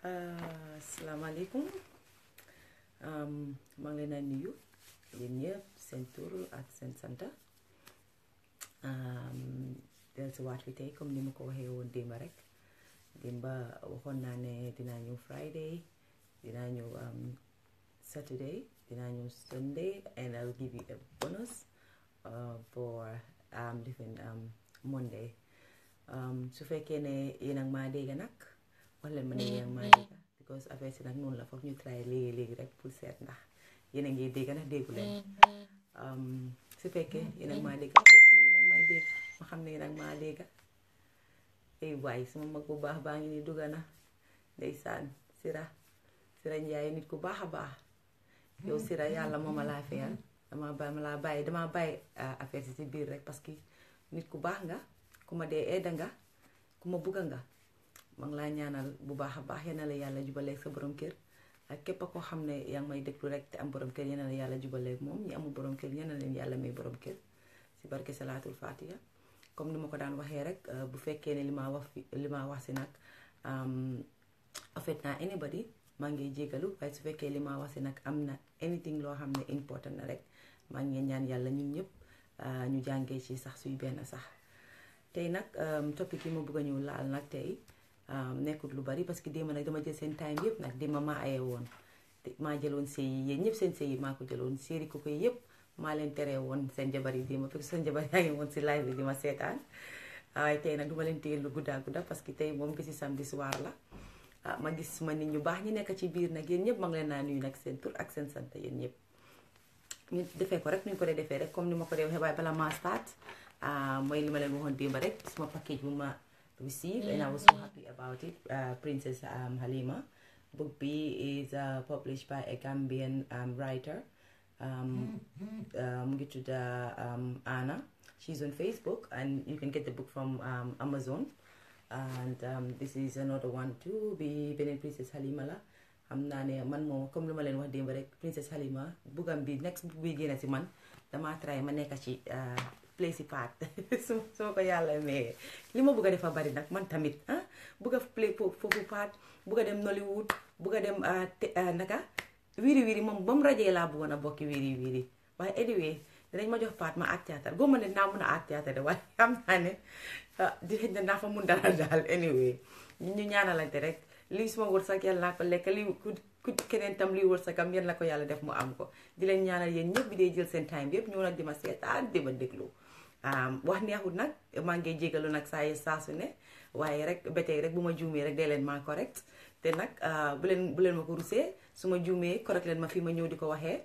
asalaamaaleykum maa ngi leen a nuyu yéen ñëpp seen tur ak seen santa dellusiwaat fi tey comme ni ma ko waxee woon démba rek démba waxoon naa ne dinaa ñëw Friday dinaa ñëw Saturday dinaa ñëw Sunday and I'll give you a bonus for different Monday su fekkee ne yéen ak maa dégg nag wax leen ma ne yéen ak maa dégg because affaire si nag noonu la foog ñu try léegi léegi rek pour seet ndax yéen a ngi dégg ndax déggu leen su fekkee yéen ak maa dégg wax leen ma ne yéen ak maa dégg ma xam ne yéen ak maa dégg ay waay sama mag bu baax baa ngi ni dugga na ndeysaan sira sira njaay nit ku baax a baax yow sira yàlla moo ma laa feyal dama bàyyi ma laa bàyyi dama bàyyi affaire si si biir rek parce que nit ku baax nga ku ma dee edda nga ku ma bugga nga ma ngi laa ñaanal bu baax a baax yal na la yàlla jubaleeg sa borom kër ak képp a koo xam ne yaa ngi may déglu rek te am borom kër yal na la yàlla jubaleeg moom ñi amul borom kër yal na leen yàlla may borom kër si barke salaatul fatiha comme ni ma ko daan waxee rek bu fekkee ne li ma wax fi li ma wax si nag affect naa anybody maa ngi jégalu waaye su fekkee li ma wax si nag am na anything loo xam ne important na rek maa ngi ñaan yàlla ñun ñëpp ñu jàngee ci sax suy benn sax tey nag topic yi ma bëgg a ñëw laal nag tey nekkut lu bari parce que démb nag dama jël seen time yëpp nag démb maa aye woon maa jëloon sëy yi yéen ñëpp seen sëy yi maa ko jëloon séeri ko koy yëpp maa leen teree woon seen jabar yi démb fekk seen jabar yaa ngi woon si live bi di ma seetaan waaye tey nag duma leen téye lu guddaa gudda parce que tey moom bisi samedi soir la ma gis ma nit ñu baax ñi nekk ci biir nag yéen ñëpp ma ngi leen naa nuyu nag seen tur ak seen sant yéen ñëpp ñu defee ko rek ñu ko dee defee rek comme ni ma ko dee waxee waaye bala ma start mooy li ma leen waxoon démb rek suma package bu ma receive and I was so happy about it Princess Halima book bi is published by a Gambian writer mu ngi tudd Anna she's on Facebook and you can get the book from Amazon and this is another one too bi beneen Princess Halima la xam naa ne man moom comme li ma leen wax démb rek Princess Halima buggam bi next book bi génn si man damaa try ma nekk ci play si part su soo ko yàlla mais li ma bugg a defa bari nag man tamit ah bugg a play foofu part bugg a dem Nollywood bugg a dem naka wiiri wiiri moom ba mu rajee laa bëggoon a bokki wiiri wiiri waaye anyway dinañ ma jox part ma art théâtre góob ma ne naa mun a art théâtre de waaye xam naa ne di xëj na naa fa mun dara daal anyway ñu ñaanalante rek lii suma wërsëg yàlla naa ko lekk lii ku keneen tam lii wërsëgam yal na ko yàlla def mu am ko di leen ñaanal yéen ñëpp bi dee jël seen time bi yëpp ñëw nag di ma seetaan di ma déglu wax neexut nag maa ngi jégalu nag saa yi saa su ne waaye rek ba tey rek bu ma juumee rek dee leen maa correct te nag bu leen bu leen ma ko rusee su ma juumee correct leen ma fii ma ñëw di ko waxee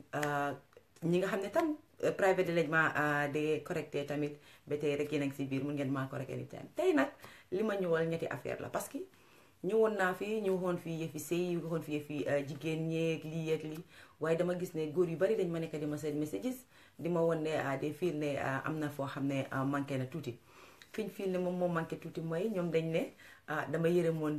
ñi nga xam ne tam private lañ ma de correcté tamit ba tey rek yéen a ngi si biir mun ngeen maa correct anytime tey nag li ma ñëwal ñetti affaire la parce que ñëwoon naa fi ñu waxoon fi yëfi sëy ñu waxoon fi yëfi jigéen ñeeg lii yeeg lii waaye dama gis ne góor yu bari dañ ma nekk di ma seen messages di ma won ne des fiil ne am na foo xam ne manqué na tuuti fiñ fiil ne moom moo manqué tuuti mooy ñoom dañ ne dama yërëmoon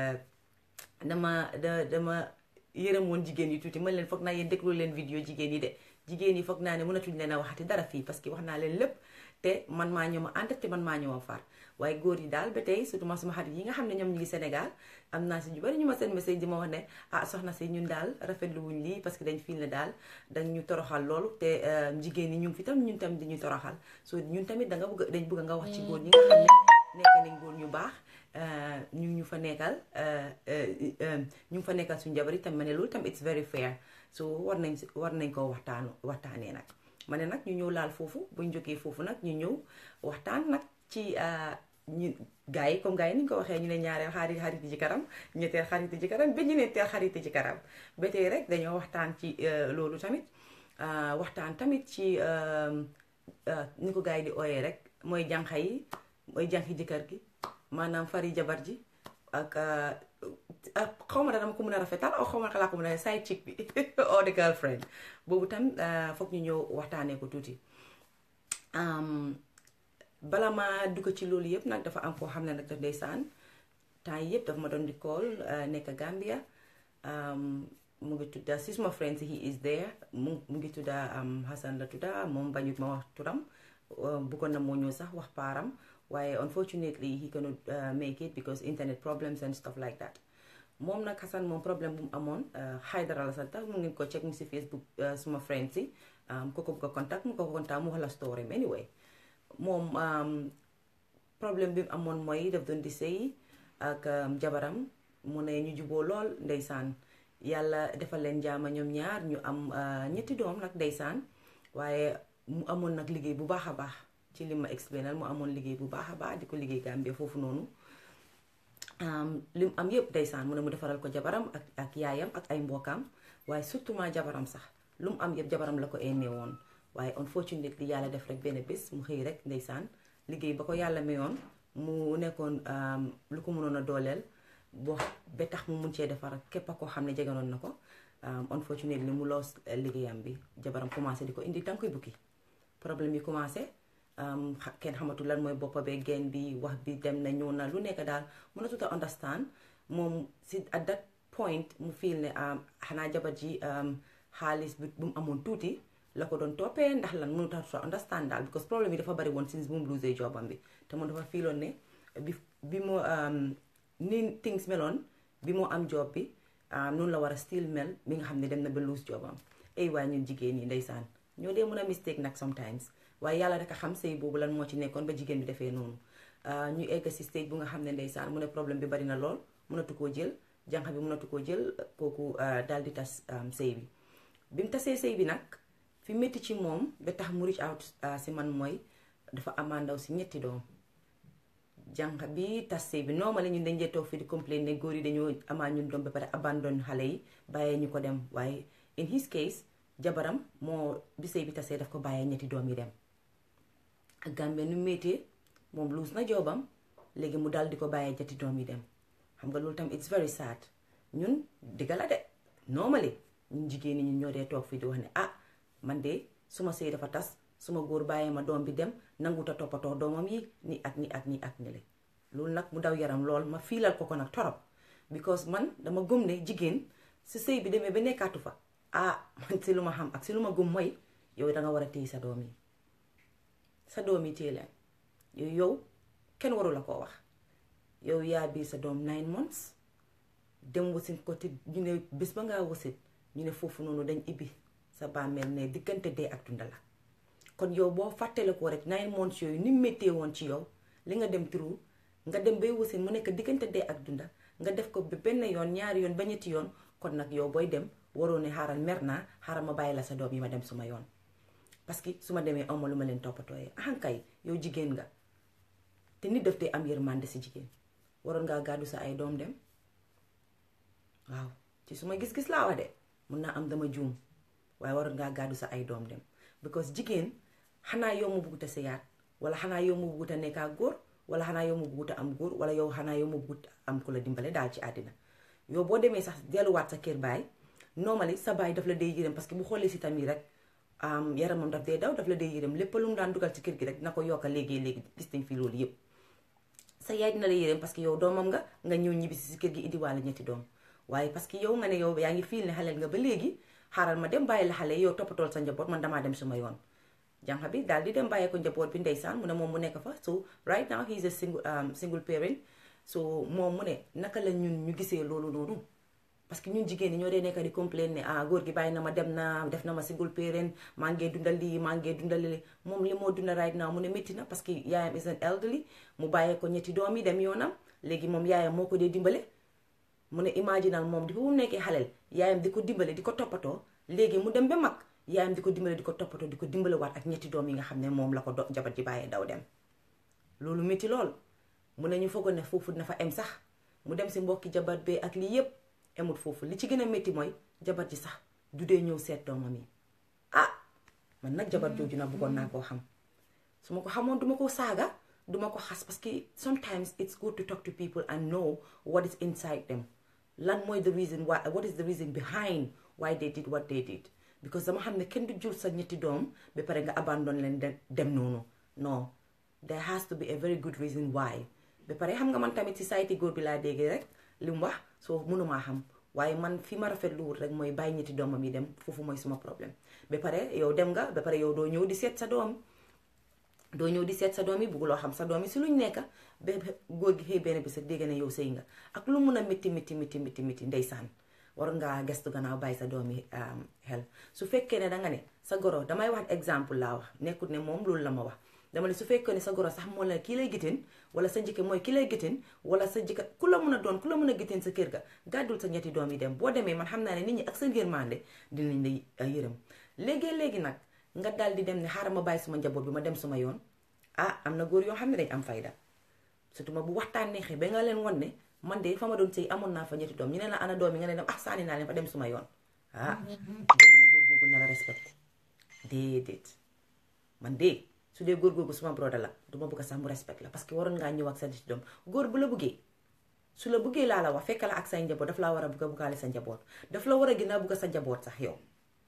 dama da dama yërëmoon jigéen yi tuuti man leen foog naa yéen déglu leen vidéo jigéen yi de jigéen yi foog naa ne mënatuñ leen a waxati dara fii parce que wax naa leen lépp te man maa ñëw ma ànd te man maa ñëw a far waaye góor yi daal ba tey surtout ma suma xarit yi nga xam ne ñoom ñu ngi Sénégal am naa si ñu bari ñu ma seen message di ma wax ne ah soxna si ñun daal rafetlu wuñ lii parce que dañ fiil ne daal dañ ñu toroxal loolu te jigéen ñi ñu ngi fi tam ñun tam di ñu toroxal so ñun tamit da nga bëgg dañ bëgg nga wax ci góor ñi nga xam ne nekk nañ góor ñu baax ñu ñu fa nekkal ñu ngi fa nekkal suñu jabar yi tam ma ne loolu tam it's very fair so war nañ war nañ koo waxtaanu waxtaanee nag ma ne nag ñu ñëw laal foofu buñ jógee foofu nag ñu ñëw waxtaan nag ci ñu gars yi comme gars yi ni ñu ko waxee ñu ne ñaareel xarit xarit ci karam ñetteel xarit ci karam ba ñeenteel xarit ci karam ba tey rek dañoo waxtaan ci loolu tamit waxtaan tamit ci ni ko gars yi di ooyee rek mooy jànqa yi mooy jànqi jëkkër gi maanaam fari jabar ji ak xaw ma dama ko mën a rafetal aw xaw ma laa ko mën a side chick bi or the girlfriend boobu tam foog ñu ñëw waxtaanee ko tuuti bala ma dugg ci loolu yëpp nag dafa am koo xam ne nag daf ndeysaan temps yëpp dafa ma doon di call nekk Gambia mu ngi tudda si suma friends he is there mu mu ngi tudda Hassan la tudda moom bañut ma wax turam bëggoon na moo ñëw sax wax paaram waaye unfortunately he cannot make it because internet problems and stuff like that moom nag Hassan moom problème bu mu amoon Haidara la sant mu ngeen ko check mu si Facebook suma friend si ko ko ko contact mu ko ko contact mu wax la story anyway moom problème bi mu amoon mooy daf doon di sëy ak jabaram mu ne ñu juboo lool ndeysaan yàlla defal leen jaama ñoom ñaar ñu am ñetti doom nag ndeysaan waaye mu amoon nag liggéey bu baax a baax ci li ma explainal mu amoon liggéey bu baax a baax di ko liggéey Gambie foofu noonu li mu am yëpp ndeysaan mu ne mu defaral ko jabaram ak ak yaayam ak ay mbokkaam waaye surtout ma jabaram sax lu mu am yëpp jabaram la ko ennee woon waaye unfortunately yàlla def rek benn bés mu xëy rek ndeysaan liggéey ba ko yàlla mayoon mu nekkoon lu ko mënoon a dooleel boo ba tax mu mun cee defar képp a koo xam ne jeganoon na ko unfortunately mu loos liggéeyam bi jabaram commencé di ko indi tànkuy bukki problème yi commencé kenn xamatul lan mooy boppa bee geen bi wax bi dem na ñëw na lu nekk daal mën a tuta understand moom si at that point mu fiil ne xanaa jabar ji xaalis bi bu mu amoon tuuti la ko doon toppee ndax lan mënut a tuta understand daal because problème yi dafa bari woon since bu mu losee jobam bi te moom dafa fiiloon ne bi bi mu ni things meloon bi moo am job bi noonu la war a still mel mi nga xam ne dem na ba lose jobam ay waay ñun jigéen ñi ndeysaan ñoo dee mën a mistake nag sometimes waaye yàlla rek a xam sëy boobu lan moo ci nekkoon ba jigéen bi defee noonu ñu egg si stage bu nga xam ne ndeysaan mu ne problème bi bari na lool mënatu koo jël jànq bi mënatu koo jël kooku daal di tas sëy bi bi mu tasee sëy bi nag fi métti ci moom ba tax mu reach out si man mooy dafa amandaw si ñetti doom jànq bi tas sëy bi normally ñun dañ dee toog fi di complain ne góor yi dañoo amaa ñun doom ba pare abandon xale yi bàyyee ñu ko dem waaye in his case jabaram moo bi sëy bi tasee daf ko bàyyee ñetti doom yi dem ak Gambie nu méttee moom luus na joobam léegi mu dal di ko bàyyee ñetti doom yi dem xam nga loolu tam it's very sad ñun digga la de normally ñun jigéen ñi ñun ñoo dee toog fii di wax ne ah man de suma sëy dafa tas suma góor bàyyee ma doom bi dem nanguta toppatoo doomam yi ni ak ni ak ni ak ni le loolu nag mu daw yaram lool ma fiilal ko ko nag torop because man dama gëm ne jigéen si sëy bi demee ba nekkaatu fa ah man si lu ma xam ak si lu ma gëm mooy yow danga war a téye sa doom yi sa doom yi téye leen yow yow kenn waru la koo wax yow yaa biir sa doom nine months dem wasin ko te ñu ne bés ba ngaa wasit ñu ne foofu noonu dañ ibbi sa bàmmeel ne diggante dee ak dunda la kon yow boo fàttale ko rek nine months yooyu ni méttee woon ci yow li nga dem turu nga dem bay wasin mu nekk diggante dee ak dunda nga def ko ba benn yoon ñaari yoon ba ñetti yoon kon nag yow booy dem waroo ne xaaral mer naa xaaral ma bàyyi la sa doom yi ma dem suma yoon parce que su ma demee awma lu ma leen toppatooyee ahankay yow jigéen nga te nit daf dee am yërmande si jigéen waroon ngaa gàddu sa ay doom dem waaw ci suma gis-gis laa wax de mun naa am dama juum waaye waroon ngaa gàddu sa ay doom dem because jigéen xanaa yow mu buggut a sëyaat wala xanaa yow mu buggut a nekkaa góor wala xanaa yow mu buggut a am góor wala yow xanaa yow mu buggut am ku la dimbale daal ci àddina yow boo demee sax delluwaat sa kër baay normally sa baay daf la dee yërëm parce que bu xoolee si tamit rek yaramam daf dee daw daf la dee yërëm lépp lu mu daan dugal ci kër gi rek dina ko yokka léegi léegi gis nañ fi loolu yëpp sa yaay dina la yërëm parce que yow doomam nga nga ñëw ñibbisi si kër gi indiwaale ñetti doom waaye parce que yow nga ne yow yaa ngi fiil ne xaleel nga ba léegi xaaral ma dem bàyyi la xale yow toppatool sa njaboot man damaa dem suma yoon jànq bi daal di dem bàyyi ko njaboot bi ndeysaan mu ne moom mu nekk fa so right now he is a single single parent so moom mu ne naka la ñun ñu gisee loolu noonu parce que ñun jigéen ñi ñoo dee nekk di complain ne ah góor gi bàyyi na ma dem na def na ma single parent maa ngee dundal lii maa ngee dundal lii moom li moo dundal right now mu ne métti na parce que yaayam is an elderly mu bàyyee ko ñetti doom yi dem yoonam léegi moom yaayam moo ko dee dimbale mu ne imaginal moom di mu nekkee xaleel yaayam di ko dimbale di ko toppatoo léegi mu dem ba mag yaayam di ko dimbale di ko toppatoo di ko dimbale waat ak ñetti doom yi nga xam ne moom la ko do jabar ji bàyyee daw dem loolu métti lool mu ne ñu foogoon ne foofu dina fa em sax mu dem si mbokki jabar bee ak lii yépp emut foofu li ci gën a métti mooy jabar ji sax du dee ñëw seet doomam yi ah man nag jabar jooju nag bëggoon naa koo xam su ma ko xamoon duma ko saaga duma ko xas parce que sometimes it's good to talk to people and know what is inside them lan mooy the reason why what is the reason behind why they did what they did because dama xam ne kenn du jur sa ñetti doom ba pare nga abandon leen dem noonu non there has to be a very good reason why ba pare xam nga man tamit society góor bi laa déggee rek li mu wax soo mënumaa xam waaye man fi ma rafetlu wut rek mooy bàyyi ñetti doomam yi dem foofu mooy suma problème ba pare yow dem nga ba pare yow doo ñëw di seet sa doom doo ñëw di seet sa doom yi bugguloo xam sa doom yi si luñ nekka ba góor gi xëy benn bi sa dégg ne yow sëy nga ak lu mun a métti métti métti métti métti ndeysaan war ngaa gestu gannaaw bàyyi sa doom yi xel su fekkee ne danga ne sa goro damay wax exemple laa wax nekkut ne moom loolu la ma wax dama ne su fekkee ne sa goro sax moo la kii lay gitin wala sa njëkke mooy ki lay gitin wala sa jëkka ku la mun a doon ku la mun a gitin sa kër ga gàddul sa ñetti doom yi dem boo demee man xam naa ne nit ñi ak sa yërmande dinañ la yërëm léegi-léegi nag nga daal di dem ne xaaral ma bàyyi suma njaboot bi ma dem suma yoon ah am na góor yoo xam ne dañ am fayda surtout ma bu waxtaan neexee ba nga leen won ne man de fa ma doon sëy amoon naa fa ñetti doom ñu ne la ana doom yi nga ne dem ah sànni naa leen fa dem suma yoon ah doo ma ne góor googu na la respecté déedéet man de su dee góor googu suma broda la duma bëgg sax mu respect la parce que waroon ngaa ñëw ak sa ñetti doom góor bu la bëggee su la bëggee laa la wax fekk la ak say njaboot daf laa war a bëgg a buggaale sa njaboot daf la war a gën a bëgg sa njaboot sax yow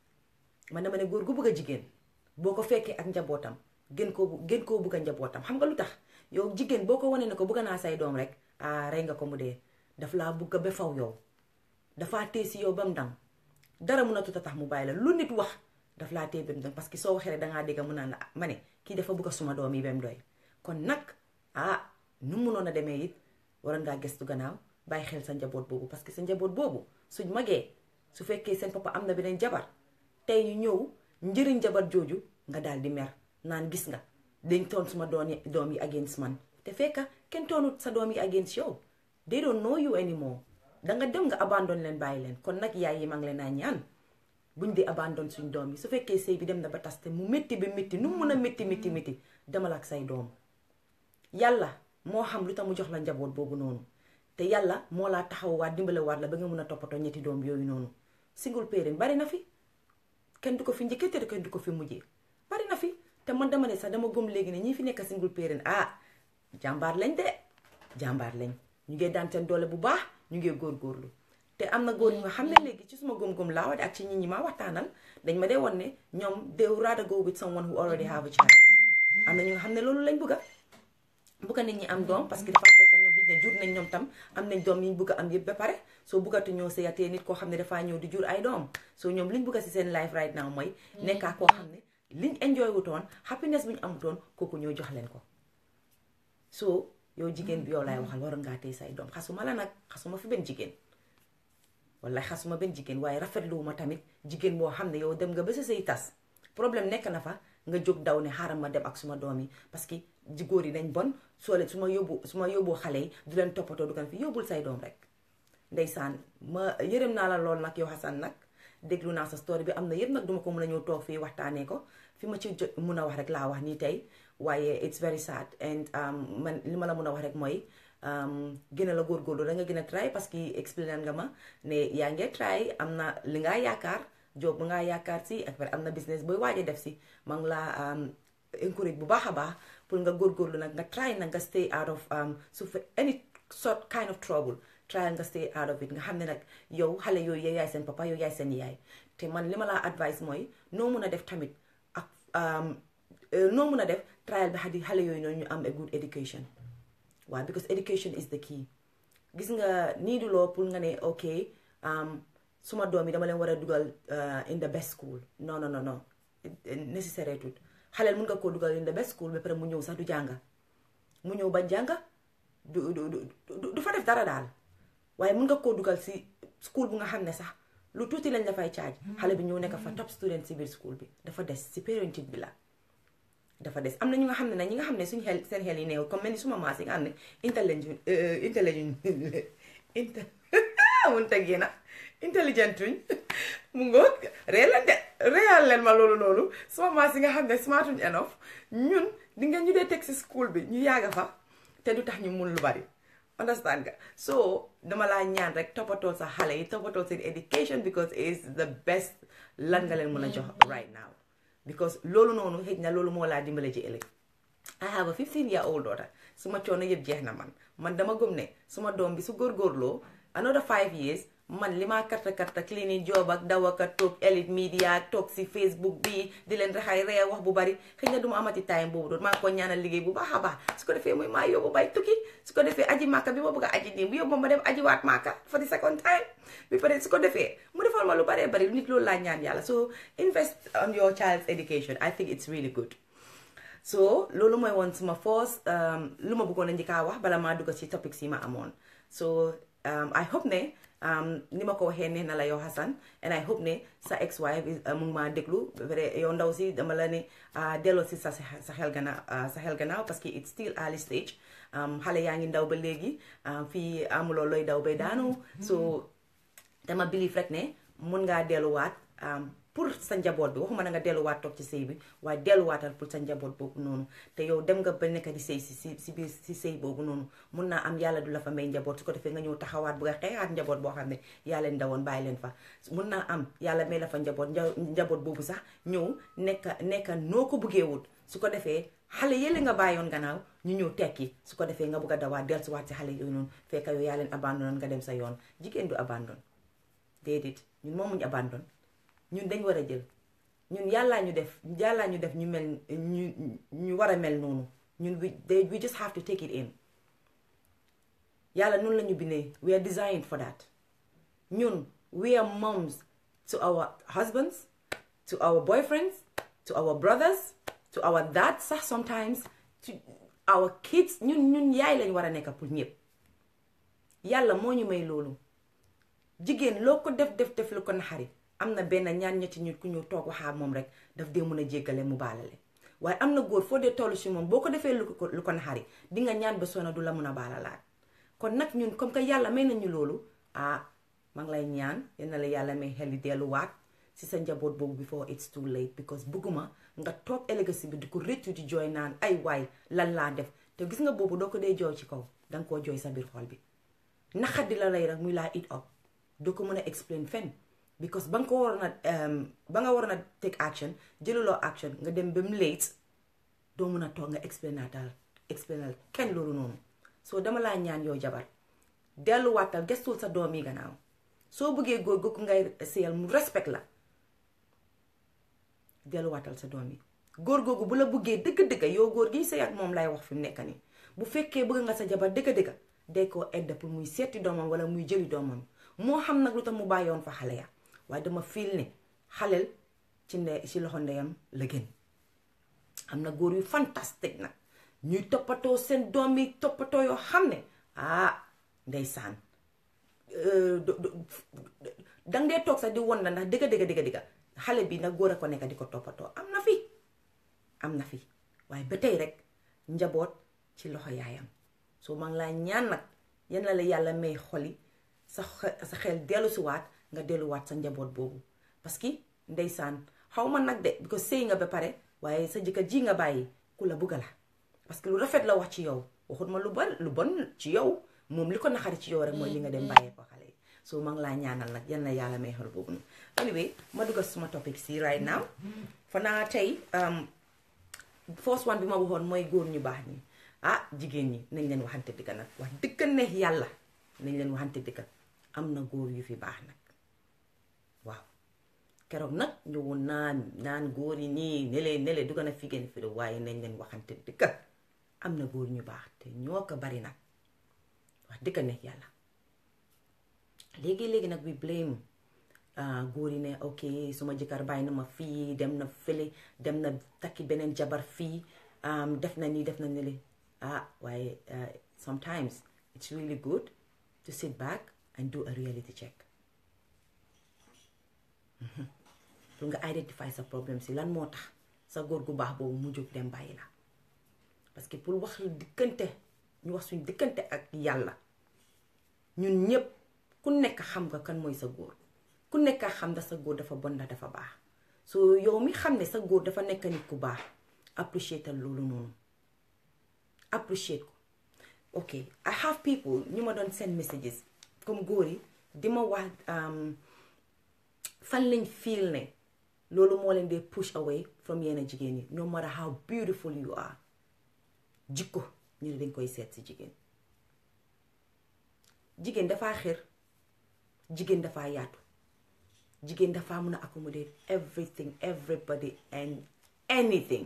man dama ne góor gu bëgg a jigéen boo ko fekkee ak njabootam gën koo gën koo bëgg a njabootam xam nga lu tax yow jigéen boo ko wanee ne ko bëgg naa say doom rek ah rey nga ko mu dee daf laa bëgg ba faw yow dafaa tee si yow ba mu dang dara mun a tuta tax mu bàyyi la lu nit wax daf laa tee ba mu dang parce que soo waxee rek dangaa dégg mu naan la ma ne kii dafa bëgg a suma doom yi ba mu doy kon nag ah nu mu munoon a demee it waroon ngaa gestu gannaaw bàyyi xel sa njaboot boobu parce que sa njaboot boobu suñ magee su fekkee seen papa am na beneen jabar tey ñu ñëw njëriñ jabar jooju nga daal di mer naan gis nga dañ toon suma doom yi doom yi against man te fekka kenn toonut sa doom yi against yow they don't know you anymore danga dem nga abandon leen bàyyi leen kon nag yaay yi maa ngi leen naa ñaan buñ di abandon suñ doom yi su fekkee sëy bi dem na ba tas te mu métti bi métti nu mu mun a métti métti métti demal ak say doom yàlla moo xam lu tax mu jox la njaboot boobu noonu te yàlla moo laa taxawaat dimbalewaat la ba nga mun a toppatoo ñetti doom yooyu noonu single parent bari na fi kenn du ko fi njëkkee te kenn du ko fi mujjee bari na fi te man dama ne sax dama gëm léegi ne ñi fi nekk single parent ah jàmbaar lañ de jàmbaar lañ ñu ngi daan seen doole bu baax ñu ngi góorgóorlu te am na góor ñu nga xam ne léegi ci suma gëm-gëm laa wax ak ci nit ñi ma waxtaanal dañ ma dee woon ne ñoom they would rather go with someone who already have a child am na ñu nga xam ne loolu lañ bëgga bëgga nit ñi am doom parce que dafa fekk ñoom xëy na jur nañ ñoom tam am nañ doom yi ñu bëgg a am yëpp ba pare soo bëggatu ñoo sëyatee nit koo xam ne dafaa ñëw di jur ay doom soo ñoom liñ bëgg si seen life right now mooy nekkaa koo xam ne liñ enjoy wutoon happiness bu ñu amutoon kooku ñoo jox leen ko so yow jigéen bi yow laay waxal waroon ngaa téye say doom xasuma la nag xasuma fi benn jigéen wallaay xasuma benn jigéen waaye rafetluwuma tamit jigéen boo xam ne yow dem nga ba sa say tas problème nekk na fa nga jóg daw ne xaaral ma dem ak suma doom yi parce que ji góor yi dañ bon soo leen su ma yóbbu su ma yóbboo xale yi du leen toppatoo du kan fi yóbbul say doom rek ndeysaan ma yërëm naa la lool nag yow Hassan nag déglu naa sa story bi am na yëpp nag duma ko mën a ñëw toog fii waxtaanee ko fi ma ci jot mun a wax rek laa wax nii tey waaye it's very sad and man li ma la mun a wax rek mooy gën a la góorgóorlu da nga gën a try parce que expliqué nga ma ne yaa ngi try am na li ngaa yaakaar job bu ngaa yaakaar si ak am na business booy waaj a def si ma ngi laa encourage bu baax a baax pour nga góorgóorlu nag nga try nag nga stay out of su fe any sort kind of trouble try nga stay out of it nga xam ne nag yow xale yooyu yow yaay seen papa yow yaay seen yaay te man li ma laa advice mooy noo mun a def tamit ak noo mun a def trial bi xadi xale yooyu noonu ñu am a good education waaw because education is the key gis nga nii du loo pour nga ne ok suma doom yi dama leen war a dugal in the best school non non non non nécessaire tout xaleel mun nga koo dugal in the best school ba pare mu ñëw sax du jànga mu ñëw ba jànga du du du du fa def dara daal waaye mun nga koo dugal si school bu nga xam ne sax lu tuuti lañ dafay caaj xale bi ñëw nekk fa top student si biir school bi dafa des si parenting bi la dafa des am na ñu nga xam ne nag ñi nga xam ne suñu xel seen xel yi neew comme mel ni suma maas yi nga xam ne intelligent intelligent inte mun teg na intelligent tuñ mu ngoog ree la de réyal leen ma loolu loolu suma maas yi nga xam ne smartuñ enough ñun di nga ñu dee teg si school bi ñu yàgga fa te du tax ñu mun lu bari understand nga so dama laa ñaan rek toppatoo sa xale yi toppatoo seen education because it's the best lan nga leen mën a jox right now because loolu noonu xëj na loolu moo laa dimbale ci ëllëg I have a 15 year old daughter suma coono yëpp jeex na man man dama gëm ne suma doom bi su góorgóorloo another five years man li maa karta karta clinique job ak daw ak toog elite media toog si facebook bi di leen raxay ree wax bu bari xëy na du ma amati time boobu doon maa ngi ko ñaanal liggéey bu baax a baax su ko defee muy maa yóbbu bay tukki su ko defee aji màkka bi ma bëgg a aji nii bu yóbbu ma dem aji waat màkka for the second time bi pare su ko defee mu defal ma lu baree bari nit loolu laa ñaan yàlla so invest on your child's education I think it's really good so loolu mooy woon suma first lu ma bëggoon a njëkkaa wax bala maa dugg ci topic si ma amoon so I hope ne ni ma ko waxee ne na la yow Hassan and I hope ne sa ex wife mu ngi maa déglu vrai yow ndaw si dama la ne delloo si sa sa xel gannaaw sa xel gannaaw parce que it's still early stage xale yaa ngi ndaw ba léegi fii amuloo looy daw bay daanu so dama believe rek ne mun ngaa delluwaat pour sa njaboot bi waxuma na nga delluwaat toog ci sëy bi waaye delluwaatal pour sa njaboot boobu noonu te yow dem nga ba nekk di sëy si si si biir si sëy boobu noonu mun naa am yàlla du la fa may njaboot su ko defee nga ñëw taxawaat bu nga xeexaat njaboot boo xam ne yaa leen dawoon bàyyi leen fa mun naa am yàlla may la fa njaboot njaboot boobu sax ñëw nekka nekka noo ko buggee wut su ko defee xale yële nga bàyyoon gannaaw ñu ñëw tekki su ko defee nga bugg a dawaat dellusiwaat si xale yooyu noonu fekk yow yaa leen abandon nga dem sa yoon jigéen du abandon déedéet ñun moomuñ abandon ñun dañ war a jël ñun yàllaa ñu def yàllaa ñu def ñu mel ñu ñu war a mel noonu ñun we we just have to take it in yàlla noonu la ñu bindee we are designed for that ñun we are moms to our husbands to our boyfriends to our brothers to our dads sax sometimes to our kids ñun ñun yaay lañ war a nekk pour ñëpp yàlla moo ñu may loolu jigéen loo ko def def def lu ko naxari am na benn ñaan ñetti ñu ku ñu toog waxaa moom rek daf dee mën a jéggale mu baalale waaye am na góor foo dee toll si moom boo ko defee lu ko lu ko naxari di nga ñaan ba sona du la mun a baalalaat kon nag ñun comme que yàlla may nañu loolu ah maa ngi lay ñaan yal la yàlla may xel di delluwaat si sa njaboot boobu before it's too late because bëgguma nga toog ëllëg bi di ko rëccu di jooy naan ay waay lan laa def te gis nga boobu doo ko dee jooy ci kaw danga koo jooy sa biir xol bi naxat di la lay rek muy laa it up doo ko mën a explain fenn because ba nga ko waroon a ba nga waroon a take action jëluloo action nga dem ba mu late doo mën a toog nga explainatal explainal kenn loolu noonu soo dama laa ñaan yow jabar delluwaatal gestul sa doom yi gannaaw soo bëggee góor googu ngay seyal mu respect la delluwaatal sa doom yi góor googu bu la bëggee dëgg-dëgg yow góor gi sëy ak moom lay wax fi mu nekk nii bu fekkee bëgg nga sa jabar dëgg-dëgg day koo edda pour muy seeti doomam wala muy jëli doomam moo xam nag lu tax mu bàyyoon fa xale ya waaye dama fiil ne xaleel ci nde ci loxo ndeyam la gën am na góor yu fantastique nag ñuy toppatoo seen doom yi toppatoo yoo xam ne ah ndeysaan danga dee toog sax di won la ndax dëgga dëgga dëgga dëgga xale bi nag góor a ko nekk di ko toppatoo am na fi am na fi waaye ba tey rek njaboot ci loxo yaayam soo maa ngi laa ñaan nag yan la la yàlla may xoli sa sa xel dellusiwaat nga delluwaat sa njaboot boobu parce que ndeysaan xaw ma nag de because sëy nga ba pare waaye sa jëkkër ji nga bàyyi ku la bugga la parce que lu rafet la wax ci yow waxut ma lu bon lu bon ci yow moom li ko naxari ci yow rek mooy li nga dem bàyyee ko xale yi so ma ngi laa ñaanal nag yan la yàlla may xel boobu noonu anyway ma dugga suma topic si right now fa naa tey first one bi ma waxoon mooy góor ñu baax ñi ah jigéen ñi nañ leen waxante dëgg nag wax dëgg neex yàlla nañ leen waxante dëgg am na góor yu fi baax nag waaw keroog nag ñëwoon naan naan góor yi nii nele nele du gën a figéen fi waaye nañ leen waxante dëgg am na góor ñu baax te ñoo ko bari nag wax dëgg neex yàlla léegi-léegi nag we blame góor yi ne ok suma jëkkër bàyyi na ma fii dem na fële dem na takki beneen jabar fii def na nii def na nele ah waaye sometimes it's really good to sit back and do a reality check pour nga identify sa problème si lan moo tax sa góor gu baax boobu mu jóg dem bàyyi la parce que pour wax diggante ñu wax suñ diggante ak yàlla ñun ñëpp ku nekk xam nga kan mooy sa góor ku nekk xam nga sa góor dafa bon na dafa baax so yow mi xam ne sa góor dafa nekk nit ku baax appreciate loolu noonu appreciate ko ok I have people ñu ma doon send messages comme góor yi di ma wax fan lañ feel ne loolu moo leen dee push away from yenn jigéen ñi no matter how beautiful you are jikko ñu ne dañ koy seet si jigéen jigéen dafaa xër jigéen dafaa yaatu jigéen dafaa mun a accommodate everything everybody and anything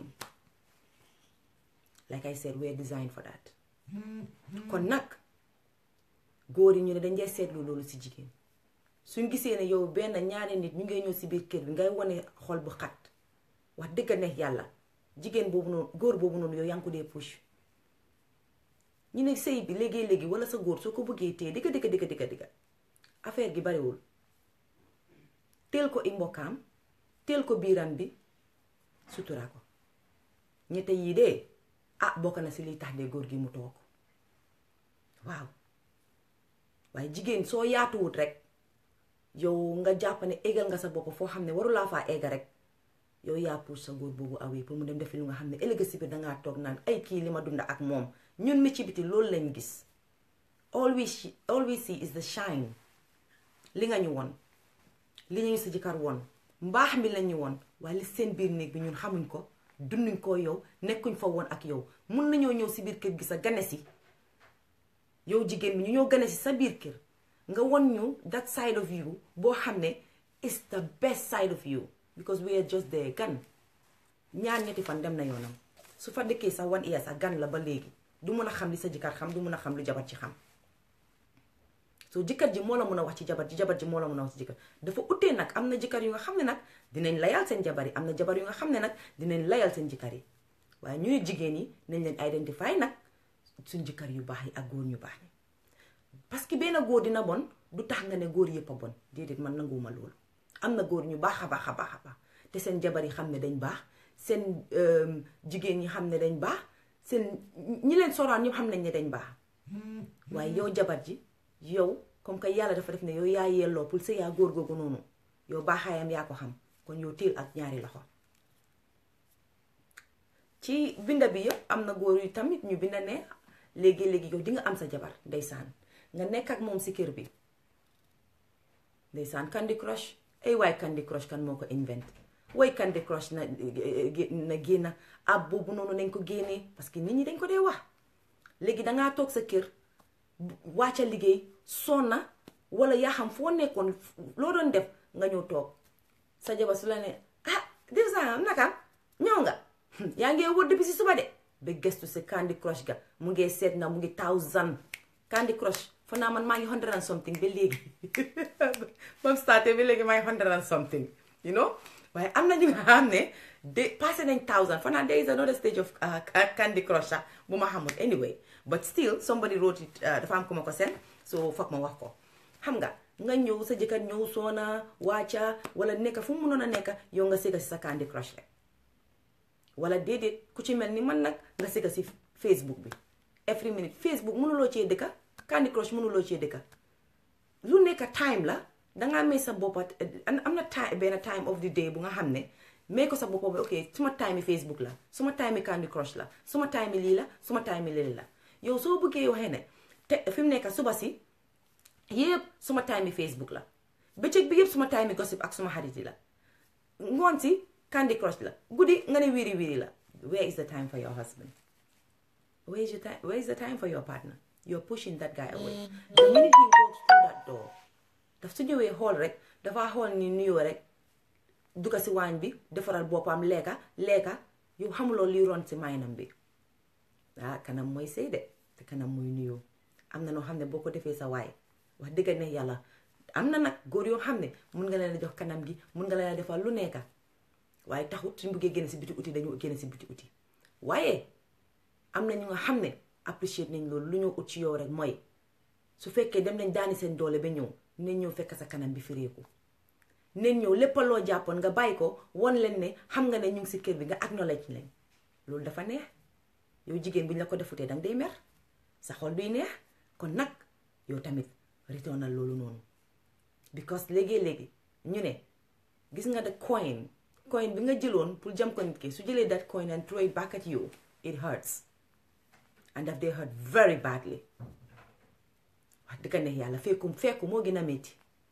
like I said we are designed for that kon nag góor yi ñu ne dañ dee seetlu loolu si jigéen suñ gisee ne yow benn ñaari nit ñu ngay ñëw si biir kër bi ngay wane xol bu xat wax dëgg neex yàlla jigéen boobu noonu góor boobu noonu yow yaa ngi ko dee push ñu ne sëy bi léegi-léegi wala sa góor soo ko bëggee téye digga digga digga digga digga affaire gi bariwul teel ko i mbokkaam teel ko biiram bi sutura ko ñette yii de ah bokk na si liy tax de góor gi mu toog waaw waaye jigéen soo yaatuwut rek yow nga jàpp ne égal nga sa bopp foo xam ne warulaa faa egga rek yow yaa puus sa góor boobu awee pour mu dem defi lu nga xam ne ëllëg si biir dangaa toog naan ay kii li ma dunda ak moom ñun mi ci biti loolu lañ gis all we all we see is the shine li nga ñu won li ñu sa jëkkër won mbaax mi lañ ñu won waaye li seen biir néeg bi ñun xamuñ ko dunduñ ko yow nekkuñ fa woon ak yow mun nañoo ñëw si biir kër gi sa gane si yow jigéen bi ñu ñoo gane si sa biir kër nga won ñu that side of you boo xam ne is the best side of you because we are just there gan ñaar ñetti fan dem na yoonam su fa dëkkee sax one year sax gan la ba léegi du mun a xam li sa jëkkër xam du mun a xam lu jabar ci xam so jëkkër ji moo la mun a wax ci jabar ji jabar ji moo la mun a wax ci jëkkër dafa utee nag am na jëkkër yu nga xam ne nag dinañ layal seen jabar yi am na jabar yu nga xam ne nag dinañ layal seen jëkkër yi waaye ñu ne jigéen yi nañ leen identify nag suñ jëkkër yu baax yi ak góor ñu baax ñi parce que benn góor dina bon du tax nga ne góor yëpp a bon déedéet man nanguwuma loolu am na góor ñu baax a baax a baax a baax te seen jabar yi xam ne dañ baax seen jigéen ñi xam ne dañ baax seen ñi leen soraan ñëpp xam nañ ne dañ baax waaye yow jabar ji yow comme que yàlla dafa def ne yow yaa yelloo pour sa yaa góor googu noonu yow baaxaayam yaa ko xam kon yow téel ak ñaari loxo ci binda bi yëpp am na góor yu tamit ñu binda ne léegi-léegi yow di nga am sa jabar ndeysaan nga nekk ak moom si kër bi ndeysaan Candy Crush ay waay Candy Crush kan moo ko invent way Candy Crush na na génna ab boobu noonu nañ ko génnee parce que nit ñi dañ ko dee wax léegi dangaa toog sa kër wàcca liggéey sonna wala yaa xam foo nekkoon loo doon def nga ñëw toog sa jabar su la ne ah def sa am naka ñëw nga yaa ngee wër depuis si suba de ba gestu si Candy Crush ga mu ngee seet na mu ngi thousand Candy Crush fa naa man maa ngi hundred and something ba léegi ba mu starté ba léegi maa ngi hundred and something you know waaye am na ñu nga xam ne de passé nañ thousand fa naa there is another stage of Candy Crush sax bu ma xamul anyway but still somebody wrote it dafa am ku ma ko seen so foog ma wax ko xam nga nga ñëw sa jëkkër ñëw soona wàcca wala nekka fu mu mënoon a nekka yow nga sëgga si sa Candy Crush rek wala déedéet ku ci mel ni man nag nga sëgga si Facebook bi every minute Facebook mënuloo cee dëkka Candy Crush mënuloo cee dëkka lu nekk time la dangaa may sa boppa am na time benn time of the day bu nga xam ne may ko sa boppa bi ok suma time Facebook la suma time Candy Crush la suma time lii la suma time lii la yow soo bëggee waxee ne te fi mu nekk suba si yëpp suma time Facebook la bëccëg bi yëpp suma time gossip ak suma xarit yi la ngoon si Candy Crush la guddi nga ne wiri wiri la where is the time for your husband where is your time where is the time for your partner you're pushing that guy away the minute he walks through that door daf su ñëwee xool rek dafa xool ni nuyoo rek dugga si waañ bi defaral boppam lekka lekka yow xamuloo liy ron si maynam bi ah kanam mooy sëy de te kanam mooy nuyoo am na noo xam ne boo ko defee sa waay wax dëgg ne yàlla am na nag góor yoo xam ne mun nga leen a jox kanam gi mun nga leen a defal lu nekka waaye taxut suñ buggee génn si biti uti dañu génn si biti uti waaye am na ñu nga xam ne apprécier nañ loolu lu ñoo ut ci yow rek mooy su fekkee dem nañ daani seen doole ba ñëw nañ ñëw fekk sa kanam bi fireeku nañ ñëw lépp loo jàppoon nga bàyyi ko won leen ne xam nga ne ñu ngi si kër bi nga acknowledge leen loolu dafa neex yow jigéen bu ñu la ko defutee danga day mer sa xol duy neex kon nag yow tamit retournal loolu noonu because léegi-léegi ñu ne gis nga the coin coin bi nga jëloon pour jam ko nit ki su jëlee that coin and throw it back at you it hurts and daf day hurt very badly wax dëgg neex yàlla fekku fekku moo gën a métti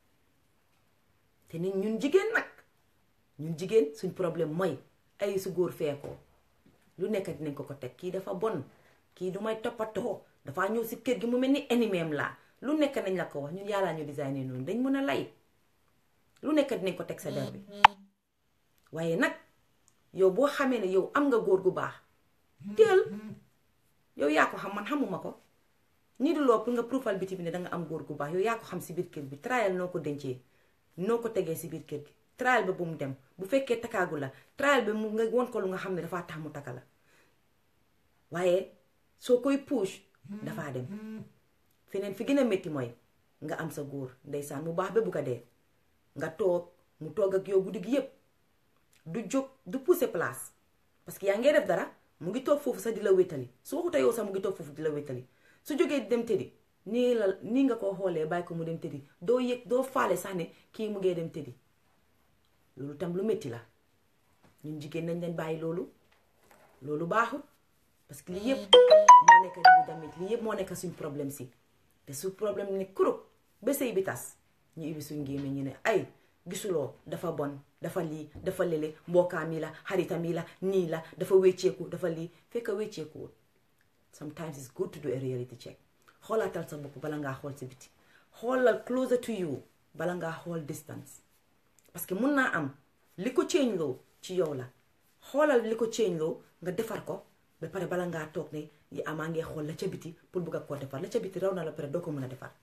te nit ñun jigéen nag ñun jigéen suñ problème mooy ay su góor feekoo lu nekk dinañ ko ko teg kii dafa bon kii du may toppatoo dafa ñëw si kër gi mu mel ni enimeem laa lu nekk nañ la ko wax ñun yàllaa ñu designé noonu dañ mën a lay lu nekk dinañ ko teg sa der bi waaye nag yow boo xamee ne yow am nga góor gu baax teel yow yaa ko xam man xamuma ko nii du loo pour nga profal biti bi ne danga am góor gu baax yow yaa ko xam si biir kër bi trial noo ko dencee noo ko tegee si biir kër gi trial ba bu mu dem bu fekkee takkaagu la trial ba mu nga won ko lu nga xam ne dafaa tax mu takka la waaye soo koy push dafaa dem feneen fi gën a métti mooy nga am sa góor ndeysaan mu baax ba bu ko dee nga toog mu toog ak yow guddi gi yépp du jóg du pousser place parce que yaa ngee def dara mu ngi toog foofu sax di la wétali su waxuta yow sax mu ngi toog foofu di la wétali su jógee di dem tëddi nii la nii nga ko xoolee bàyyi ko mu dem tëddi doo yëg doo faale sax ne kii mu ngee dem tëddi loolu tam lu métti la ñun jigéen nañ leen bàyyi loolu loolu baaxut parce que lii yëpp moo nekk di damit lii yëpp moo nekk suñ problème si te su problème ne kurub ba sëy bi tas ñu ibi suñ gémmiñ ñu ne ay gisuloo dafa bon dafa lii dafa lele mbokkaam yi la xaritam yi la nii la dafa wécceeku dafa lii fekk wécceekuwul sometimes it's good to do a reality check xoolaatal sa bopp bala ngaa xool si biti xoolal closer to you bala ngaa xool distance parce que mun naa am li ko change loo ci yow la xoolal li ko change loo nga defar ko ba pare bala ngaa toog ne yi amaa ngee xool la ca biti pour bëgg a koo defar la ca biti raw na la pare doo ko mën a defar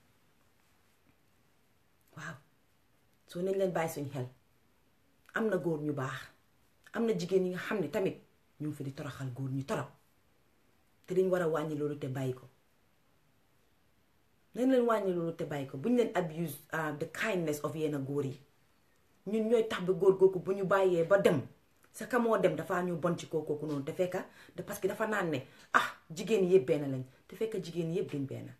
waaw soo nañ leen bàyyi suñ xel am na góor ñu baax am na jigéen ñi nga xam ne tamit ñu ngi fi di toroxal góor ñu torop te dañ war a wàññi loolu te bàyyi ko nañ leen wàññi loolu te bàyyi ko buñ leen abuse the kindness of yenn góor yi ñun ñooy tax ba góor googu bu ñu bàyyee ba dem sa ka moo dem dafaa ñu bon ci kooku noonu te fekka de parce que dafa naan ne ah jigéen yëpp benn lañ te fekka jigéen yëpp duñ benn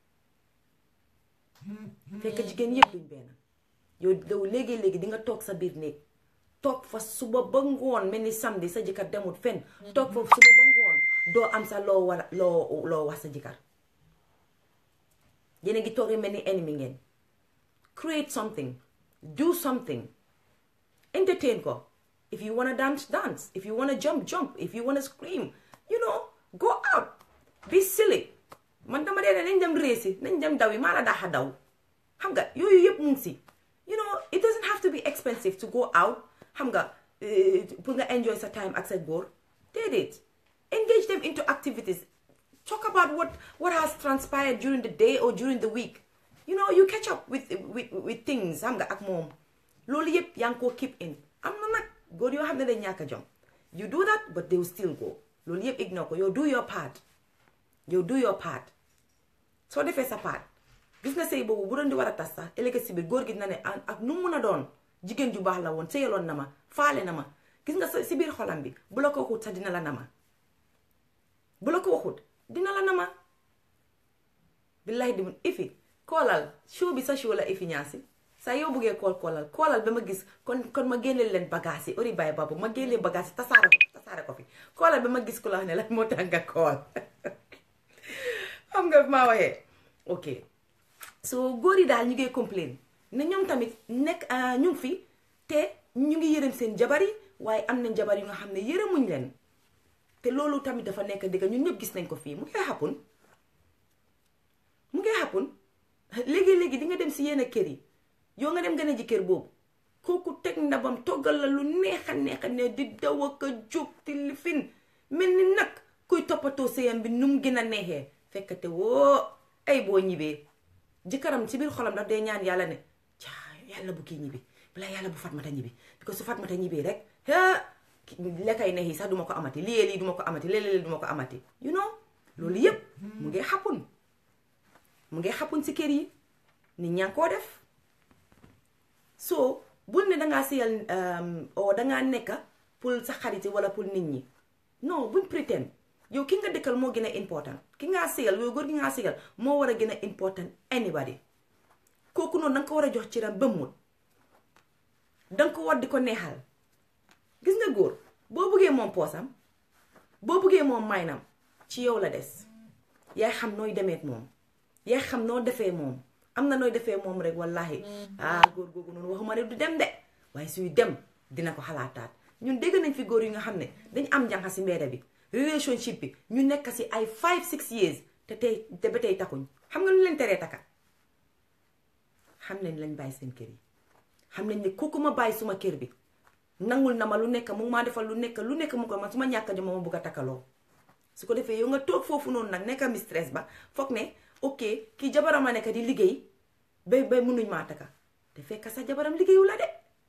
fekka jigéen yëpp duñ benn yow yow léegi-léegi di nga toog sa biir néeg toog fa suba ba ngoon mel ni samedi sa jëkkër demut fenn toog fa suba ba ngoon doo am sa loo wala loo loo wax sa jëkkër yéen a ngi toogee mel ni ennemi ngeen create something do something entertain ko if you wanna dance dance if you wanna jump jump if you wanna scream you know go out be silly man dama dee ne nañ dem réesi nañ dem daw yi maa la daaxa daw xam nga yooyu yëpp mu ngi si you know it doesn't have to be expensive to go out xam nga pour nga enjoy sa time ak sa góor déedéet engage them into activities talk about what what has transpired during the day or during the week you know you catch up with with with things xam nga ak moom loolu yëpp yaa ngi koo keep in am na nag góor yoo xam ne dañ ñàkk a jom you do that but they will still go loolu yëpp ignore ko yow do your part yow do your part soo defee sa part gis nga sëy boobu bu doon di war a tas sax ëllëg si biir góor gi dina ne ak nu mu mën a doon jigéen ju baax la woon sëyaloon na ma faale na ma gis nga si biir xolam bi bu la ko waxut sax dina la nama bu la ko waxut dina la nama billahi di mun ifi koolal show bi sa show la ifi ñaasi saa yow buggee kool koolal koolal ba ma gis kon kon ma génne leen bagage yi ori baay babu ma génne bagage yi tasaare ko tasaare ko fi koolal ba ma gis ku la wax ne la moo tax nga kool xam nga maa waxee ok so góor yi daal ñu ngi complain ne ñoom tamit nekk ñu ngi fi te ñu ngi yërëm seen jabar yi waaye am nañ jabar yu nga xam ne yërëmuñ leen te loolu tamit dafa nekk dëgg ñun ñëpp gis nañ ko fii mu ngi xàppun mu ngi xàppun léegi-léegi di nga dem si yenn kër yi yow nga dem gën a ji kër boobu kooku teg ndabam toggal la lu neex a neex a ne di daw ak a jóg ti lifin mel ni nag kuy toppatoo sëyam bi nu mu gën a neexee fekkate woo ay boo ñibbee jëkkëram ci biir xolam daf dee ñaan yàlla ne caa yàlla bu kii ñibbi balaa yàlla bu fatmata ñibbi parce que su fatmata ñibbee rek lekkay neex yi sax duma ko amati lii lii duma ko amati léeg-léeg duma ko amati you know loolu yépp mu ngi xappun mu ngi xappun si kër yi nit ñaa ngi koo def so bul ne dangaa siyal o dangaa nekka pour sa xarit wala pour nit ñi non buñ pretend yow ki nga dëkkal moo gën a important ki ngaa siyal yow góor gi ngaa siyal moo war a gën a important anybody kooku noonu danga ko war a jox ciram ba mut danga ko war di ko neexal gis nga góor boo buggee moom poosam boo buggee moom maynam ci yow la des yaay xam nooy demeet moom yaay xam noo defee moom am na nooy defee moom rek wallahi ah góor googu noonu waxuma ne du dem de waaye suy dem dina ko xalaataat ñun dégg nañ fi góor yi nga xam ne dañ am jànqa si mbedda bi relationship bi ñu nekk si ay five six years te tey te ba tey takkuñ xam nga lu leen teree takka xam nañ lañ bàyyi seen kër yi xam nañ ne kooku ma bàyyi suma kër bi nangul na ma lu nekk mu maa defal lu nekk lu nekk mu ko man su ma ñàkk jom ma bugg a takkaloo su ko defee yow nga toog foofu noonu nag nekk mi stress ba foog ne ok kii jabaram a nekk di liggéey ba ba munuñ maa takka te fekk sa jabaram liggéeyu la de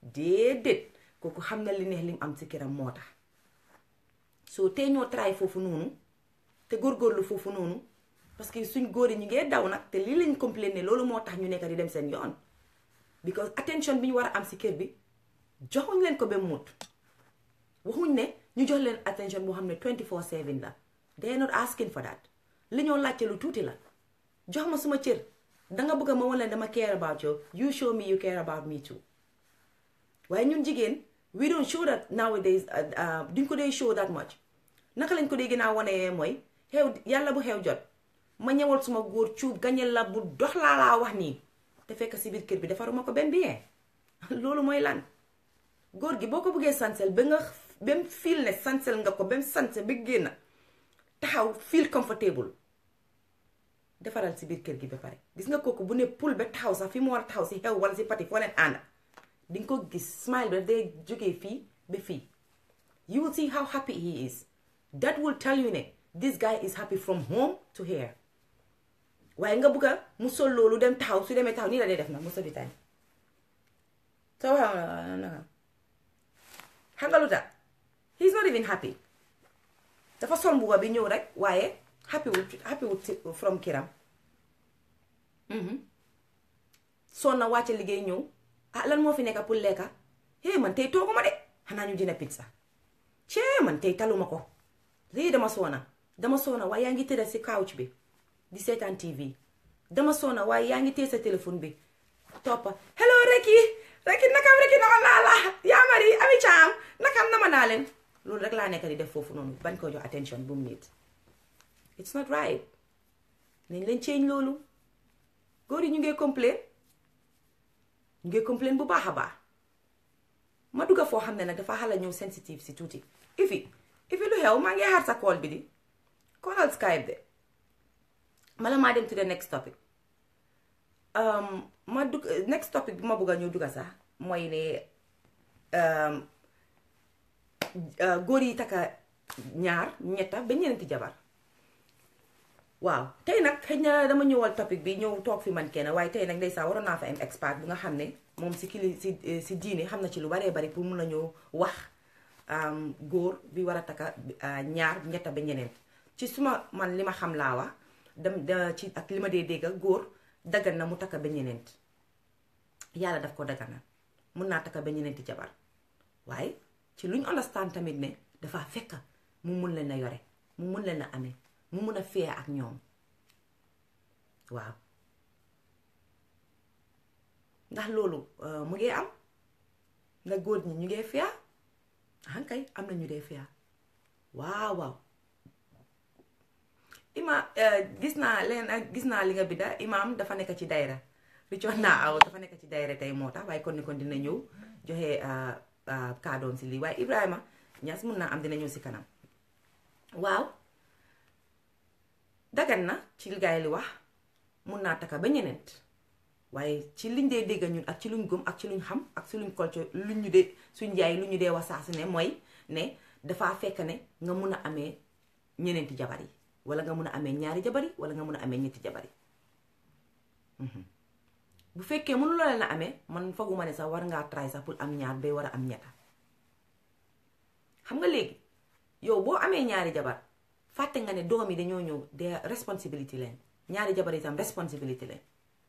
déedéet kooku xam na li neex lim am si këram moo tax soo tey ñoo try foofu noonu te góorgóorlu foofu noonu parce que suñ góor yi ñu ngee daw nag te lii lañ complain ne loolu moo tax ñu nekk di dem seen yoon because attention bi ñu war a am si kër bi joxuñ leen ko ba mut waxuñ ne ñu jox leen attention boo xam ne 24/7 la they are not asking for that li ñoo laajte lu tuuti la jox ma suma cër danga bëgg ma wan leen dama care about you you show me you care about me too waaye ñun jigéen we don't show that nowadays duñ ko dee show that much naka lañ ko dee gën a wane mooy xew yàlla bu xew jot ma ñëwal suma góor cuub gañel la bu dox laa laa wax nii te fekk si biir kër bi defaruma ko benn bien loolu mooy lan góor gi boo ko bëggee sansel ba nga ba mu feel ne sansel nga ko ba mu sanse ba génn taxaw feel comfortable defaral si biir kër gi ba pare gis nga kooku bu ne pul ba taxaw sax fi mu war a taxaw si xew wala si pati foo leen ànd di nga ko gis smile bi day jógee fii ba fii you will see how happy he is that will tell you ne this guy is happy from home to here waaye nga bëgg a mu sol loolu dem taxaw su demee taxaw nii la dee def na most of the time soo xam xam nga lu tax he is not even happy dafa sol mbuba bi ñëw rek waaye happy wut happy wut from kiram soo na wàcce liggéey ñëw ah lan moo fi nekk pour lekka hé man tey tooguma de xanaa ñu dina pizza cee man tey taluma ko lii dama soona dama soona waaye yaa ngi tëdd si couch bi di seetaan TV dama soona waaye yaa ngi téye sa téléphone bi toppa hello Reki Reki nakam Reki nama naa la yaa mari ami caam nakam nama naa leen loolu rek laa nekk di def foofu noonu bañ ko jox attention bu mu nit it's not right nañ leen change loolu góor yi ñu ngee complain ñu ngee complain bu baax a baax ma dugga foo xam ne nag dafa xala ñëw sensitive si tuuti ifi ifi lu xew maa ngi xaar sa call bi di callal Skype de mala maa dem to the next topic ma dugg next topic bi ma bëgg a ñëw dugga sax mooy ne góor yi takka ñaar ñetta ba ñeneenti jabar waaw tey nag xëy na dama ñëwal topic bi ñëw toog fi man kenn waaye tey nag ndeysaan waroon naa fa am expert bu nga xam ne moom si kili si si diine xam na ci lu baree bari pour mun a ñëw wax góor bi war a takka ñaar ñetta ba ñeneent ci suma man li ma xam laa wax dem da ci ak li ma dee dégg góor daggan na mu takka ba ñeneent yàlla daf ko dagganal mun naa takka ba ñeneenti jabar waaye ci luñ understand tamit ne dafa fekk mu mun leen a yore mu mun leen a amee mu mun a fee ak ñoom waaw ndax loolu mu ngee am nga góor ñi ñu ngee fiyaa hankay am na ñu dee fiyaa waaw waaw ima gis naa leen gis naa li nga bidda imaam dafa nekk ci dayra ricoon naa aw dafa nekk ci dayra tey moo tax waaye kon ni kon dina ñëw joxe kaadoom si lii waaye Ibrahima Ñas mun naa am dina ñëw si kanam waaw dagan na ci gaay li wax mun naa taka ba ñeneent waaye ci liñ dee dégg ñun ak ci luñ gëm ak ci luñ xam ak ci luñ culture luñ ñu dee suñ jaay lu ñu dee wax saa su ne mooy ne dafa fekk ne nga mun a amee ñeneenti jabar yi wala nga mun a amee ñaari jabar yi wala nga mun a amee ñetti jabar yi bu fekkee mënu la leen a amee man fooguma ne sax war ngaa try sax pour am ñaar bay war a am ñetta xam nga léegi yow boo amee ñaari jabar fàtte nga ne doom yi dañoo ñëw de responsibility leen ñaari jabar itam responsibility leen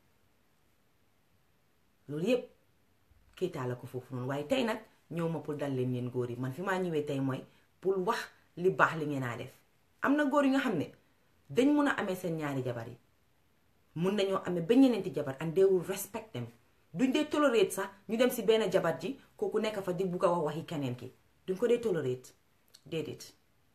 loolu yépp kéetaa la ko foofu noonu waaye tey nag ñëw ma pour dal leen yéen góor yi man fi maa ñëwee tey mooy pour wax li baax li ngeen a def am na góor yi nga xam ne dañ mun a amee seen ñaari jabar yi mun nañoo amee ba ñeneenti jabar and they will respect them duñ dee tolerate sax ñu dem si benn jabar ji kooku nekk fa di bugg a wax waxi keneen ki duñ ko dee tolerate déedéet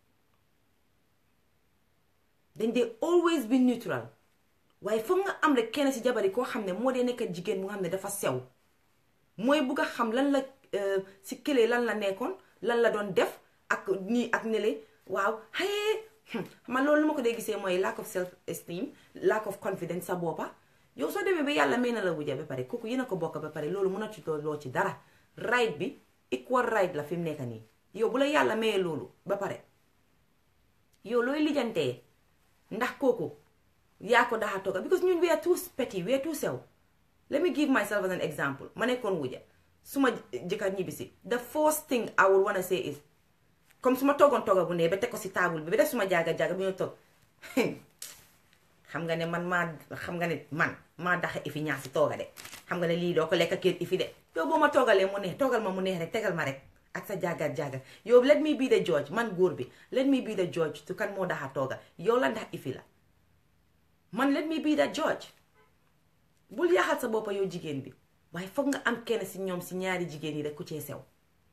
dañ dee always be neutral waaye foog nga am rek kenn si jabar yi koo xam ne moo dee nekk jigéen bu nga xam ne dafa sew mooy bugg a xam lan la si kële lan la nekkoon lan la doon def ak nii ak nele waaw xëy man loolu lu ma ko dee gisee mooy lack of self esteem lack of confidence sa boppa yow soo demee ba yàlla may na la wujja ba pare kooku yéen a ko bokk ba pare loolu mën a ci loo ci dara right bi equal right la fi mu nekk nii yow bu la yàlla mayee loolu ba pare yow looy lijjantee ndax kooku yaa ko daxa tooga because ñun we are too petty we are too sew let me give myself as an example ma nekkoon wujja su ma jëkkër ñibbisi the first thing I would wanna say is comme su ma toogoon tooga bu ne ba teg ko si table bi ba def suma jaaga jaaga bi ñu toog xam nga ne man maa xam nga ne man maa daxa ifi ñaar si tooga de xam nga ne lii doo ko lekk kër ifi de yow boo ma toogalee mu neex toogal ma mu neex rek tegal ma rek ak sa jaaga jaaga yow let me be the judge man góor bi let me be the judge tu kan moo daxa tooga yow la ndax ifi la man let me be the judge bul yaxal sa boppa yow jigéen bi waaye foog nga am kenn si ñoom si ñaari jigéen yi rek ku cee sew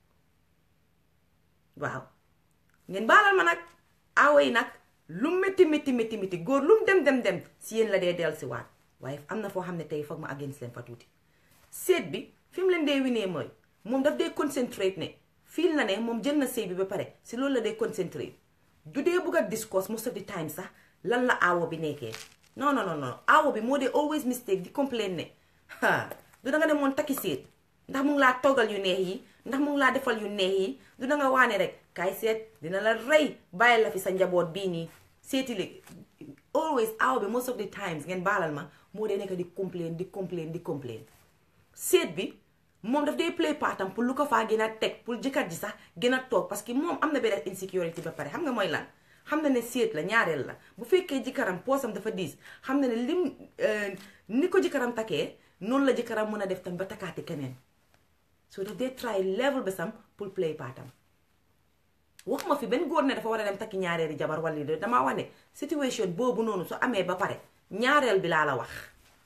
waaw ngeen baalal ma nag aawo yi nag lu métti métti métti métti góor lu mu dem dem dem si yéen la dee del si waat waaye am na foo xam ne tey foog ma against leen fa tuuti seet bi fi mu leen dee winee mooy moom daf dee concentrate ne fiil na ne moom jël na sëy bi ba pare si loolu la dee concentrate du dee bugg a discourse most of the time sax lan la aawo bi nekkee non non non non aawo bi moo dee always mistake di complain ne ha du da nga ne moon takki seet ndax mu ngi laa toggal yu neex yi ndax mu ngi laa defal yu neex yi du da nga waane rek kaay seet dina la rey bàyyi la fi sa njaboot bii nii seeti li always aawo bi most of the times ngeen baalal ma moo dee nekk di complain di complain di complain seet bi moom daf dee play partam pour lu ko faa gën a teg pour jëkkër ji sax gën a toog parce que moom am na benn insecurity ba pare xam nga mooy lan xam na ne seet la ñaareel la bu fekkee jëkkëram poosam dafa diis xam na ne lim ni ko jëkkëram takkee noonu la jëkkëram mën a def tam ba takkaati keneen so daf dee try level besam pour play partam waxuma fi benn góor ne dafa war a dem takki ñaareeli jabar wala lii damaa wax ne situation boobu noonu su amee ba pare ñaareel bi laa la wax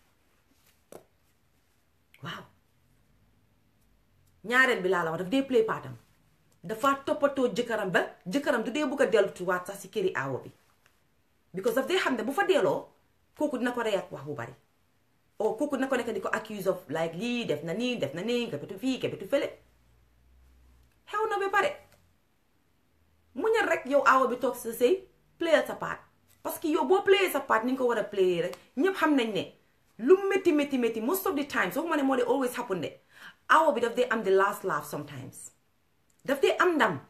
waaw ñaareel bi laa la wax daf dee play partam dafa toppatoo jëkkëram ba jëkkëram du dee bugg a delluwaat sax si këri aawo bi because daf dee xam ne bu fa delloo kooku dina ko rey ak wax bu bari o kooku dina ko nekk di ko accuse of like lii def na nii def na nii kebetu fii kebetu fële xew na ba pare muñal rek yow aawo bi toog sa sëy play sa part parce que yow boo playé sa part ni nga ko war a playé rek ñëpp xam nañ ne lu métti métti métti most of the time soo ko ma ne moo de always happen de aawo bi daf dee am the last laugh sometimes daf dee am ndam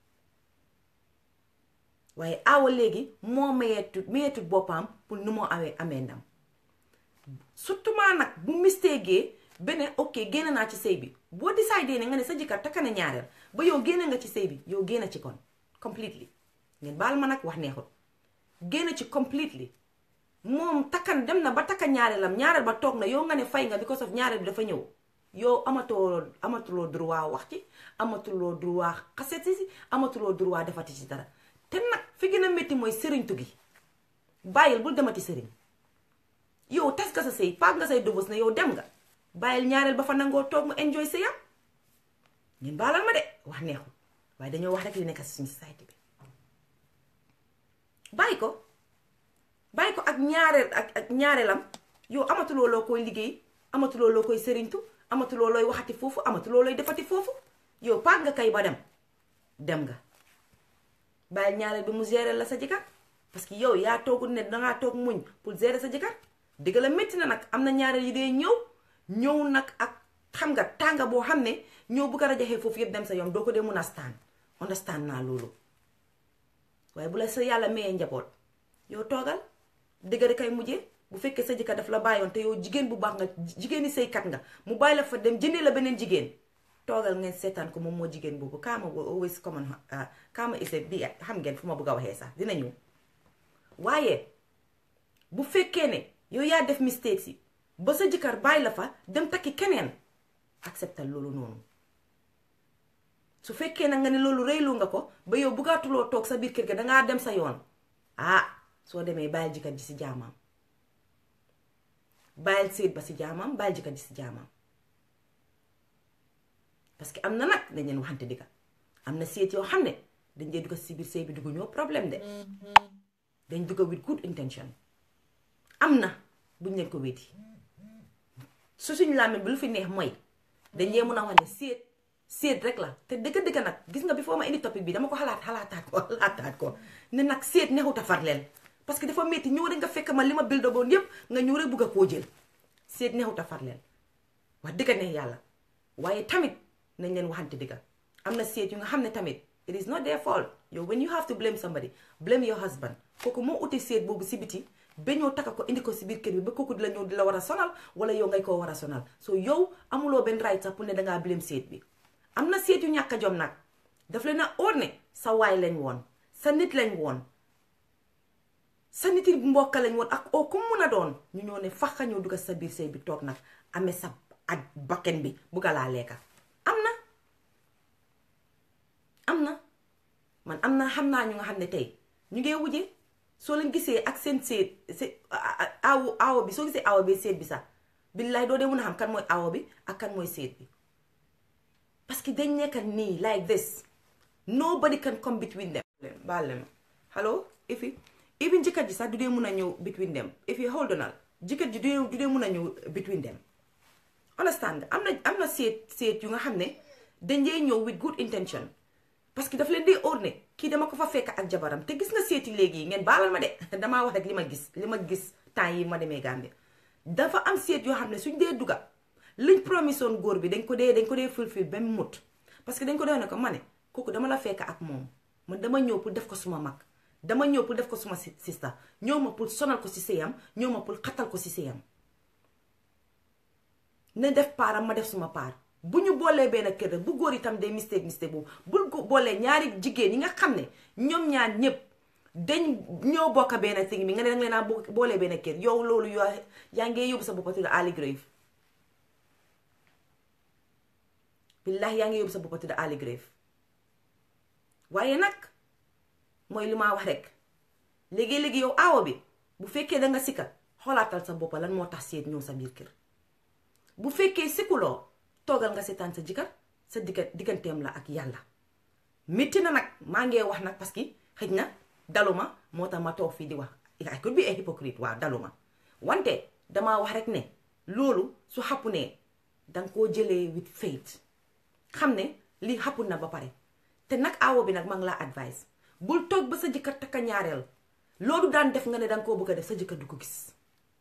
waaye aawa léegi moo mayeetut mayeetut boppam pour nu moo amee amee ndam surtout maa nag bu mistéegee beneen ok génn naa ci sëy bi boo décidé ne nga ne sa jëkkër takka na ñaareel ba yow génn nga ci sëy bi yow génn ci kon completely ngeen baal ma nag wax neexut génn ci completely moom takkan dem na ba takka ñaareelam ñaareel ba toog na yow nga ne fay nga because of ñaareel bi dafa ñëw yow amatoo amatuloo droit wax ci amatuloo droit xaseti si amatuloo droit defati ci dara te nag fi gën a métti mooy sëriñtu gi bàyyil bul demati sëriñ yow tas nga sa sëy paag nga say dubus na yow dem nga bàyyil ñaareel ba fa nangoo toog mu enjoy sa yam ñun baalal ma de wax neexul waaye dañoo wax rek li nekk si suñu société bi bàyyi ko bàyyi ko ak ñaareel ak ak ñaareelam yow amatuloo loo koy liggéey amatuloo loo koy sëriñtu amatuloo looy waxati foofu amatuloo looy defati foofu yow paag nga kay ba dem dem nga bàyyil ñaareel bi mu gérer la sa jëkkër parce que yow yaa toogul ne dangaa toog muñ pour gérer sa jëkkër dëgg la métti na nag am na ñaareel yi dee ñëw ñëw nag ak xam nga tànga boo xam ne ñëw bu ko rajaxee foofu yëpp dem sa yoon doo ko dee mun a stand understand naa loolu waaye bu la sa yàlla mayee njaboot yow toogal dëgg kay mujjee bu fekkee sa jëkkër daf la bàyyoon te yow jigéen bu baax nga jigéeni sëykat nga mu bàyyi la fa dem jëndee la beneen jigéen toogal ngeen seetaan ko moom moo jigéen boobu kaama always common kaama ise bi xam ngeen fu ma bëgg a waxee sax dina ñëw waaye bu fekkee ne yow yaa def mistake si ba sa jëkkër bàyyi la fa dem takki keneen acceptal loolu noonu su fekkee na nga ne loolu rëylu nga ko ba yow buggaatuloo toog sa biir kër ga dangaa dem sa yoon ah soo demee bàyyil jëkkër ji si jaamam bàyyil séet ba si jaamam bàyyil jëkkër ji si jaamam parce que am na nag dañ leen waxante digga am na seet yoo xam ne dañ dee dugga si biir sëy bi dugg ñoo problème de dañ dugga with good intention am na buñ leen ko wéeti su suñu làmmiñ bi lu fi neex mooy dañ dee mën a wax ne seet seet rek la te dëgg dëgg nag gis nga bi foo ma indi topic bi dama ko xalaat xalaataat ko xalaataat ko ne nag seet neexut a farleel parce que dafa métti ñëw rek nga fekk ma li ma bil dogoon yépp nga ñëw rek bugg a koo jël seet neexut a farleel wax dëgg neex yàlla waaye tamit nañ leen waxante dëgga am na seet yu nga xam ne tamit it is not their fault yow when you have to blame somebody blame your husband kooku moo uti seet boobu si biti ba ñoo takka ko indi ko si biir kër bi ba kooku di la ñëw di la war a sonal wala yow ngay koo war a sonal so yow amuloo benn right sax pour ne dangaa bileem seet bi am na seet yu ñàkk a jom nag daf leen a óor ne sa waay lañ woon sa nit lañ woon sa nit yi mbokk lañ woon ak oo ku mun a doon ñu ñoo ne faxa ñoo dugga sa biir sëy bi toog nag amee sa ak bakken bi bugga laa lekka am na am na man am na xam naa ñu nga xam ne tey ñu ngee wujje soo leen gisee ak seen seet se awo awo bi soo gisee awo bi seet bi sax billaay doo dee mun a xam kan mooy awo bi ak kan mooy seet bi parce que dañ nekk nii like this nobody can come between them baal leen hello ifi even jëkkër ji sax du dee mun a ñëw between them ifi hold on jëkkër ji du dee mun a ñëw between them understand am na am na seet seet yu nga xam ne dañ dee ñëw with good intention parce que daf leen dee óor ne kii dama ko fa fekk ak jabaram te gis nga seeti léegi yi ngeen baalal ma de damaa wax rek li ma gis li ma gis temps yi ma demee Gambie dafa am seet yoo xam ne suñ dee duga liñ promisoon góor bi dañ ko dee dañ ko dee fulfil ba mu mut parce que dañ ko dee ne ko ma ne kooku dama la fekk ak moom man dama ñëw pour def ko suma mag dama ñëw pour def ko suma sista ñëw ma pour sonal ko si sëyam ñëw ma pour xatal ko si sëyam ne def paaram ma def suma paar bu ñu boolee benn kër bu góor itam day mistake mistake boobu bul ko boolee ñaari jigéen yi nga xam ne ñoom ñaar ñëpp dañ ñoo bokk benn thing bi nga ne danga leen a boolee benn kër yow loolu yoo yaa ngi yóbbu sa boppa tudd early grave billahi yaa ngi yóbbu sa boppa tudd early grave waaye nag mooy li ma wax rek léegi-léegi yow aawo bi bu fekkee da nga sikka xoolaatal sa boppa lan moo tax seet ñëw sa biir kër bu fekkee sikkuloo toogal nga seetaan sa jëkkër sa digga digganteem la ak yàlla métti na nag maa ngee wax nag parce que xëj na daluma moo tax ma toog fii di wax I could be a hypocrite waaw daluma wante damaa wax rek ne loolu su xappu ne danga koo jëlee with faith xam ne lii xappu na ba pare te nag aawo bi nag maa ngi laa advice bul toog ba sa jëkkër takka ñaareel loolu daan def nga ne danga koo bëgg a def sa jëkkër du ko gis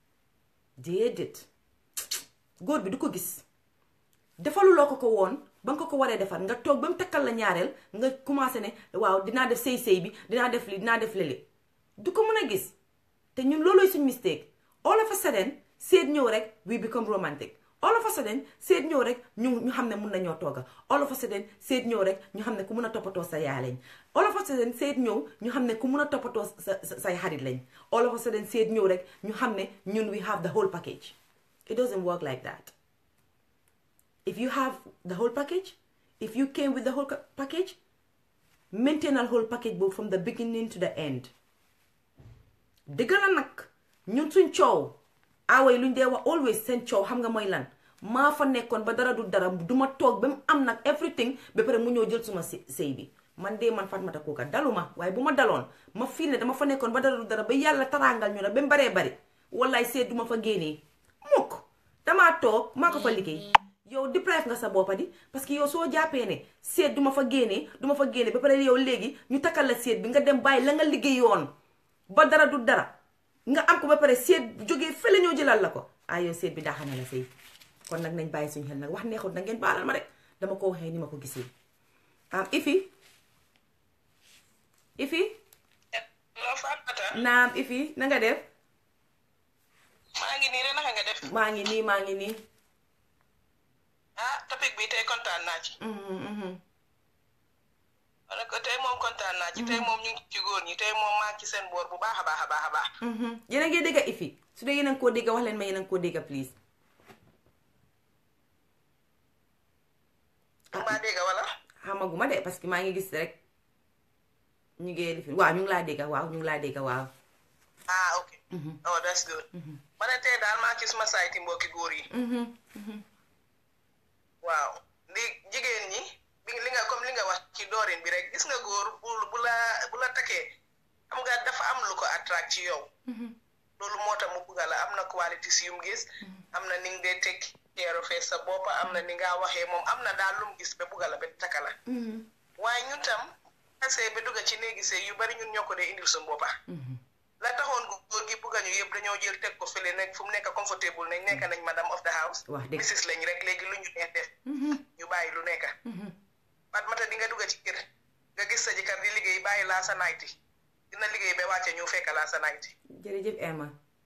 déedéet góor bi du ko gis defaluloo ko ko woon ba nga ko ko waree defar nga toog ba mu takkal la ñaareel nga commencé ne waaw dinaa def sëy-sëy bi dinaa def li dinaa def lële du ko mën a gis te ñun loolooy suñ mistake all of a sudden seet ñëw rek we become romantic all of a sudden seet ñëw rek ñu ñu xam ne mun nañoo tooga all of a sudden seet ñëw rek ñu xam ne ku mun a toppatoo sa yaay lañ all of a sudden seet ñëw ñu xam ne ku mun a toppatoo sa say xarit lañ all of a sudden seet ñëw rek ñu xam ne ñun we have the whole package it doesn't work like that if you have the whole package if you came with the whole package maintain a whole package boobu from the beginning to the end dëgg la nag ñun suñ coow aaway luñ dee wax always seen coow xam nga mooy lan maa fa nekkoon ba dara du dara duma toog ba mu am nag everything ba pare mu ñëw jël suma sëy bi man de man Fatoumatta Coker daluma waaye bu ma daloon ma fii ne dama fa nekkoon ba dara du dara ba yàlla taraangal ñu ne ba mu baree bari wallaay seet duma fa génnee mukk damaa toog maa ko fa liggéey yow deprive nga sa boppa di parce que yow soo jàppee ne seet duma fa génnee duma fa génnee ba pare yow léegi ñu takkal la seet bi nga dem bàyyi la nga liggéeyoon ba dara du dara nga am ko ba pare seet jógee fële ñoo jëlal la ko ah yow seet bi daa xamee la sëy kon nag nañ bàyyi suñu xel nag wax neexut na ngeen baalal ma rek dama ko waxee ni ma ko gisee am ifi ifi naam ifi na nga def maa ngi nii rek naka nga def maa ngi nii maa ngi nii ah topic bi tey kontaan naa ci wala ko tey moom kontaan naa ci tey moom ñu ngi ci góor ñi tey moom maa ngi ci seen boor bu baax a baax a baax a baax yéen a ngi dégg ifi su dee yéen a ngi koo dégg wax leen ma yéen a ngi koo dégg please maa dégg wala xamaguma de parce que maa ngi gis rek ñu ngi lifi waaw ñu ngi laa dégg waaw ñu ngi laa dégg waaw ah ok oh that's good ma ne tey daal maa ngi ci suma sayti mbokki góor yi waaw li jigéen ñi bi li nga comme li nga wax ci doorin bi rek gis nga góor bu bu la bu la takkee xam nga dafa am lu ko attract ci yow loolu moo tax mu bugga la am na qualities yu mu gis am na ni nga dee teg keero fee sa bopp am na ni nga waxee moom am na daal lu mu gis ba bugga la ba takka la waaye ñun tam asee ba dugga ci néegi sëy yu bari ñun ñoo ko dee indil suñu boppa la taxoon góor gi bugga ñu yëpp dañoo jël teg ko fële nekk fu mu nekk comfortable nañ nekk nañ madame of the house wax dëgg misis lañ rek léegi lu ñu neex def ñu bàyyi lu nekk Fatoumatta di nga dugga ci kër nga gis sa jëkkër di liggéey bàyyi laa sa nayti dina liggéey ba wàcce ñu fekk laa sa nayti jërëjëf Emma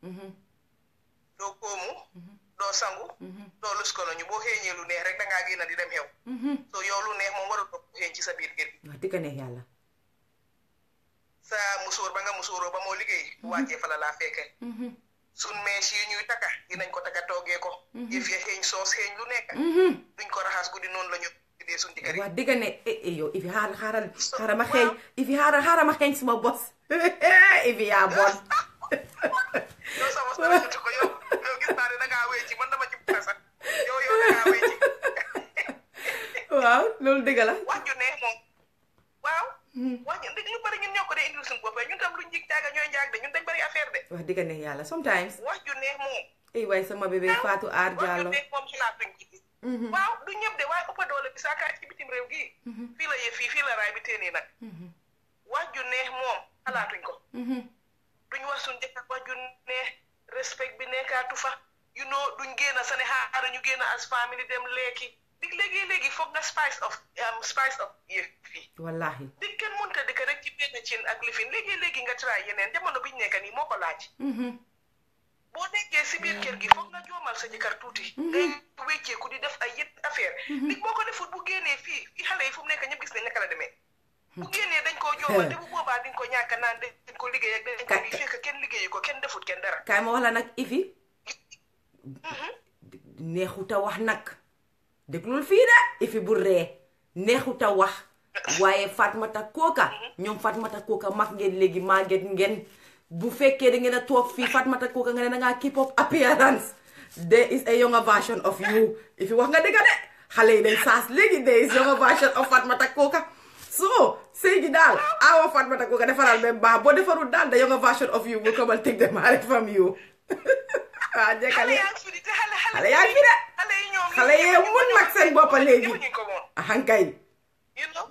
doo koomu doo sangu doo lus ko ñu boo xeeñee lu neex rek dangaa génn di dem xew so yow lu neex moom warul ko xeeñ ci sa biir kër gi wax dëgg neex yàlla sa musóor ba nga musóoroo ba moo liggéey wàccee fa la laa fekke sun mees yi ñuy taka dinañ ko taka toogee ko yëf ya xeeñ soos xeeñ lu nekk duñ ko raxas guddi noonu la ñu dee suñ jëkkër yi wax dëgg ne eh eh yow ifi xaaral xaaral xaaral ma xeeñ ifi xaaral xaaral ma xeeñ suma bos ifi yaa bon yow sama sama jutu ko yow yow gis naa ne dangaa wéy ci man dama ci bugga sax yow yow dangaa wéy ci waaw loolu dëgg la wax ju neex moom waaw wax ju dëgg lu bari ñun ñoo ko dee indil suñu bopp ñun tam lu njig jaaga ñooy njaag de ñun dañ bari affaire de wax dëgg neex yàlla sometimes wax ju neex moom ay waay sama bébé Fatou Aar wax ju Diallo neex moom xalaatuñ ci gis waaw du ñëpp de waaye ëppa doole bi saakaar ci bitim réew gii fii la yëf fii fii la raay bi téenii nag wax ju neex moom xalaatuñ ko duñ wax suñ jëkkër wax ju neex respect bi nekkaatu fa you know duñ génn sa ne xaaral ñu génn as family dem lekki dig léegi-léegi foog nga spice of um, spice of yëf fii wallahi di kenn mënta dëkk rek ci benn cin ak lifin léegi-léegi nga try yeneen jamono biñ nekk nii moo ko laaj boo nekkee si biir kër gi foog nga joomal sa jëkkër tuuti ngay wécceeku di def ay yët affaire nit boo ko defut bu génnee fii fii xale yi fu mu nekk ñëpp gis nañ naka la demee bu génnee dañ koo joomal te bu boobaa diñ ko ñàkk naan dañ ko liggéey ak dañ ko lii fekk kenn liggéeyu ko kenn defut kenn dara kaay ma wax la nag ifi neexuta wax nag déglul fii de ifi bu ree neexuta wax waaye Fatmata Kooka ñoom Fatmata Kooka mag ngeen léegi màgget ngeen bu fekkee da ngeen a toog fii Fatmata Kooka nga ne da ngaa keep up appearance there is a younger version of you ifi wax nga dëgg de xale yi dañ saas léegi there is younger version of Fatmata Kooka so sëy gi daal awa Fatmata Kooka defaral ba baax boo defarul daal the younger version of you will come and take them away from you waaw xale jekkale yaa ngi fi di te xale xale yaa ngi fi de xale yi ñoom xale yee mun nag seen boppa léegi defuñu ko woon ahankay you know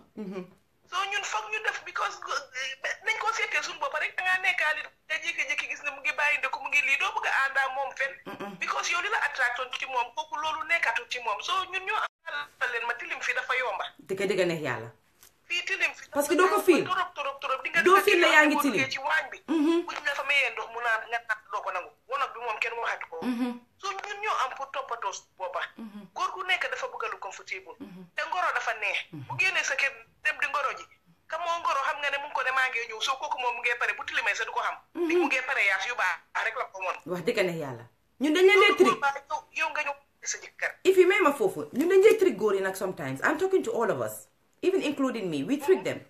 soo ñun foog ñu def because nañ ko seetee suñu bopp rek da ngaa nekkaali nga jékki-jékki gis ne mu ngi bàyyi ndëkk mu ngi lii doo bëgg a àndaa moom fen because yow li la attractoon ci moom kooku loolu nekkatul ci moom soo ñun ñoo àllal leen ma tilim fi dafa yomba dëgg dëgg neex yàlla fii tilim fi Parce que doo ko fiil. torop torop torop di nga Doo dugg fiil ci ne yaa ngi boo tilim. duggee ci waañ bi buñ la fa mayee ndox mu naan nga naan doo ko nangu wonog bi moom kenn waxatu ko so ñun ñoo am pour toppatoo su boppa góor gu nekk dafa bëgg lu comfortable te ngoro dafa neex bu génnee sa kër dem di ngoro ji ka moo ngoro xam nga ne mu ngi ko ne maa ngi ñëw soo kooku moom mu ngee pare bu tilimee sa du ko xam di mu ngee pare yaas yu baax rek la ko moon wax dëgg neex yàlla ñun dañ leen dee trick boobaa yow yow nga ñëw sa jëkkër if you may ma foofu ñun dañ dee trick góor yi nag sometimes I'm talking to all of us even including me we trick them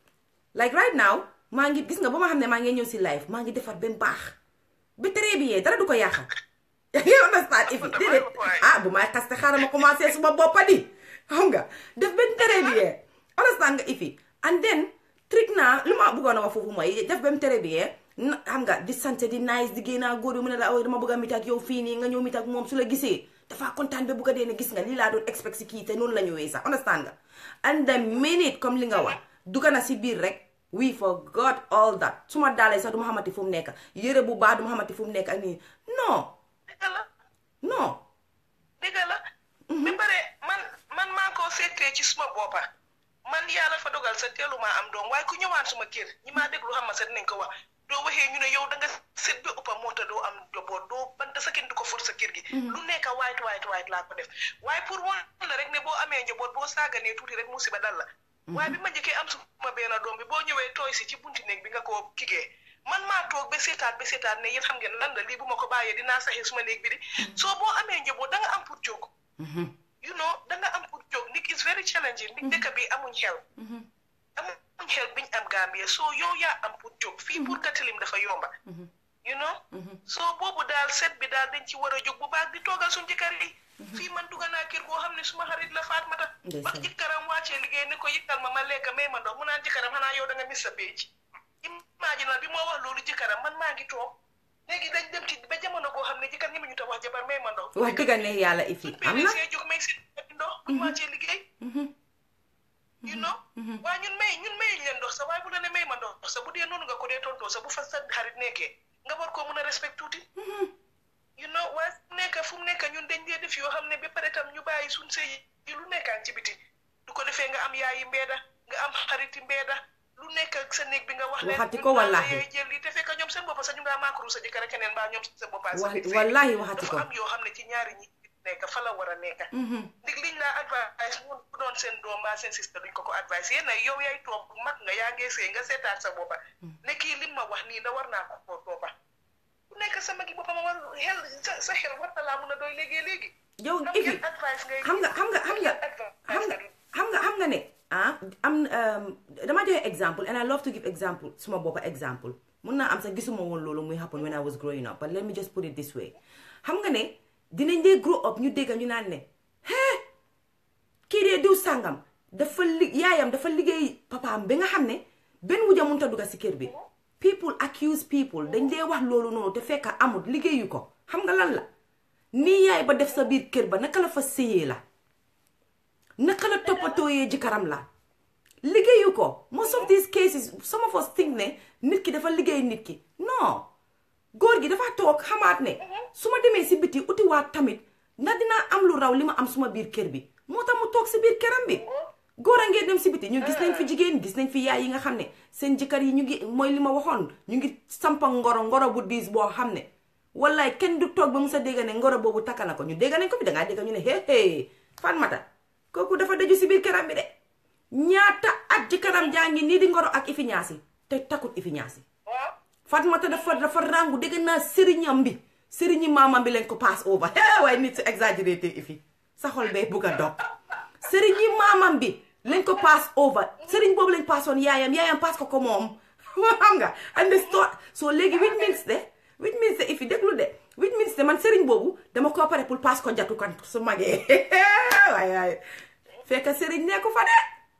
like right now maa ngi gis nga ba ma xam ne maa ngi ñëw si live maa ngi defar benn baax ba très bien dara du ko yàqa you understand if it déedéet ah bu may xaste xaaral ma commencé suma boppa di xam nga def benn très bien understand nga ifi and then trick naa lu ma bëggoon a wax foofu mooy def benn très bien na xam nga di sant di nice di génnaa góor yi mu ne la aw dama bëgg a mit ak yow fii nii nga ñëw mit ak moom su la gisee dafa kontaan ba bëgg a dee ne gis nga lii laa doon expect si kii te noonu la ñëwee sax understand nga and the minute comme li nga wax dugga na si biir rek we forgot all that su ma daalee sax du ma xamante fu mu nekk yére bu baax du ma xamante fu mu nekk ak nii non dëgg la non dëgg la ba pare man man maa ko seetee ci suma boppa man yàlla fa dogal sa teelu maa am doom waaye ku ñëwaan suma kër ñi maa déglu xam ma sa dinañ ko wax doo waxee ñu ne yow da nga seet ba ëppa moo tax doo am njaboot doo banta sa kenn du ko for sa kër gi lu nekk waayit waayit waayit laa ko def waaye pour wan la rek ne boo amee njaboot boo saaganee tuuti rek musiba dal la waaye bi ma njëkkee am suma benn doom bi boo ñëwee tooy si ci bunti néeg bi nga ko kigee man maa toog ba seetaat ba seetaat ne yéen xam ngeen lan la lii bu ma ko bàyyee dinaa saxee suma néeg bi di soo boo amee njaboot da nga am pour jóg you know da nga am pour jóg nit is very challenging nit dëkk bi amuñ xel amuñ xel biñ am Gambia soo yow yaa am pour jóg fii pour nga tilim dafa yomba you know soo boobu daal set bi daal dañ ci war a jóg bu baax di toogal suñ jëkkër yi fii man dugga naa kër goo xam ne suma xarit la Fatmata ba jëkkëram wàccee liggéey ni ko yëkkal ma ma lekk may ma ndox mu naan jëkkëram xanaa yow da nga mis sa péej imagine bi moo wax loolu jëkkëram man maa ngi toog léegi dañ dem ci ba jamono goo xam ne jëkkër ñi ma ñu ta wax jabar may ma ndox wax dëgg ne yàlla ifi am na see jóg may si ndox buñ wàccee liggéey you know waaye ñun may ñun mayuñ leen ndox sa waaye bu la ne may ma ndox sa bu dee noonu nga ko dee tontoo sa bu fa sa xarit nekkee nga war koo mën a respect tuuti you know waaye fu mu nekk fu mu nekk ñun dañ dee def yoo xam ne ba pare tam ñu bàyyi suñ sëy yi lu nekkaan ci biti du ko defee nga am yaayi mbeeda nga am xariti mbeeda lu nekk ak sa néeg bi nga wax Waxati ñun ko daal wallaahi. yooyu jël lii te fekk ñoom seen bopp sax ñu ngaa maakaru sa jëkkër ak keneen mbaa ñoom sa bopp sa Wa- biir sëy. wallaahi waxati ko. dafa am yoo xam ne ci ñaari ñi nekk fa la war a nekk ndig liñ laa advice mu doon seen doom mbaa seen sister duñ ko ko advice yéen nag yow yaay toog mag nga yaa ngee sëy nga seetaat sa boppa ne kii lim ma wax nii da war naa ko koo toppa ku nekk sa magi boppam war xel sa sa xel war na laa mun a doy léegi léegi yow xam ifi ngeen advice ngay xam nga xam nga xam nga xam nga xam nga xam nga ne ah am um, dama joxe exemple and I love to give example suma boppa example mun naa am sax gisuma woon loolu muy happen when I was growing up but let me just put it this way xam nga ne dinañ dee grow up ñu dégg ñu naan ne hee kii dee diw sàngam dafa li yaayam dafa liggéey papaam ba nga xam ne benn wuja mënut a dugg si kër bi people accuse people dañ dee wax loolu noonu te fekk amut liggéeyu ko xam nga lan la nii yaay ba def sa biir kër ba naka la fa séyee la naka la toppatooyee jëkkëram la liggéeyu ko most of these cases some of us think ne nit ki dafa liggéey nit ki non góor gi dafa toog xamaat ne su ma demee si biti utiwaat tamit ndax dinaa am lu raw li ma am suma biir kër bi moo tax mu toog si biir këram bi góor a ngee dem si biti ñu gis nañ fi jigéen gis nañ fi yaay yi nga xam ne seen jëkkër yi ñu ngi mooy li ma waxoon ñu ngi sampa ngoro ngoro bu diis boo xam ne wallaay kenn du toog ba mu sa dégg ne ngoro boobu takka na ko ñu dégg nañ ko fi dangaa dégg ñu ne hé hé fan mata kooku dafa daju si biir këram bi de ñaata at jëkkëram jaa ngi nii di ngoro ak ifi ñaasi te takkut ifi ñaasi waaw Fatmata dafa dafa rangu dégg naa sëriñam bi sëriñi maamam bi leen ko pass over hee waaye nit su exagéré te ifi sa xol bee bugg a dog sëriñi maamam bi lañ ko pass over sëriñ boobu lañ passoon yaayam yaayam pass ko ko moom xam nga and the store so léegi which means de which means de ifi déglu de which means de man sëriñ boobu dama ko pare pour pass ko jatu kan su magee waaye waaye fekk sëriñ nekku fa de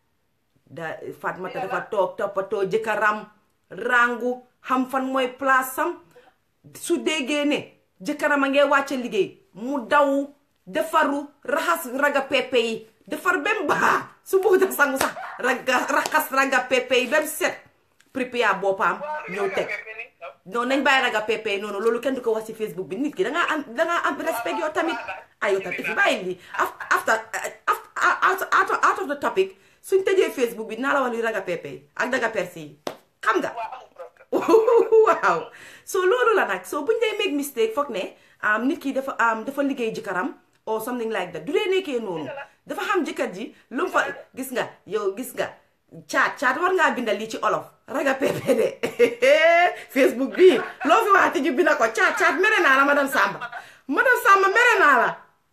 da Fatmata dafa toog toppatoo jëkkëram rangu xam fan mooy place sam su déggee ne jëkkëram a ngee wàcce liggéey mu daw defaru raxas raga pepe yi defar bem baax su bëgg a sangu sax raga raxas raga pepe yi bem set prépare boppam ñëw teg non nañ bàyyi raga pepe yi noonu loolu kenn du ko wax ci Facebook bi nit ki dangaa am dangaa am respect yow tamit ay yow tamit fi bàyyi lii after after out out of the topic suñ tëjee Facebook bi naa la wax li raga pepe yi ak daga persi yi xam nga waaw so loolu la nag so buñ dee make mistake foog ne nit ki dafa dafa liggéey jëkkëram or something like that du dee nekkee noonu dafa xam jëkkër ji lu mu fa gis nga yow gis nga caat caat war ngaa bindal lii ci olof raga pepe de Facebook bii loo fi waxati ju binda ko caat caat mere naa la madame Samba madame Samba mere naa la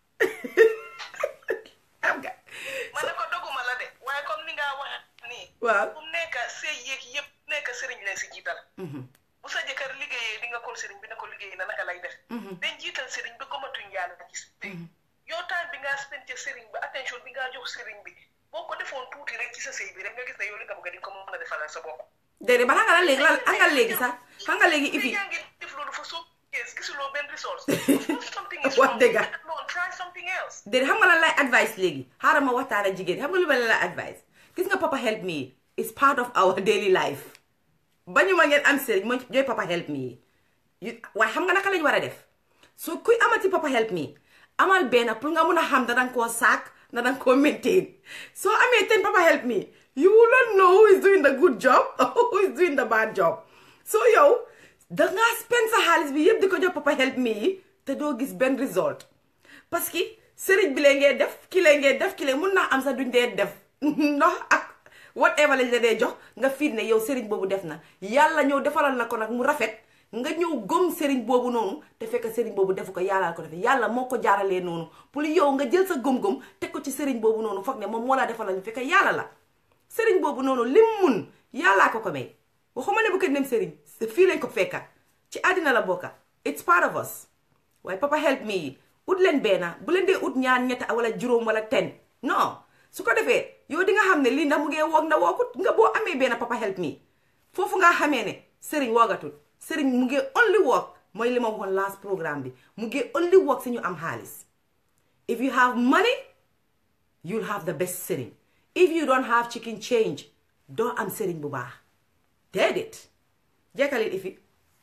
xam nga ma ne ko doguma la de waaye comme ni nga wax nii waaw bu mu nekk sëy yéeg yëpp nekk sëriñ leen si jiital bu sa jëkkër liggéeyee di nga kon sëriñ bi ne ko liggéey na naka lay def dañ jiital sëriñ bi gomatuñ yàlla ci sëy yow time bi ngaa spend ca sëriñ bi attention bi ngaa jox sëriñ bi boo ko defoon tuuti rek ci sa sëy bi rek nga gis ne yow li nga bëgg di ko mën a defalal sa bopp déedéet ba xam nga la léegi lan xam nga léegi sax xam nga léegi ifi yaa ngi def loolu fa soo kees gisuloo benn resource something is Wax wrong dëgga. non try something else déedéet xam nga lan lay advice léegi xaaral ma waxtaan ak jigéen xam nga lu ma leen lay advice gis nga papa help me is part of our daily life bañu ma ngeen am sëriñ mooy ñooy papa help me yi waaye xam nga naka lañ war a def so kuy amati papa help me amal benn pour nga mun a xam da danga koo saak na danga koo maintain soo amee ten papa help me you will not know who is doing the good job or who is doing the bad job so yow dangaa spend sa xaalis bi yëpp di ko jox papa help me yi te doo gis benn result parce que sëriñ bi lee ngee def ki lee ngee def ki lee mun naa am sax duñ dee def ndox ak whatever lañ la dee jox nga fiit ne yow sëriñ boobu def na yàlla ñëw defalal na ko nag mu rafet nga ñëw gëm sëriñ boobu noonu te fekk sëriñ boobu defu ko yàlla ko defee yàlla moo ko jaaralee noonu pour yow nga jël sa gëm-gëm teg ko ci sëriñ boobu noonu foog ne moom moo laa defalal fekk yàlla la sëriñ boobu noonu lim mun yàllaa ko ko may waxuma ne bu ko dem sëriñ fii lañ ko fekka ci àddina la bokka it's part of us waaye papa help me yi ut leen benn bu leen dee ut ñaar ñett wala juróom wala ten non su ko defee yow di nga xam ne lii ndax mu ngee woog na wookut nga boo amee benn papa help me foofu nga xamee ne sëriñ woogatul sëriñ mu ngee only work mooy li ma waxoon last programme bi mu ngee only work si ñu am xaalis if you have money you'll have the best sëriñ if you don't have chicken change doo am sëriñ bu baax déedéet jekkalit ifi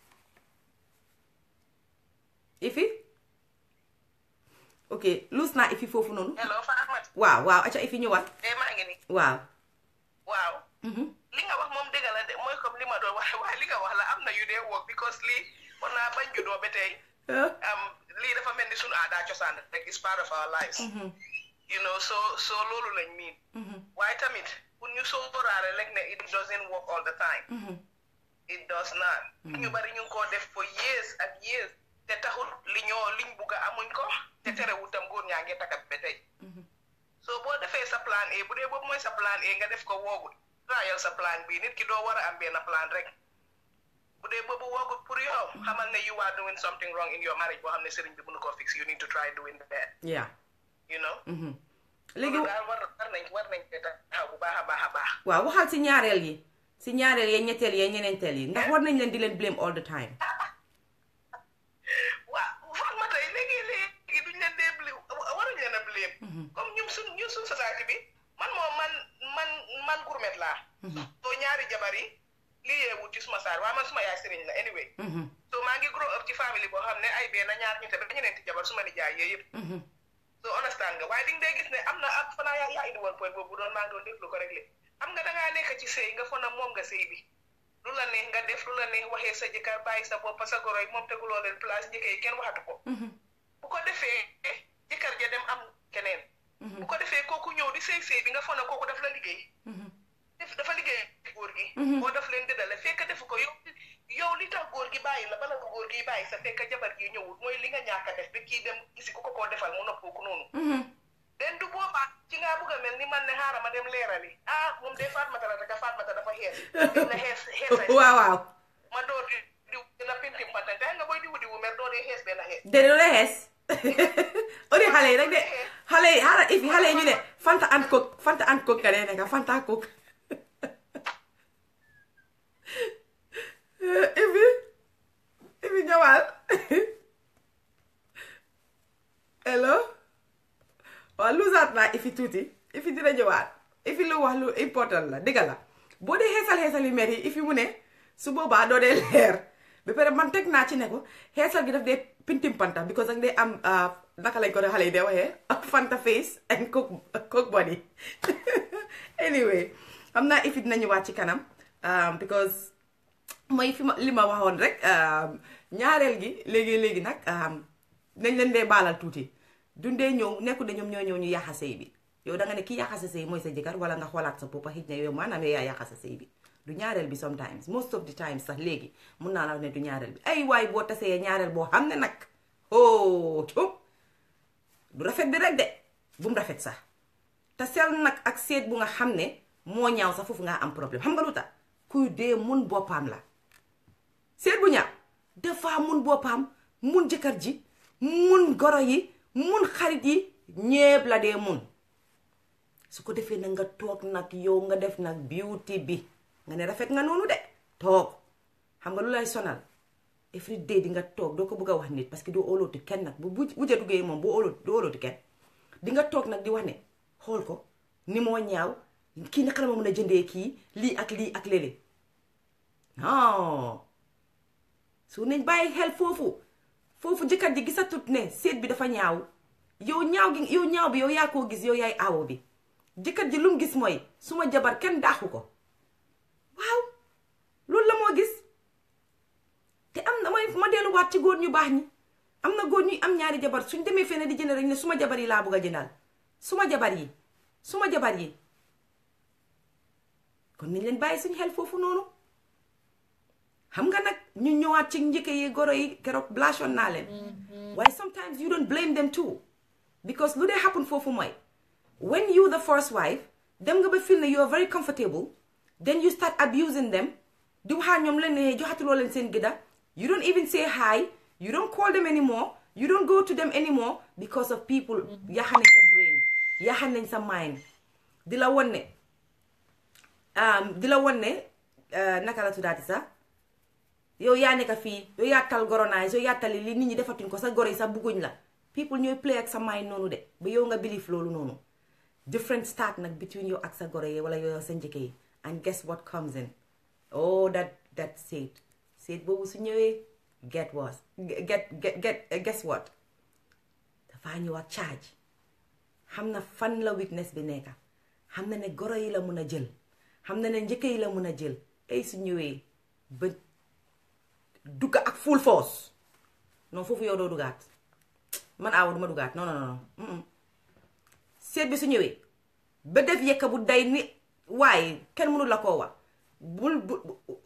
ifi ok luus naa ifi foofu noonu hello fa Ahmad waaw waaw acca ifi ñëwaat eh maa ngi ni waaw waaw li nga wax moom dëgg because lii war naa bañ juddoo ba tey am lii dafa mel ni suñu aadaa cosaan rek is part of our lives you know so so loolu lañ miin waaye tamit pour ñu sóoraale rek ne it doesn't work all the time it does not ñu bari ñu ngi koo def for years ak years te taxul li ñoo liñ bugg a amuñ ko te terewul tam góor ñaa ngi takkat ba tey so boo defee sa plan A bu dee boobu mooy sa plan A nga def ko woogul trial sa plan B nit ki doo war a am benn plan rek bu dee boobu woogul pour yow xamal ne you are doing something wrong in your marriage boo xam ne sëriñ bi mënu koo fix you need to try doing that yeah you know léegi loolu daal war war nañ war nañ te taxaw bu baax a baax a baax waaw waxal si ñaareel yi si ñaareel yi ñetteel yi ñeneenteel yi ndax war nañ leen di leen blame all the time waaw fan ma tey léegi léegi duñ leen dee blame waruñ leen a blame comme ñun suñ ñun suñ société bi man moom man man man gourmet laa soo ñaari jabar yi lii yeewut ci suma saar waaye man suma yaay sëriñ la anyway so maa ngi grow up ci famille boo xam ne ay benn ñaar ñu te ba ñeneenti jabar suma nijaay yee yëpp so understand nga waaye di nga dee gis ne am na ak fanaa yaa yaa indi woon point boobu doon maa ngi doon déglu ko rek li xam nga dangaa nekk ci sëy nga fona moom nga sëy bi lu la neex nga def lu la neex waxee sa jëkkër bàyyi sa bopp sa goro yi moom teguloo leen place njëkk yi kenn waxatu ko bu ko defee jëkkër ja dem am keneen bu ko defee kooku ñëw di sëy sëy bi nga fona kooku daf la liggéey def dafa liggéey góor gi boo daf leen dëddale fekk defu ko yow yow li tax góor gi bàyyi la bala nga góor gi bàyyi sa fekk jabar gi ñëwul mooy li nga ñàkk a def bi kii dem gisi ku ko koo defal mu noppoo ko noonu den du boobaa ci ngaa bugg a mel ni man ne xaaral ma dem leerali ah moom de Fatmata la rek Fatmata dafa xees dina xees xeesay waaw waaw ma door di diw dina pintim pantan te nga booy diwu diwu mer doo dee xees benn xees de lu la xees odi xale yi rek de xale yi xaaral ifi xale yi ñu ne fanta and cook fanta and cook nga dee nekka fanta cook ifi ifi ñëwaal hello waaw lusaat naa ifi tuuti ifi dina ñëwaat ifi lu wax lu important la dëgg la boo dee xeesal xeesal yu mer yi ifi mu ne su boobaa doo dee leer ba pare man teg naa ci ne ko xeesal gi daf dee pintim panta because ak dee am naka lañ ko de xale yi dee waxee fanta face and cook cook body anyway xam naa ifi dina ñëwaat ci kanam because mooy fi ma li ma waxoon rek ñaareel gi léegi léegi nag nañ leen dee baalal tuuti dundee ñëw nekku de ñoom ñoo ñëw ñu yàqa sëy bi yow da nga ne ki yàqa sa sëy mooy sa jëkkër wala nga xoolaat sa bopp xëj na yow maanaam yaa yàqa sa sëy bi du ñaareel bi sometimes most of the time sax léegi mun naa la ne du ñaareel bi ay waay boo tasee ñaareel boo xam ne nag oh cum du rafet bi rek de bu mu rafet sax te sel nag ak seet bu nga xam ne moo ñaaw sax foofu nga am problème xam nga lu tax kuy dee mun boppam la seet bu ñaaw dafa mun boppam mun jëkkër ji mun goro yi mun xarit yi ñépp la dee mun su ko defee nag nga toog nag yow nga def nag beauty bi nga ne rafet nga noonu de toog xam nga lu lay sonal every day di nga toog doo ko bëgg a wax nit parce que doo óolooti kenn nag bu bu wujja duggee moom boo óolooti doo óolooti kenn di nga toog nag di wax ne xool ko ni moo ñaaw kii naka la ma mën a jëndee kii lii ak lii ak léeg non su nañ bàyyi xel foofu foofu jëkkër ji gisatut ne seet bi dafa ñaaw yow ñaaw gi yow ñaaw bi yow yaa koo gis yow yaay aawo bi jëkkër ji lu mu gis mooy suma jabar kenn daaxu ko waaw loolu la moo gis te am na mooy ma delluwaat ci góor ñu baax ñi am na góor ñuy am ñaari jabar suñ demee fenn di jënd rek ne suma jabar yi laa bëgg a jëndal suma jabar yi suma jabar yi kon nañ leen bàyyi suñ xel foofu noonu xam nga nag ñu ñëwaat ci njëkk yi goro yi keroog blashoon naa leen waaye sometimes you don't blame them too because lu dee happen foofu mooy when you the first wife dem nga ba feel ne you are very comfortable then you start abusing them di waxaa ñoom leen ne joxatuloo leen seen gëdda you don't even say hi you don't call them anymore you don't go to them anymore because of people yaxan nañ sa brain yaxan nañ sa mind di la won ne di la won ne naka la tuddaati sax yow yaa nekk fii yow yaa tal goronaay yow yaa tali li nit ñi defatuñ ko sa goro yi sax bugguñ la people ñooy play ak sa mind noonu de ba yow nga believe loolu noonu different start nag between yow ak sa goro yi wala yow sa njëkke yi and guess what comes in oh that that seet seet boobu su ñëwee get what get get get guess what dafaa ñëw ak charge xam na fan la weakness bi nekk xam na ne goro yi la mun a jël xam na ne njëkke yi la mun a jël ay su ñëwee ba dugga ak full force non foofu yow doo dugaat man aawa duma dugaat non non non seet bi su ñëwee ba def yekka bu day ni waaye kenn mënu la koo wax bul bul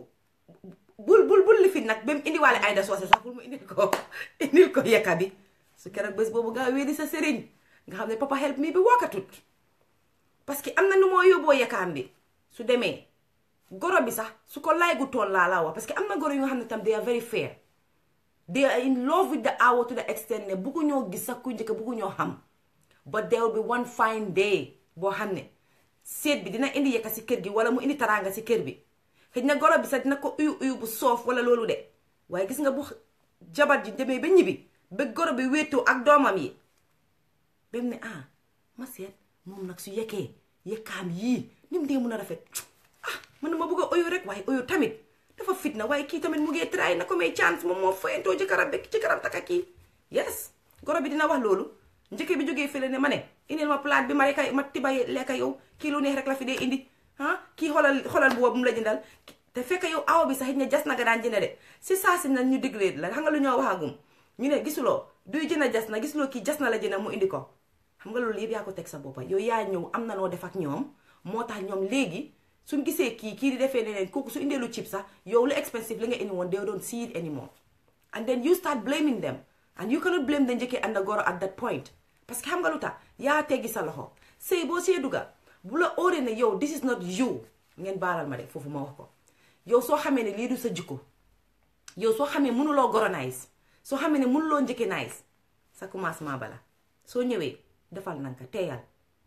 bul bul bul lifin nag ba mu indiwaale Aïda Socé sax pour mu indil ko indil ko yekka bi su keroog bés boobu nga wéedi sa sëriñ nga xam ne papa help me bi wokkatut parce que am na nu moo yóbboo yekkaam bi su demee goro bi sax su ko lay gu toon laa la wax parce que am na goro yu nga xam ne tam they are very fair they are in love with the awo to the extent ne buggu ñoo gis sax ku njëkk buggu ñoo xam but there will be one fine day boo xam ne seet bi dina indi yekka si kër gi wala mu indi taraanga si kër bi xëy na goro bi sax dina ko uyu uyu bu soof wala loolu de waaye gis nga bu jabar ji demee ba ñibbi ba goro bi wéetoo ak doomam yi ba mu ne ah ma seet moom nag su yekkee yekkaam yii ni mu dee mun a rafet ah man ma bëgg a oyo rek waaye oyo tamit dafa fitna waaye kii tamit mu ngee try na ko may chance moom moo fayantoo jëkkëram bekk jëkkëram taka kii yes goro bi dina wax loolu njëkke bi jógee fële ne ma ne indil ma plate bi ma rek ma tiba lekka yow kii lu neex rek la fi dee indi ah kii xoolal xoolal bu mu la jëndal te fekk yow awa bi sax it ne jas na nga daan jënd de si saa si na ñu diglee la xam nga lu ñoo waxagum ñu ne gisuloo duy jënd jas na gisuloo kii jas na la jënd mu indi ko xam nga loolu yëpp yaa ko teg sa boppa yow yaa ñëw am na noo def ak ñoom moo tax ñoom léegi suñ gisee kii kii di defee neneen kooku su indee lu cheap sax yow lu expensive li nga indi woon they don't see it anymore and then you start blaming them and you cannot blame the njëkkee and the goro at that point parce que xam nga lu tax yaa teggi sa loxo sëy boo see dugga bu la óoree ne yow this is not you ngeen baalal ma de foofu ma wax ko yow soo xamee ne lii du sa jikko yow soo xamee mënuloo goro nice soo xamee ne mënuloo njëkke nice sa commencement bala soo ñëwee defal nanka teeyal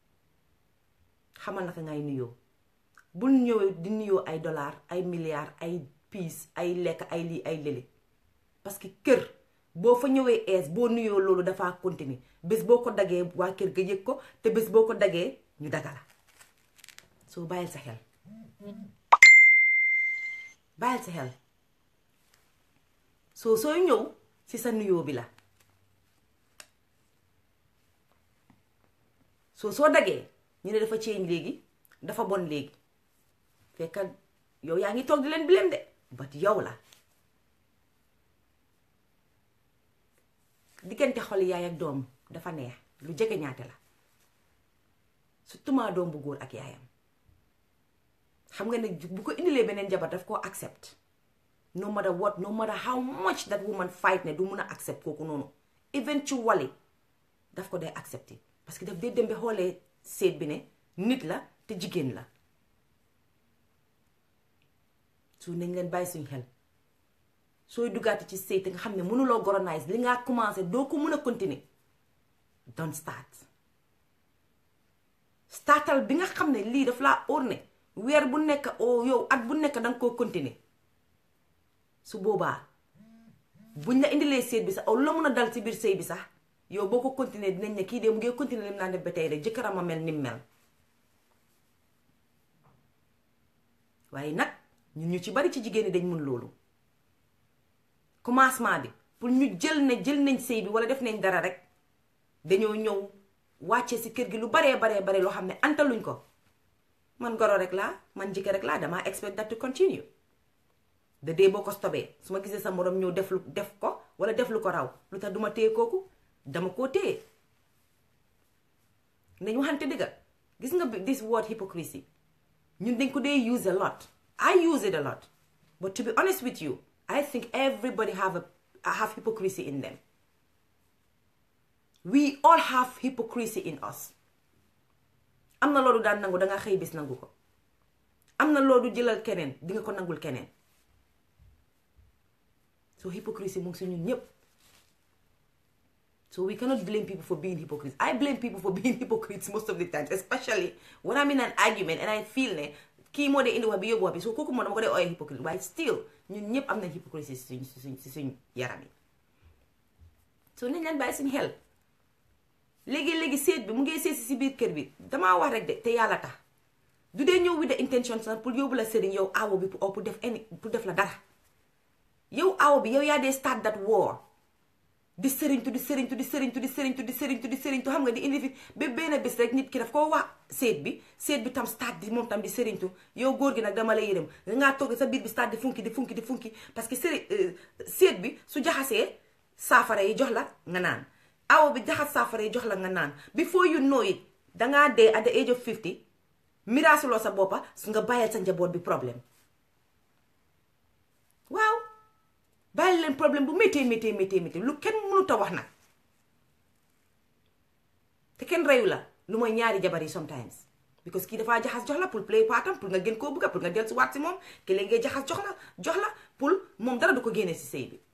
xamal naka ngay nuyoo bul ñëwee di nuyoo ay dollar ay milliards ay piis ay lekk ay lii ay lële parce que kër boo fa ñëwee ees boo nuyoo loolu dafa continuer bés boo ko dagee waa kër ga yëg ko te bés boo ko dagee ñu daga la soo bàyyil sa xel bàyyil sa xel soo sooy ñëw ci sa nuyoo bi la soo soo dagee ñu ne dafa ceeñ léegi dafa bon léegi fekka yow yaa ngi toog di leen bileem de bat yow la diggante xol yaay ak doom dafa neex lu jege ñaate la surtout maa doom bu góor ak yaayam xam nga ne bu ko indilee beneen jabar daf koo accept no matter what no matter how much that woman fight ne du mun a accept kooku noonu eventually daf ko dee accepté parce que daf dee dem ba xoolee seet bi ne nit la te jigéen la su nañ leen bàyyi suñ xel sooy duggaati ci sëy te nga xam ne mënuloo goronize li nga commencé doo ko mën a continuer don't start startal bi nga xam ne lii daf laa óor ne weer bu nekk o yow at bu nekk danga koo continuer su boobaa buñ la indilee seet bi sax aw la mën a dal ci biir sëy bi sax yow boo ko continuer dinañ ne kii de mu ngi continuer lim naa def ba tey rek jëkkëram a mel ni mu mel waaye nag ñun ñu ci bari ci jigéen ñi dañ mun loolu commencement bi pour ñu jël ne jël nañ sëy bi wala def nañ dara rek dañoo ñëw wàcce si kër gi lu baree baree bare loo xam ne antaluñ ko man goro rek laa man jëkkër rek laa damaa expect that to continue de dee boo ko stobee su ma gisee sa morom ñëw def lu def ko wala def lu ko raw lu tax duma téye kooku dama koo téye nañ waxante dëgga gis nga this word hypocrisy ñun dañ ko dee use a lot I use it a lot but to be honest with you I think everybody have a have hypocrisy in them we all have hypocrisy in us am na loolu daan nangu danga xëy bis nangu ko am na loolu jëlal keneen di nga ko nangul keneen so hypocrisy mu ngi si ñun ñépp so we cannot blame people for being hypocrites I blame people for being hypocrites most of the times especially when I'm in an argument and I feel ne kii moo dee indi wax bi yóbbu wax bi so kooku moo dama ko dee ooyee hypocrite waaye still ñun ñëpp am nañ hypocrisie si suñ si suñ si suñ yaram yi so nañ leen bàyyi suñ xel léegi-léegi seet bi mu ngi seet si biir kër bi damaa wax rek de te yàlla tax du dee ñëw with the intention sax pour yóbbu la sëriñ yow awo bi pour def any pour def la dara yow awo bi yow yaa dee start that war di sëriñtu di sëriñtu di sëriñtu di sëriñtu di sëriñtu di sëriñtu xam nga di indi fi ba benn bés rek nit ki daf koo wax seet bi seet bi tam stade di moom tam di sëriñtu yow góor gi nag dama la yërëm dangaa toog sa biir bi stade di funki di funki di funki parce que sëri seet bi su jaxasee saafara yi jox la nga naan awo bi jaxas saafara yi jox la nga naan before you know it dangaa dee at the age of 50 miraasuloo sa boppa su nga bàyyil sa njaboot bi problème waaw bàyyi leen problème bu méttee méttee méttee méttee lu kenn mënut a wax nag te kenn reyu la lu mooy ñaari jabar yi sometimes because kii dafaa jaxas jox la pour play partam pour nga gën koo bëgga pour nga del si waat si moom ki léegi ngay jaxas jox la jox la pour moom dara du ko génnee si sëy bi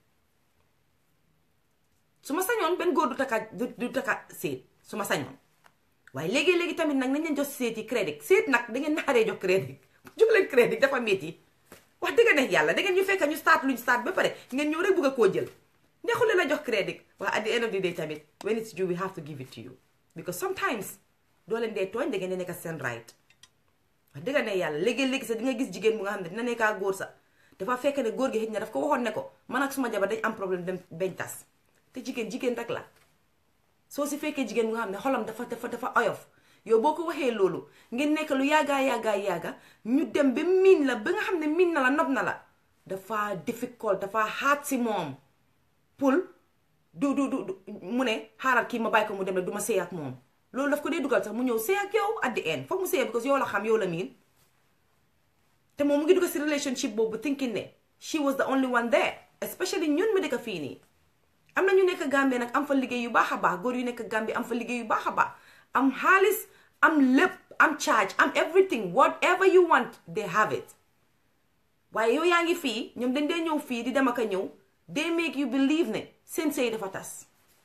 su ma sañoon benn góor du takka du takka séet su ma sañoon waaye léegi-léegi tamit nag nañ leen jox séet yi crédit séet nag da ngeen naxaree jox crédit jox leen crédit dafa métti wax dëgg neex yàlla da ngeen ñu fekk ñu start luñ start ba pare ngeen ñëw rek bëgg a koo jël neexul leen a jox crédit waaye at the end of the day tamit when it's due we have to give it to you because sometimes doo leen dee tooñ da ngeen di nekk seen right wax dëgg neex yàlla léegi-léegi sax di nga gis jigéen bu nga xam ne dina nekkaa góor sax dafa fekk ne góor gi xëy na daf ko waxoon ne ko man ak suma jabar dañ am problème dem bañ tas te jigéen jigéen rek la soo si fekkee jigéen bu nga xam ne xolam dafa dafa dafa oyof yow boo ko waxee loolu ngeen nekk lu yàggaa yàggaa yàgga ñu dem ba miin la ba nga xam ne miin na la nopp na la dafa difficult dafa xaat si moom pour du du du mu ne xaaral kii ma bàyyi ko mu dem ne du ma sëy ak moom loolu daf ko dee dugal sax mu ñëw sëy ak yow at the end foog mu sëy because yow la xam yow la miin te moom mu ngi dugal si relationship boobu thinking ne she was the only one there especially ñun mi dëkk fii nii am na ñu nekk Gambie nag am fa liggéey yu baax a baax góor yu nekk Gambie am fa liggéey yu baax a baax am xaalis am lépp am charge am everything whatever you want they have it waaye yow yaa ngi fii ñoom dañ dee ñëw fii di dem ak a ñëw they make you believe ne seen sëy dafa tas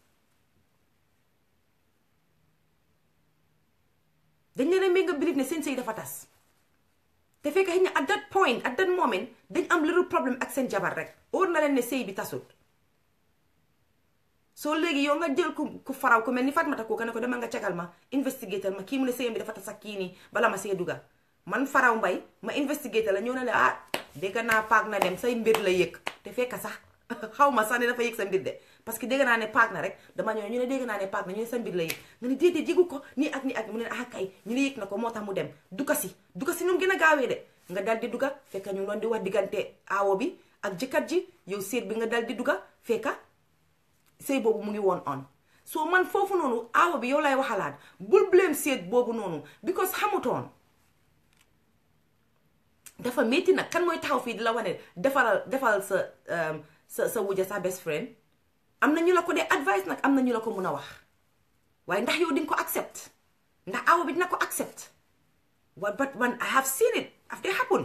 dañ leen a make nga believe ne seen sëy dafa tas te fekk xëy na at that point at that moment dañ am little problem ak seen jabar rek óor na leen ne sëy bi tasut soo léegi yow nga jël ku ku faraw ku mel ni Fatmata kooka ne ko demal nga cagal ma investigatal ma kii mu ne sëyam bi dafa tas ak kii nii bala ma see duga man faraw mbay ma investigatal la ñëw na la ah dégg naa paak na dem say mbir la yëg te fekk sax xaw ma sax ne dafa yëg sa mbir de parce que dégg naa ne paak na rek dama ñëw ñu ne dégg naa ne paak na ñu ne sa mbir la yëg nga ne déedéet yëgu ko nii ak nii ak mu ne ah kay ñu ne yëg na ko moo tax mu dem duka si duka si nu mu gën a gaawee de nga dal di duga fekk ñu doon di wax diggante aawo bi ak jëkkat ji yow séet bi nga dal di duga fekka sëy boobu mu ngi woon on soo man foofu noonu aawa bi yow lay waxalaat bul blame seet boobu noonu because xamutoon dafa métti nag kan mooy taxaw fii di la wane defaral defal sa sa sa wuja sa best friend am na ñu la ko dee advice nag am na ñu la ko mun a wax waaye ndax yow di nga ko accept ndax aawa bi dina ko accept wa but man I have seen it daf dee happen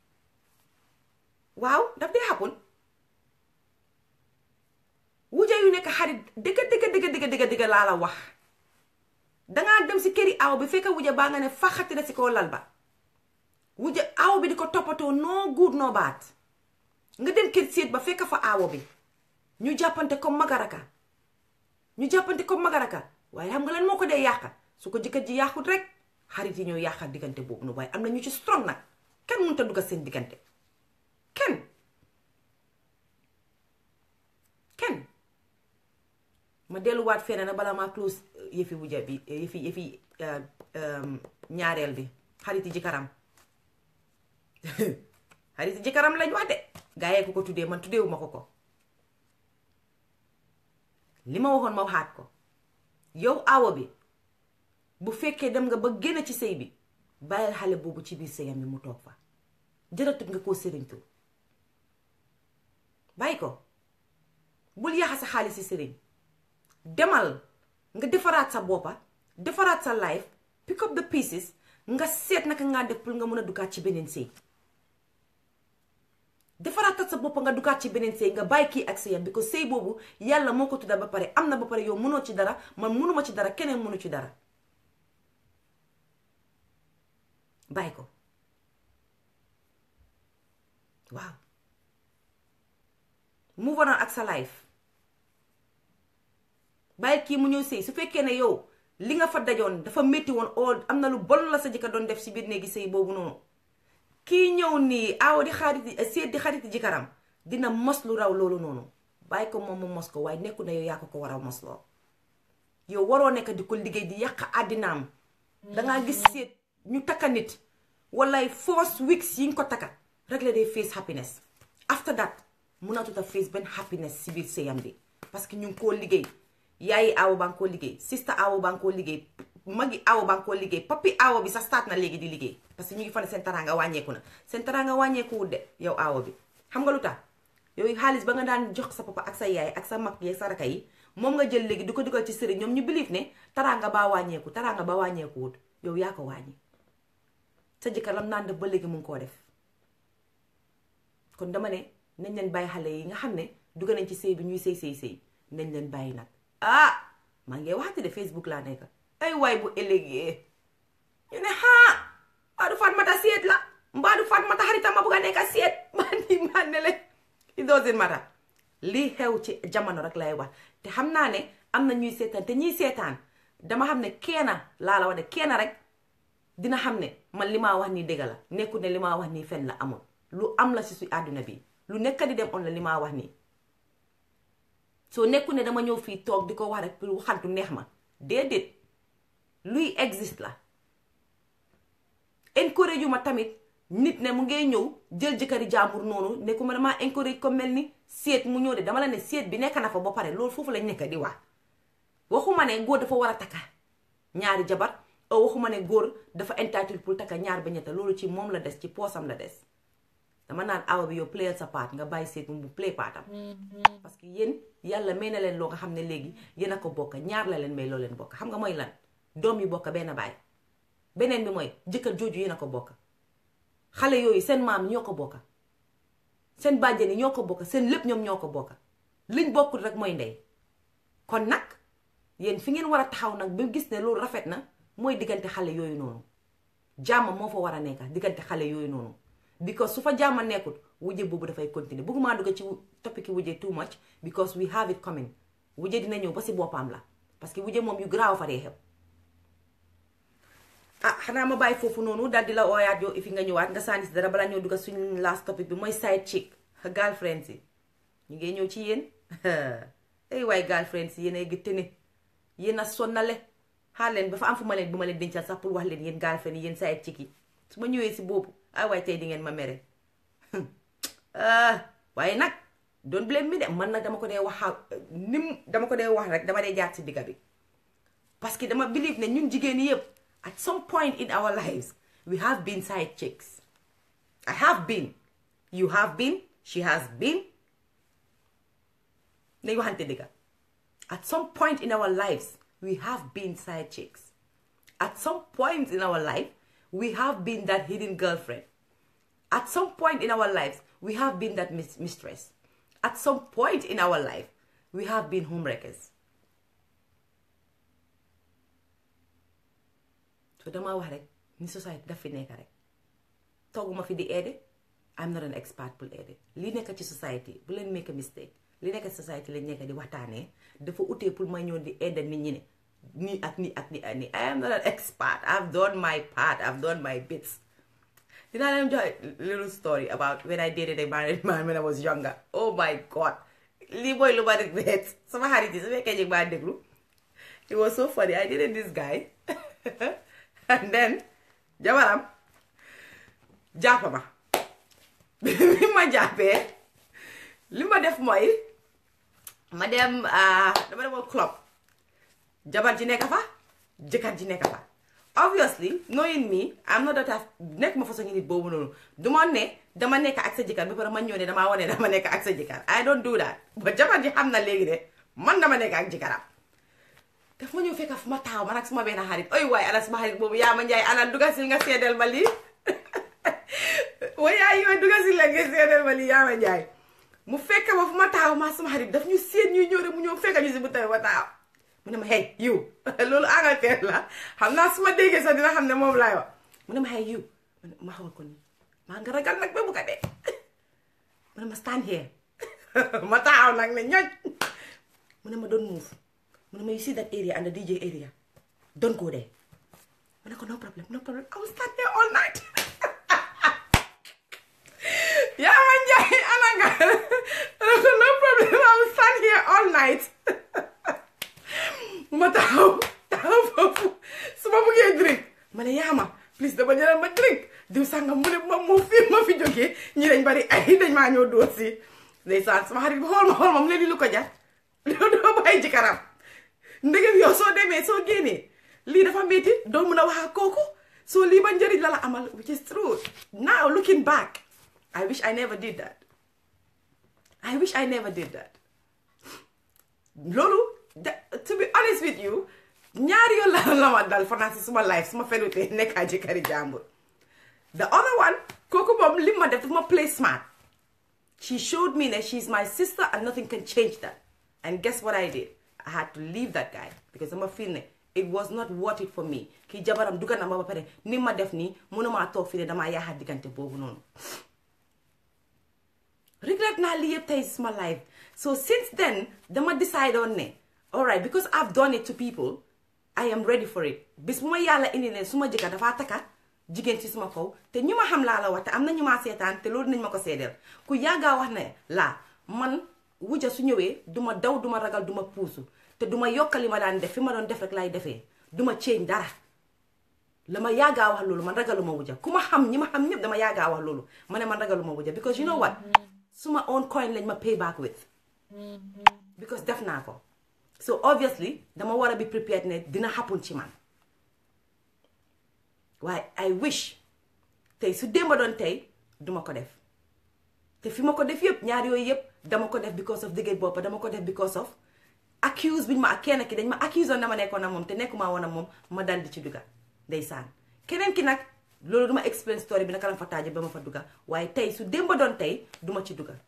waaw daf dee happen wuja yu nekk xarit dëgga dëgga dëgga dëgga dëgga dëgga laa la wax dangaa dem si këri aw bi fekk wuja baa nga ne faxati na si kaw lal ba wuja aw bi di ko toppatoo noo guut noo baat nga dem kër séet ba fekk fa awo bi ñu jàppante comme magaraka ñu jàppante comme magaraka waaye xam nga lan moo ko dee yàqa su ko jëkkër ji yàqut rek xarit yi ñoo yàqal diggante boobu nu waaye am na ñu ci strong nag kenn mënut a dugg seen diggante kenn kenn ma delluwaat feneen na bala maa close yëfi wuja bi yëfi yëfi ñaareel bi xariti jëkkëram xariti jëkkëram lañ wax de gaa yee ko ko tuddee man tuddeewu ma ko ko li ma waxoon ma waxaat ko yow awo bi bu fekkee dem nga ba génn ci sëy bi bàyyil xale boobu ci biir sëyam bi mu toog fa jëratut nga koo sëriñtu bàyyi ko bul yaxa sa xaalis si sëriñ demal nga defaraat sa boppa defaraat sa life pick up the pieces nga seet naka ngaa def pour nga mën a dugaat ci beneen sëy defaraatat sa boppa nga dugaat ci beneen sëy nga bàyyi kii ak sëyam bi ko sëy boobu yàlla moo ko tudda ba pare am na ba pare yow mënoo ci dara man mënuma ci dara keneen mënu ci dara bàyyi ko waaw move on ak sa life bàyyi kii mu ñëw sëy su fekkee ne yow li nga fa dajoon dafa métti woon oo am na lu bon la sa jëkkër doon def si biir néegi sëy boobu noonu kii ñëw nii aaw di xarit seet di xarit jëkkëram dina mos lu raw loolu noonu bàyyi ko moom mu mos ko waaye nekku na yow yaa ko ko war a mosloo yow waroo nekk di ko liggéey di yàq àddinaam dangaa gis seet ñu takka nit walay first weeks yi nga ko takka rek la day face happiness after that mënatut a face benn happiness si biir sëyam bi parce que ñu ngi koo liggéey yaayi aawo baa ngi koo liggéey sista aawo baa ngi koo liggéey magi aawo baa ngi koo liggéey papi aawo bi sax start na léegi di liggéey parce que ñu ngi fa ne seen taraanga wàññeeku na seen taraanga wàññeekuwul de yow aawo bi xam nga lu tax yooyu xaalis ba nga daan jox sa papa ak sa yaay ak sa mag yi sa raka yi moom nga jël léegi di ko dugal ci sëriñ ñoom ñu believe ne taraanga baa wàññeeku taraanga ba wàññeekuwul yow yaa ko wàññi sa jëkkër lam naan def ba léegi mu ngi koo def kon dama ne nañ leen bàyyi xale yi nga xam ne dugg nañ ci sëy bi ñuy sëy sëy sëy nañ leen bàyyi nag ah maa ngi waxati de Facebook laa nekk ay waay bu ëllëgee ñu ne ah mbaa du Fatmata seet la mbaa du Fatmata xaritam ma bugg a nekk seet man ni man ne leen it doesn't matter lii xew ci jamono rek lay wax te xam naa ne am na ñuy seetaan te ñuy seetaan dama xam ne kenn laa la wax ne kenn rek dina xam ne man li maa wax nii dëgg la nekkul ne li maa wax nii fen la amul lu am la si su àdduna bi lu nekk di dem on la li maa wax nii soo nekkul ne dama ñëw fii toog di ko wax rek pour waxantu neex ma déedéet luy existe la encourage yu ma tamit nit ne mu ngay ñëw jël jëkkëri jàmbur noonu ne ku ma damaa encourage ko mel ni seet mu ñëw de dama la ne seet bi nekk na fa ba pare loolu foofu lañ nekk di wax waxuma ne góor dafa war a takka ñaari jabar o waxuma ne góor dafa entitled pour takka ñaar ba ñetta loolu ci moom la des ci poosam la des dama naan awa bi yow playal sa part nga bàyyi seet mu play partam parce que yéen yàlla may na leen loo nga xam ne léegi yéen a ko bokk ñaar la leen may loo leen bokk xam nga mooy lan doom yi bokk benn baay beneen bi mooy jëkkër jooju yéen a ko bokk xale yooyu seen maam ñoo ko bokk seen bàjjen yi ñoo ko bokk seen lépp ñoom ñoo ko bokk liñ bokkul rek mooy ndey kon nag yéen fi ngeen war a taxaw nag ba gis ne loolu rafet na mooy diggante xale yooyu noonu jàmm moo fa war a nekk diggante xale yooyu noonu because su fa jàmm nekkul wujje boobu dafay continuer bëgguma dugg ci topic wujje too much because we have it coming wujje dina ñëw ba si boppam la parce que wujje moom yu garaaw fa dee xew ah xanaa ma bàyyi foofu noonu daal di la ooyaat yow fi nga ñëwaat nga sànni si dara balaa ñëw dugg suñu last topic bi mooy side chick girlfriends yi ñu ngi ñëw ci yéen ay waay girlfriends yi yéen ay gëtte ne yéen a sonnale xaar leen ba fa am fu ma leen bu ma leen dencal sax pour wax leen yéen girlfriend yi yéen side chick yi su ma ñëwee si boobu ay waay tey di ngeen ma mere waaye nag don't blame me de man nag dama ko dee wax nim dama ko dee wax rek dama dee jaar si digga bi parce que dama believe ne ñun jigéen yëpp at some point in our lives we have been side chicks I have been you have been she has been nañ waxante digga at some point in our lives we have been side chicks at some point in our life we have been that hidden girlfriend at some point in our lives we have been that mistress at some point in our life we have been homewreckers so dama wax rek ni society daf fi nekk rek tooguma fi di aide I'm not an expert pour aide li nekk ci society bu leen make a mistake li nekk ci society lañ nekk di waxtaanee dafa utee pour ma ñëw di aide nit ñi ne nii ak nii ak nii ak nii I am not an expert I've done my part I've done my bits dinaa leen jox little story about when I dated a married man when I was younger oh my god lii mooy lu ma regret sama xarit yi su fekkee ñu maa déglu it was so funny I dated this guy and then jabaram jàppa ma bi ma jàppee li ma def mooy ma dem dama demoon club jabar ji nekk fa jëkkër ji nekk fa obviously knowing me am not that nekk ma façon nit boobu noonu du ma ne dama nekk ak sa jëkkër ba pare ma ñëw ne damaa wane dama nekk ak sa jëkkër I don't do that ba jabar ji xam na léegi ne man dama nekk ak jëkkëram daf ma ñëw fekk fu ma taaw man ak suma benn xarit oy waay ana suma xarit boobu yaa ma njaay ana dugasil nga seedeel ma lii wayaa yoo dugasil la nga seedeel ma lii yaa ma njaay mu fekk ma fu ma taaw ma suma xarit daf ñu seet ñuy ñëw rek mu ñëw fekk ñu si bu tamit ma taaw mu ne ma hey yiw loolu Angleterre la xam naa su ma déggee sax dina xam ne moom laay wax mu ne ma hey yiw ma xawal ko nii maa nga ragal nag ba bu ko dee mu ne ma stand here ma taaw nag ne ñoj mu ne ma doon move mu ne ma you see that area and the DJ area don't go there ma ne ko no problem no problem I will stand there all night yaa ma njaay ana sànga no problem I will stand here all night ma taxaw taxaw foofu su ma bëggee drink ma ne yaa ma please dama jëlal ma drink diw sànga mu ne ma moo fii ma fi jógee ñi dañ bari ay dañ maa ñëw dóor si ndeysaan sama xarit bi xool ma xool ma mu ne di lu ko jar doo bàyyi ci kanam ndegem yow soo demee soo génnee lii dafa métti doo mun a wax ak kooku soo lii ba njëriñ la la amal which is true now looking back I wish I never did that I wish I never did that loolu to be honest with you ñaari yoon la la ma dal fanaan si suma life suma fenutee nekkaa jëkkëri jàmbur the other one kooku moom li ma def dafa ma play smart she showed me that she's my sister and nothing can change that and guess what I did I had to leave that guy because dama feel ne it was not worth it for me kii jabaram dugga na ma ba pare ni ma def nii mënumaa toog fii ne damaa yaaxaat diggante boobu noonu regret naa lii yëpp tey suma life so since then dama decide on ne alright because I've done it to people I am ready for it bis bu ma yàlla indi ne suma jëkkër dafaa takka jigéen ci suma kaw te ñu ma xam laa la wax te am na ñu ma seetaan te loolu nañ ma ko seedeel ku yàggaa wax ne laa man wuja su ñëwee duma daw duma ragal duma puusu te duma yokkali ma daan def fi ma doon def rek laay defee duma change dara la ma yàggaa wax loolu man ragaluma wuja ku ma xam ñi ma xam ñëpp dama yàggaa wax loolu ma ne man ragaluma wuja because you know what suma own coin lañ ma pay back with because def naa ko so obviously dama war a be prepared ne dina happen ci man waaye I wish tey su démba doon tey duma ko def te fi ma ko def yëpp ñaar yooyu yëpp dama ko def because of dëgër boppa dama ko def because of accuse biñ ma ak kenn ki dañ ma accuse woon dama nekkoon ak moom te nekkuma woon ak moom ma dal di ci dugga ndeysaan keneen ki nag loolu duma explain story bi naka la fa taaje ba ma fa dugga waaye tey su démba doon tey duma ci dugga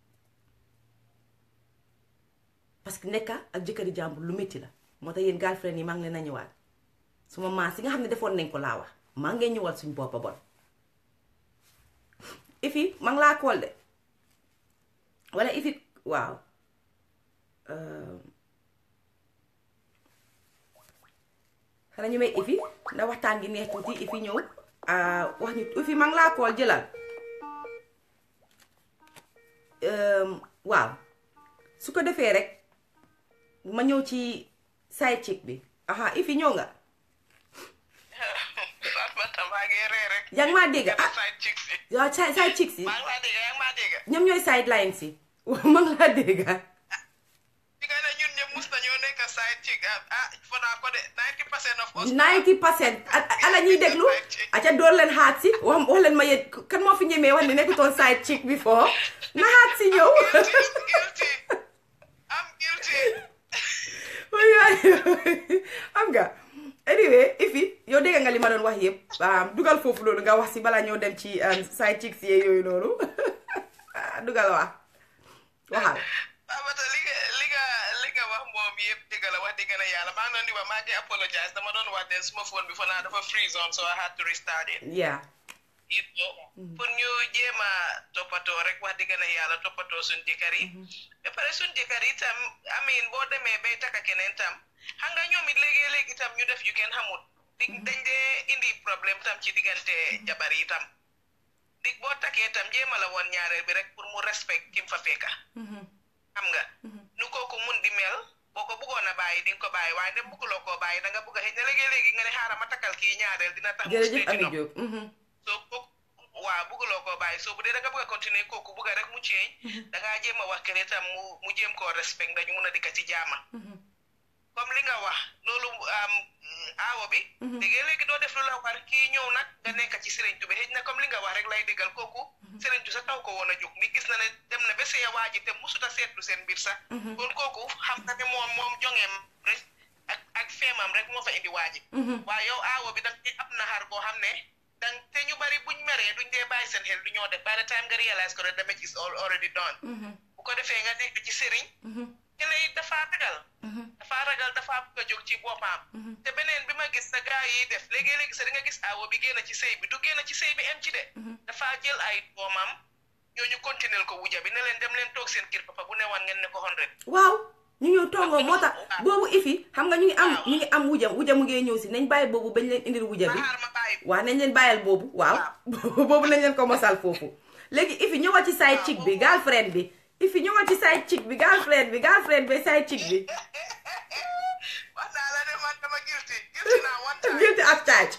parce que nekka ak jëkkëri jàmbur lu métti la moo tax yéen girlfriend yi maa ngi leen a ñëwaat suma maas yi nga xam ne defoon nañ ko laa wax maa ngi ñëwal suñ boppa bon ifi maa ngi laa kool de wala ifi waaw xanaa ñu may ifi ndax waxtaan gi neex tuuti ifi ñëw wax ñu ifi maa ngi laa kool jëlal waaw su ko defee rek ma ñëw ci side chick bi aha ifi ñëw nga yaa ngi maa dégg ah waaw side chick si ñoom ñooy side line si waaw ma ngi laa dégg ninety percent ala ñuy déglu aca door leen xaat si wax wax leen ma yéen kan moo fi ñemee wax ne nekkutoon side chick before na xaat si ñëw xam nga anyway ifi yow dégg nga li ma doon wax yëpp dugal foofu loolu nga wax si balaa ñëw dem ci side chicks yee yooyu noonu dugal wax waxal Babata li nga li nga li nga wax moom yëpp dëgg la wax dëgg la yàlla maa ngi doon di wax maa ngi apologize dama doon wax den suma phone bi fa naa dafa freeze on so I had to restart it. yeah it pour ñu jéem a toppatoo rek wax dëgg na yàlla toppatoo suñ jëkkër yi ba pare suñ jëkkër yi tam amin boo demee bay taka keneen tam xam nga ñoom it léegi-léegi tam ñu def yu kenn xamut di dañ dee indi problème tam ci diggante jabar yi tam dig boo takkee tam jéema la woon ñaareel bi rek pour mu respect kim fa fekka xam nga nu kooku mun di mel boo ko bëggoon a bàyyi di nga ko bàyyi waaye dem bëgguloo koo bàyyi da nga bëgg a xëy na léegi-léegi nga ne xaaral ma takkal kii ñaareel dina tax mu jërëjëf stay Ami ci Diop soo kooku waaw bëgguloo koo bàyyi soo bu dee da nga bëgg a continuer kooku bëgg a rek mu ceeñ da ngaa jéem a wax kene tam mu mu jéem koo respect dañu mun a dikka ci jaama comme li nga wax loolu am aawo bi léegi léegi doo def lu la war kii ñëw nag nga nekk ci sëriñtu bi xëy na comme li nga wax rek lay déggal kooku sëriñtu sa taw ko woon a jóg ni gis na ne dem na ba see waa ji te musuta seetlu seen mbir sax kon kooku xam na ne moom moom jongeem rek ak ak feemam rek moo fa indi waa ji waaye yow aawo bi danga ci am naxar boo xam ne dang te ñu bari buñ meree duñ dee bàyyi seen xel du ñoo def by the time nga realize ko the damage is all already done bu ko defee nga nekk ci sëriñ kene it dafa ragal dafa ragal dafa bëgg a jóg ci boppam te beneen bi ma gis sa gaa yi def léegi-léegi sa di nga gis aawo bi génn ci sëy bi du génn ci sëy bi em ci de dafa jël ay doomam ñooñu continuer ko wuja bi ne leen dem leen toog seen kër papa bu newoon ngeen ne ko hundred waaw ñu ñëw tongoo moo tax boobu ifi xam nga ñu ngi am ñu ngi am wuja wuja mu ngee ñëw si nañ bàyyi boobu bañ leen indil wuja ma bi xaar ma bàyyi waaw nañ leen bàyyal boobu waaw boobu nañ leen ko mosal foofu léegi ifi ñëwal ci side chick bi girlfriend bi ifi ñëwal ci side chick bi girlfriend bi girlfriend bi side chick bi wax naa la ne man dama guilty guilty naa one time guilty as charged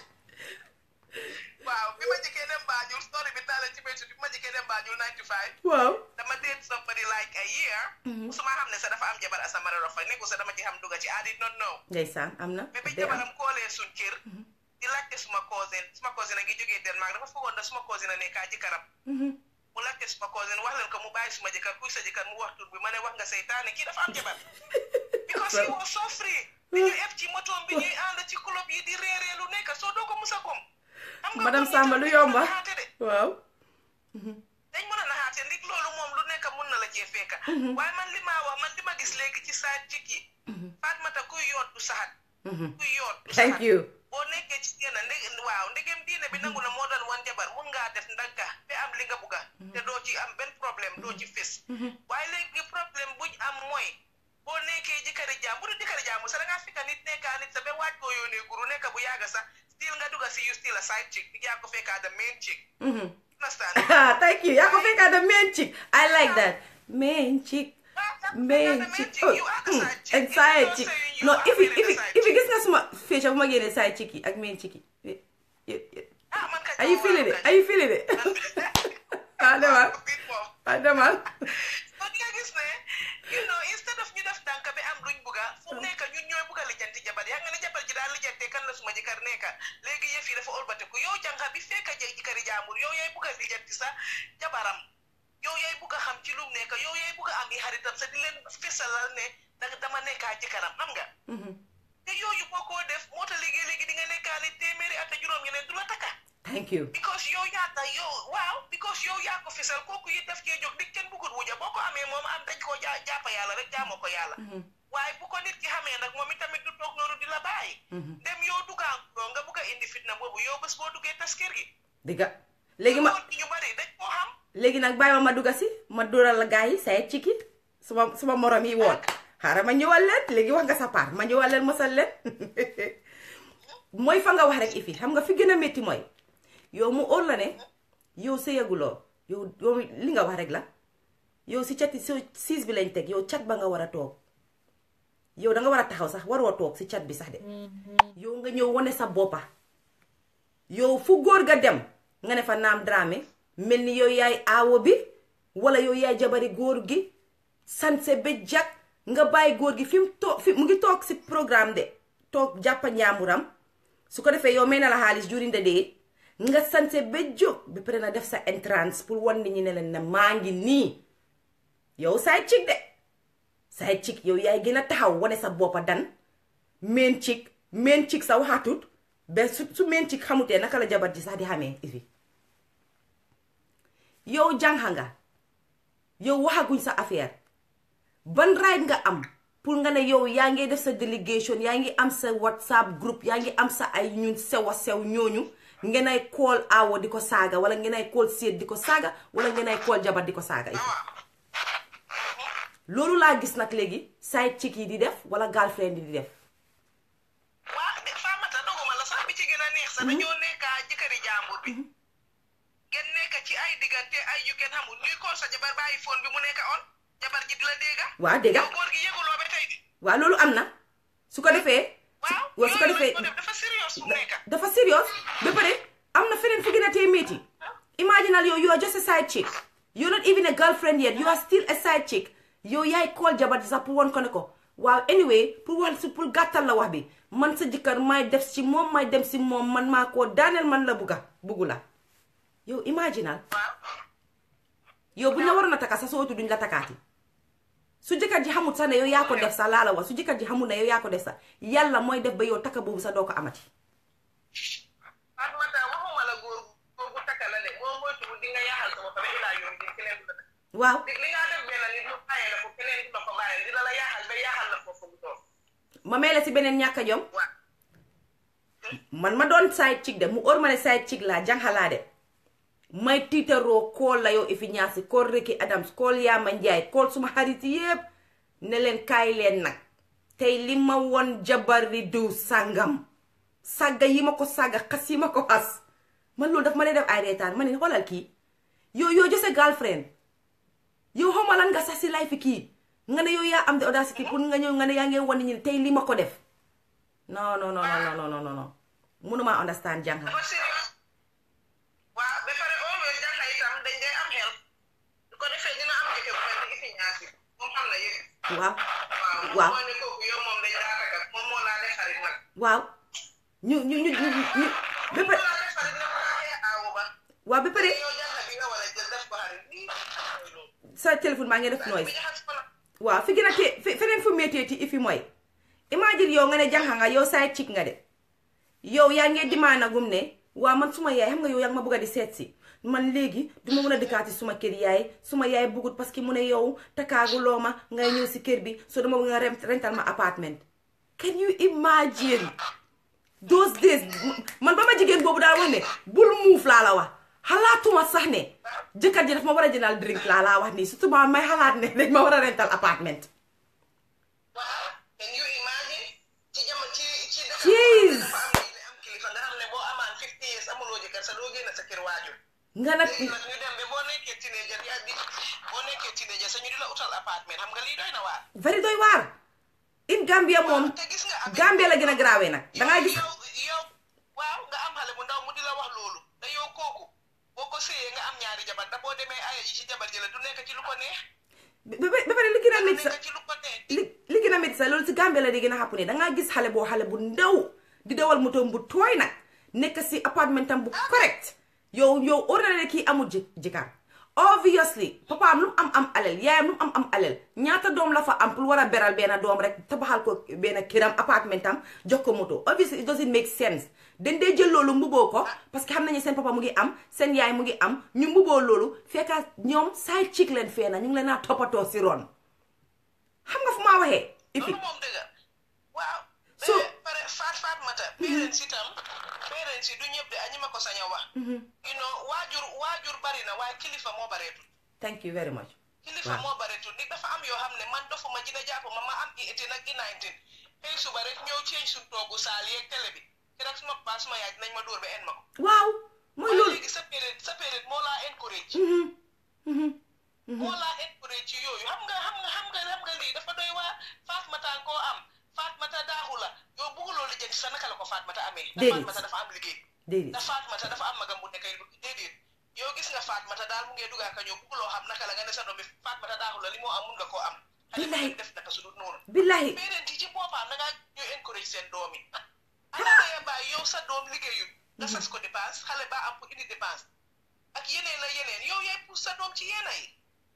waaw bi ma njëkkee dem Banjul story bi taale ci béykat bi ma njëkkee dem Banjul 95 waaw dama date somebody like a year musuma xam ne sax dafa am jabar asamara rofa nekku sax dama ci xam dugga ci I did not know ndeysaan am na mais bi day am jabaram koolee suñ kër di laajte suma cousin suma cousin a ngi jógee Denmark dafa foogoon da suma cousin a nekkaa jëkkëram mu laajte suma cousin wax leen ko mu bàyyi suma jëkkër kuy sa jëkkër mu wax tur bi ma ne wax nga seytaane kii dafa am jabar because he was so free bi ñu ef ci motoom bi ñuy ànd ci club yi di reeree lu nekk soo doo ko musa kom xam nga madame góor ñi Samba tam lu dañ mën a yomba naxaate de waaw dañ mën a naxaate ndig loolu moom lu nekk mun na la cee fekka waaye man li maa wax man li ma gis léegi ci saa jik yi Fatmata kuy yoot du saxat kuy yoot du thank saxat you boo nekkee ci génn ndeg waaw ndegem diine bi nangu na moo doon wan jabar mun ngaa def ndagga ba am li nga bugga te doo ci am benn problème doo ci fés waaye léegi problème buñ am mooy boo nekkee jëkkëri jaam bu du jëkkëri jaam sa da ngaa fekka nit nekkaa nit sa ba waaj koo yónnee guru nekka bu yàgga sax still nga dugga si you still a side chick bi yaa ko fekkaa the main chick understand ah thank you yaa ko fekkaa the main chick I like that main chick main chick oh mm, and side chick non ifi ifi ifi gis nga suma féeca bu ma génnee side chick yi ak main chick yi Eh, eh, eh. are you feeling it are you feeling it ah demal ah demal kon nga gis ne you know instead of ñu def tànk bi am luñ bugga fu mu nekk ñun ñooy bugga lijjanti jabar yaa nga ne jabar ji daal lijjante kan la suma jëkkër nekka léegi yëf yi dafa olbatiku yow jànga bi fekka jëy jëkkëri jaambur yow yaay bugga lijjanti sa jabaram yow yaay bugga xam ci lum nekka yow yaay bugga am yi xaritam sa di leen fesalal ne da dama nekkaa jëkkëram xam nga te yooyu boo koo def moo tax léegi léegi di nga nekkaa ni téeméeri at ak juróom ñeneen du la takka thank you because yow yaa tax yow waaw because yow yaa ko fisal kooku yi def cee jóg di kenn bëggut wuja boo ko amee moom am dañ koo jaa jàppa yàlla rek jaamoo ko yàlla waaye bu ko nit ki xamee nag moom itamit du toog noonu di la bàyyi dem yow duggaan loo nga bugg a indi fitna boobu yow bés boo duggee tas kër gi dëgga léegi ma loolu ñu bari dañ koo xam léegi nag bàyyi ma ma dugga si ma dóoral la gars yi side chick yi suma suma morom yi woon xaaral ma ñëwal leen léegi wax nga sa part ma ñëwal leen mosal leen mooy fa nga wax rek ifi xam nga fi gën a métti mooy yow mu óor la ne yow sëyaguloo yow yow li nga wax rek la yow si cati si siis bi lañ teg yow cat ba nga war a toog yow da nga war a taxaw sax waroo toog si cat bi sax de yow nga ñëw wane sa boppa yow fu góor ga dem nga ne fa naam Dramé mel ni yow yaay aawo bi wala yow yaay jabari góor gi sanse ba jag nga bàyyi góor gi fi mu toog fi mu ngi toog si programme de toog jàppa njaamuram su ko defee yow may na la xaalis during the day nga sanse ba jóg ba pare na def sa entrance pour wan nit ñi ne leen ne maa ngi nii yow side chick de side chick yow yaay gën a taxaw wane sa boppa dan main chick main chick sa waxaatut ba su su main chick xamutee naka la jabar ji sax di xamee ifi yow jànxa nga yow waxaguñ sa affaire ban right nga am pour nga ne yow yaa ngi def sa délégation yaa ngi am sa whatsapp group yaa ngi am sa ay ñun sew a sew ñooñu ngeen ay call awo di ko saaga wala ngeen ay call seet di ko saaga wala ngeen ay call jabar di ko saaga ifi loolu laa gis nag léegi side chick yi di def wala girlfriend yi di def waa de Famata doguma la sax bi ci gën a neex sax dañoo nekkaa jëkkëri jàmbur bi ngeen nekk ci ay diggante ay yu kenn xamul ñuy kool sa jabar bàyyi phone bi mu nekk on jabar ji di la dégga waa dégga yow góor gi yëguloo ba tey di waa loolu am na su ko defee waaw waa su ko defee yooyu lañ ko def dafa serious fu mu nekk dafa serious ba pare am na feneen fu gën a tee métti imaginal yow you are just a side chick you're not even a girlfriend yet you are still a side chick yow yaay call jabar ji sax pour won ko ne ko waaw anyway pour wax si pour gàttal la wax bi man sa jëkkër may def si moom may dem si moom man maa koo daaneel man la bugga buggu la yow imaginal waaw yow bu ñu la waroon a takka sax soo duñ la takkaati su jëkkër ji xamul sax ne yow yaa ko def sax laa la wax su jëkkër ji xamul ne yow yaa ko def sax yàlla mooy def ba yow takka boobu sax doo ko amati Fatmata waxuma la góor góor bu takka la de boo moytuwul di nga yaaxal sama fa ba ilaa yoon di keneen du la takk waaw li li nga def benn nit mu bàyyee la ko keneen du la ko bàyyee dina la yaaxal ba yaaxal la foofu bu toog ma may la si beneen ñàkk a jom waaw man ma doon side chick de mu óor ma ne side chick laa jànxalaa de may tiitaroo kool la yow ifi ñaasi kool Ricky Adams kool Yaama Njaay kool suma xarit yépp ne leen kaay leen nag tey li ma won jabari diw sàngam sàgga yi ma ko sàgga xas yi ma ko xas man loolu daf ma dee def ay reetaan ma ne xoolal kii yow yow just a girlfriend yow xaw ma lan nga sax si life fi kii nga ne yow yaa am the audacity pour nga ñëw nga ne yaa ngi wan nit ñi tey li ma ko def non non non non non non non non mënuma understand jànga dafa serious waaw ba pare always jànga itam dañ day am xel du ko defee dina am jëkkër bu mel ni ifi ñaasi moom xam na yëpp waaw waaw waaw moo ne kooku yow moom dañ daa takk moom moo laa def xarit nag waaw ñu ñu ñu ñu ñu ba moo pare laa def xarit nag moo laa aawu ba waaw ba pare yow jànga bi nga war a jël def ko xarit lii mooy loolu sa téléphone maa ngi def bi noise jaxas ko la waaw fi gën a tee fe- feneen fu méttee ti ifi mooy imagine yow nga ne jànxa nga yow side chick nga de yow yaa ngee dimaanagum ne waa man suma yaay xam nga yow yaa ngi ma bëgg a di seet si man léegi du ma mën a dëkkaati suma kër yaay suma yaay bëggut parce que mu ne yow takkaaguloo ma ngay ñëw si kër bi so dama bëgg nga rent- rental ma apartment can you imagine those days man ba ma jigéen boobu daal wax ne bul muuf laa la wax xalaatuma sax ne jëkkër ji daf ma war a jëndal drink laa laa wax nii surtout ma may xalaat ne dañ ma war a rental apartment waaw can you imagine ci jamono ci ci dëkk Jeez. dafa am diine am kilifa nga xam ne boo amaan 50 years amuloo jëkkër sa doo génn sa kër waajur nga nag léegi nag ñu dem ba boo nekkee teenager yaa di boo nekkee teenager sa ñu di la utal apartment xam nga lii doy na waar very doy waar in Gambia moom te gis nga ak Gambia la gën a graawee nag dangaa gis yow yow waaw nga am xale bu ndaw mu di la wax loolu te yow kooku boo ko séyee nga am ñaari jabar te boo demee aya ji ci jabar ji la du nekk ci lu ko neex ba ba- ba pare li gën a du métti sax nekk ci lu ko neex li li gën a métti sax loolu si Gambia la di gën a xàpp ne dangaa gis xale boo xale bu ndaw di dawal moto bu tooy nag nekk si appartement am bu correct yow yow ordinaire kii amul ji jëkkër obviously papaam lu mu am am alal yaayam lu mu am am alal ñaata doom la fa am pour war a beral benn doom rek tabaxal ko benn këram appartement am jox ko moto obviously it doesn't make sense dañ dee jël loolu mbuboo ko parce que xam nañu seen papa mu ngi am seen yaay mu ngi am ñu mbuboo loolu fekka ñoom side chick leen fee na ñu ngi leen a toppatoo si ron xam nga fu maa waxee ifi loolu moom dëgg waaw So- so pare faat faat mata parents itam parents yi du ñëpp de añi ma ko sañ a wax you know waajur waajur bari na waaye kilifa moo bareetul thank you very much kilifa Waaw. moo bareetul nit dafa am yoo xam ne man dofuma ji da jàpp ma ma am i eighteen ak i nineteen xëy suba rek ñëw change suñ toogu saal yeeg télé bi keroog suma paa suma yaay dinañ ma dóor ba en ma ko waaw mooy waaye loolu léegi sa période sa période moo laa encourage Mhm, mhm. moo laa encourage ci yooyu xam nga xam nga xam nga xam nga lii dafa doy waa Fatmata koo am Fatmata daaxu la yow bëgguloo li jënd sa naka la ko Fatmata amee te Déedéet. Fatmata dafa am liggéey déedéet te Fatmata dafa am magam bu nekkay déedéet yow gis nga Fatmata daal mu ngee dugaa ka ñëw bëgguloo xam naka la nga ne sa doom bi Fatmata daaxu la li moo am mun nga koo am xale bu Billahi. nekk def naka su dul noonu billahi parents yi ci boppam da ngaa ñuy encourage seen doom yi ana nga bàyyi yow sa doom liggéeyul nga sas ko dépense xale baa am pour indi dépense ak yeneen la yeneen yow yaay pour sa doom ci yeena yi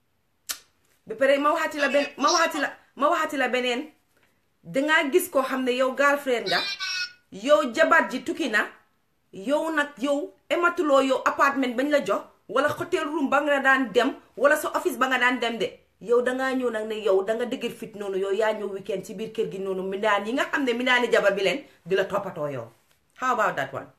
ba pare ma waxaati la ben ma waxaati la ma waxaati la beneen dangaa gis koo xam ne yow girlfriend nga yow jabar ji tukki na yow nag yow ematuloo yow appartement bañ la jox wala hotel room ba nga daan dem wala sa office ba nga daan dem de yow dangaa ñëw nag ne yow danga dëgër fit noonu yow yaa ñëw weekend ci biir kër gi noonu mindaan yi nga xam ne mindaani jabar bi leen di la toppatoo yow how about that one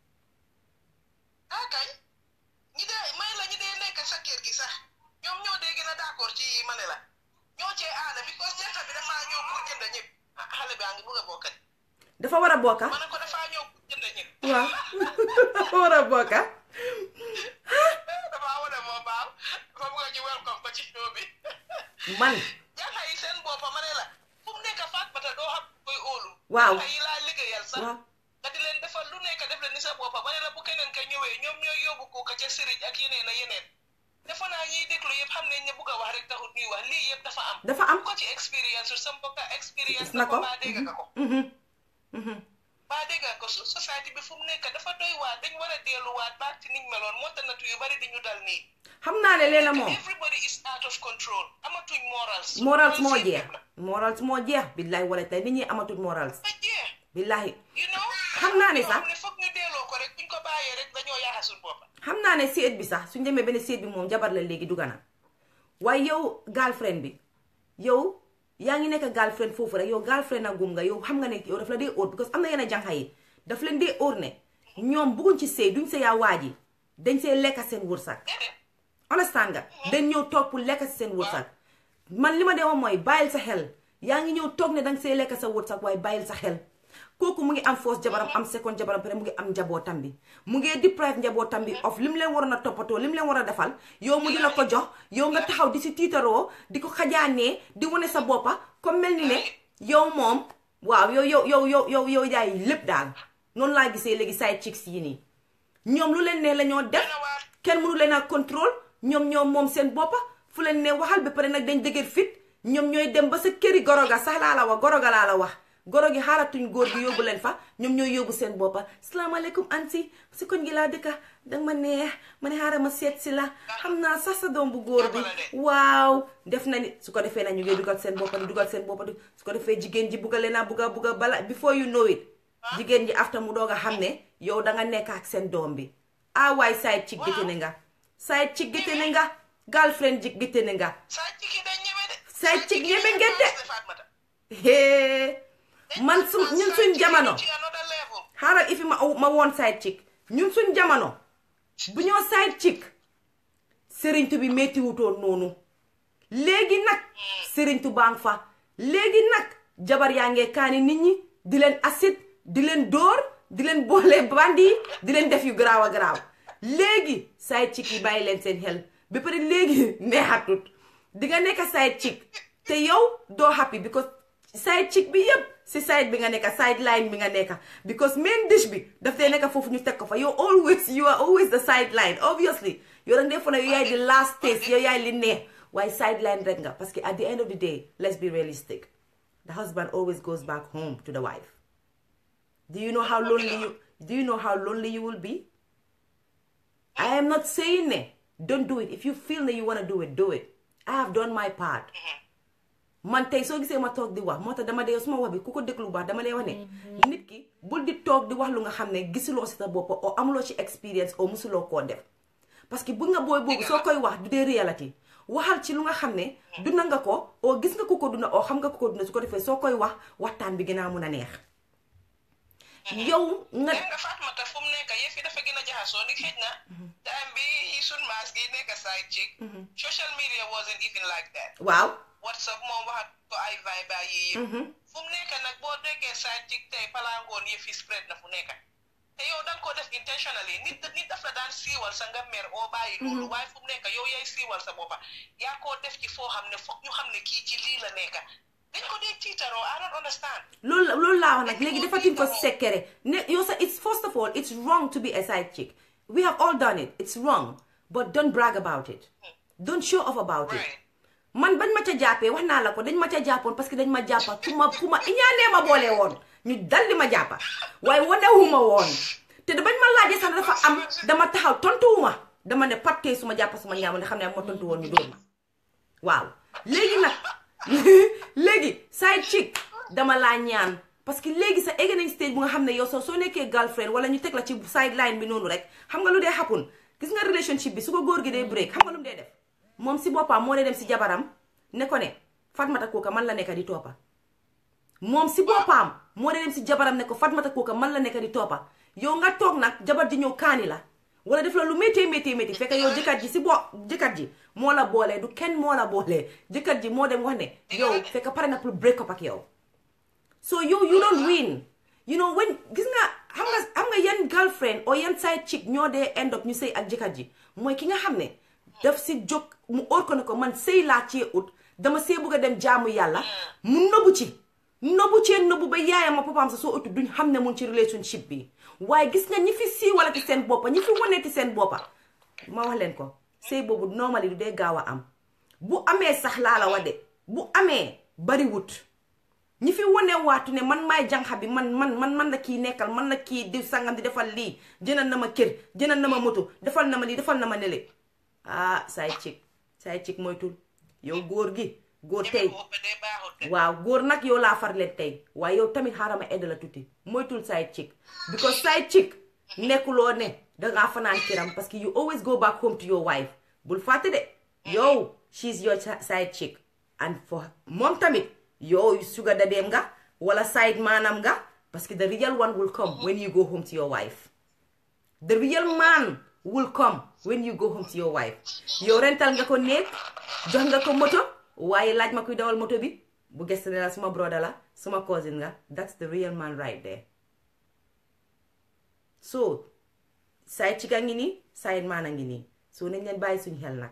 ah kañ ñi dee may la ñi dee nekk sa kër gi sax ñoom ñoo dee gën a d'accord ci yi ma ne la ñoo cee aada because jànq bi dafaa ñëw pour jënd ñëpp ah xale baa ngi bugg a bokkat dafa war a bokka ma ne ko dafaa ñëw pour jënd ñëpp waaw dafa war a bokka dafaa wane moo baaw dafa bugg a ñu welcome ko ci show bi man jànq yi seen boppa ma ne la fu mu nekk faat bata doo xam koy óolu Waaw. jànq yi laa liggéeyal sax waaw nga di leen defal lu nekk def leen ni sa boppa ba ne la bu keneen ka ñëwee ñoom ñooy yóbbu ko ka ca sëriñ ak yeneen a yeneen defe naa ñiy déglu yëpp xam nañ ne bugg a wax rek taxut ñuy wax lii yëpp dafa am dafa am ko ci expérience su sa mbokka expérience gis na na ko ko baa dégg nga ko Mhm, mhm. baa dégg nga ko su société bi fu mu nekk dafa doy waat dañ war a delluwaat baak ci niñ meloon moo tax natu yu bari di ñu dal nii xam naa ne leena moom everybody is out of control amatuñ morals morals moo seen jeex lépp la. morals moo jeex billahi wala tey nit ñi amatul morals ba jeex billahi you know Xam naa ne sax- ne foog ñu delloo ko rek buñ ko bàyyee rek dañoo yaaxa suñ bopp xam naa ne séet bi sax suñ demee benn séet bi moom jabar la léegi dugga na waaye yow girlfriend bi yow yaa ngi nekk girlfriend foofu rek yow girlfriend a gum nga yow xam nga ne yow daf la dee óor because am na yenn jànxa yi daf leen dee óor ne ñoom bugguñ ci sëy duñ sëyaa waa ji dañ see lekka seen wërsag déedéet understand nga dañ ñëw toog pour lekk si seen wërsag man li ma dee wax mooy bàyyil sa xel yaa ngi ñëw toog ne danga see lekk sa wërsag waaye bàyyil sa xel kooku mu ngi am first jabaram am second jabaram pare mu ngi am njabootam bi mu ngi deprive njabootam bi of li mu leen waroon a toppatoo li mu leen war a defal yow mu di la ko jox yow nga taxaw di si tiitaroo di ko xajaanee di wane sa boppa comme mel ni ne yow moom waaw yow yow yow yow yow yow yaay lépp daal noonu laa gisee léegi side chicks yi nii ñoom lu leen ne la ñoo def kenn mënu leen a contrôle ñoom ñoom moom seen boppa fu leen ne waxal ba pare nag dañ dëgër fit ñoom ñooy dem ba sa këri goroga sax laa la wax goroga laa la wax goro gi xaaratuñ góor gi yóbbu leen fa ñoom ñooy yóbbu seen boppa salaamaaleykum anti si koñ gi laa dëkka danga ma neex ma ne xaaral ma seet si la xam naa sax sa doom bu góor bi waaw def na ni su ko defee na ñu ngi dugal seen boppa di dugal seen boppa di su ko defee jigéen ji bugga leen a bugga bugga bala before you know it jigéen ji after mu doog a xam ne yow danga nekk ak seen doom bi ah waay side chick gétte ne nga side chick gétte ne nga girlfriend jig gétte ne nga side chick yi dañ ñeme de side chick ñeme ngeen de hee man su ñun suñ jamono xaaral ifi ma ma woon side chick ñun suñ jamono bu ñoo side chick sëriñtu bi méttiwutoon noonu léegi nag sëriñtu baa ngi fa léegi nag jabar yaa ngee kaani nit ñi di leen acide di leen dóor di leen boole bandi di leen def yu garaaw a garaaw léegi side chick yi bàyyi leen seen xel ba pare léegi neexatut di nga nekk side chick te yow doo happy because side chick bi yëpp si side bi nga nekk side line bi nga nekk because main dish bi daf dee nekk foofu ñu teg ko fa yow always you are always the side line obviously yow danga dee foog ne yow yaay di last taste yow yaay li neex waaye side line rek nga parce que at the end of the day let's be realistic the husband always goes back home to the wife do you know how lonely you do you know how lonely you will be I am not saying ne don't do it if you feel ne you want to do it do it I have done my part man tey soo gisee ma toog di wax moo tax dama dee suma wax bi ku ko déglu baax dama dee wax ne nit ki bul di toog di wax lu nga xam ne gisuloo si sa bopp o amuloo ci expérience o musuloo koo def parce que bu nga booy boobu soo koy wax du dee réalité waxal ci lu nga xam ne dunda nga ko o gis nga ku ko dunda o xam nga ku ko dunda su ko defee soo koy wax waxtaan bi gën a mun a neex yow nga nga Fatmata fu mu nekk yëf yi dafa gën a jaxasoo ni xëj na time bi sun maas gi nekk side chick social media wasn't even like that waaw whatsapp moom waxat ko ay vibe yi yëpp fu mu nekk nag boo déggee side chick tey palangoon yëf yi spread na fu nekk te yow da nga ko def intentionally nit nit daf la daan siiwal sa nga mer oo bàyyi loolu waaye fu mu nekk yow yaay siiwal sa boppa yaa koo def ci foo xam ne foog ñu xam ne kii ci lii la nekk dañ ko dee tiitaroo I don't understand loolu loolu laa wax nag léegi defatuñ ko sekkere ne yow sa it's first of all it's wrong to be a side chick we have all done it it's wrong but don't brag about it don't show off about it man bañ ma ca jàppee wax naa la ko dañ ma ca jàppoon parce que dañ ma jàppa ku ma ku ma iñaanee ma boole woon ñu dal di ma jàppa waaye wanewuma woon te da bañ ma laajee sax dafa am dama taxaw tontuwuma dama ne pattee su ma jàppa suma ñaama ne xam ne ma tontu woon ñu dóor ma waaw léegi nag léegi side chick dama laa ñaan parce que léegi sa egg nañ stage bu nga xam ne yow soo soo nekkee girlfriend wala ñu teg la ci sideline bi noonu rek xam nga lu dee happen gis nga relationship bi su ko góor gi dee break xam nga lu mu dee def moom si boppam moo dee dem si jabaram ne ko ne Fatmata kooka man la nekk di toppa moom si boppam moo dee dem si jabaram ne ko Fatmata kooka man la nekk di toppa yow nga toog nag jabar ji ñëw kaani la wala def la lu métti métti métti fekk yow jëkkat ji si bo jëkkat ji moo la boolee du kenn moo la boolee jëkkat ji moo dem wax ne yow fekk pare na pour break up ak yow so yow you don't win you know when gis nga xam nga xam nga yan girlfriend or yan side chick ñoo dee end up ñu sëy ak jëkkat ji mooy ki nga xam ne daf si jóg mu óor ko ne ko man sëy laa cee ut dama see bëgg a dem jaamu yàlla mu nëbbu ci nëbbu cee nëbbu ba yaayam ak papaam sa soo utu duñ xam ne mun ci relationship bi waaye gis nga ñi fi siiwalati seen boppa ñi fi waneeti seen boppa ma wax leen ko sëy boobu normally du dee gaaw a am bu amee sax laa la wa de bu amee bariwut ñi fi wane waatu ne man maay janxa bi man man man man la kii nekkal man la kii di sangam di defal lii jënal na ma kër jënal na ma moto defal na ma lii defal na ma nele ah side chick side chick moytul yow góor gi góor tey waaw góor nag yow laa far leen tey waaye yow tamit xaaral ma edd la tuuti moytul side chick because side chick nekkuloo ne dangaa fanaan kiram parce que you always go back home to your wife bul fàtte de yow she's your side chick and for moom tamit yow sugar dadeem nga wala side maanam nga parce que the real one will come when you go home to your wife the real man will come when you go home to your wife yow rental nga ko néeg jox nga ko moto waaye laaj ma kuy dawal moto bi bu gëstu ne la suma broda la suma cousin nga that's the real man right there so side chick a ngi nii side man a ngi nii so nañ leen bàyyi suñ xel nag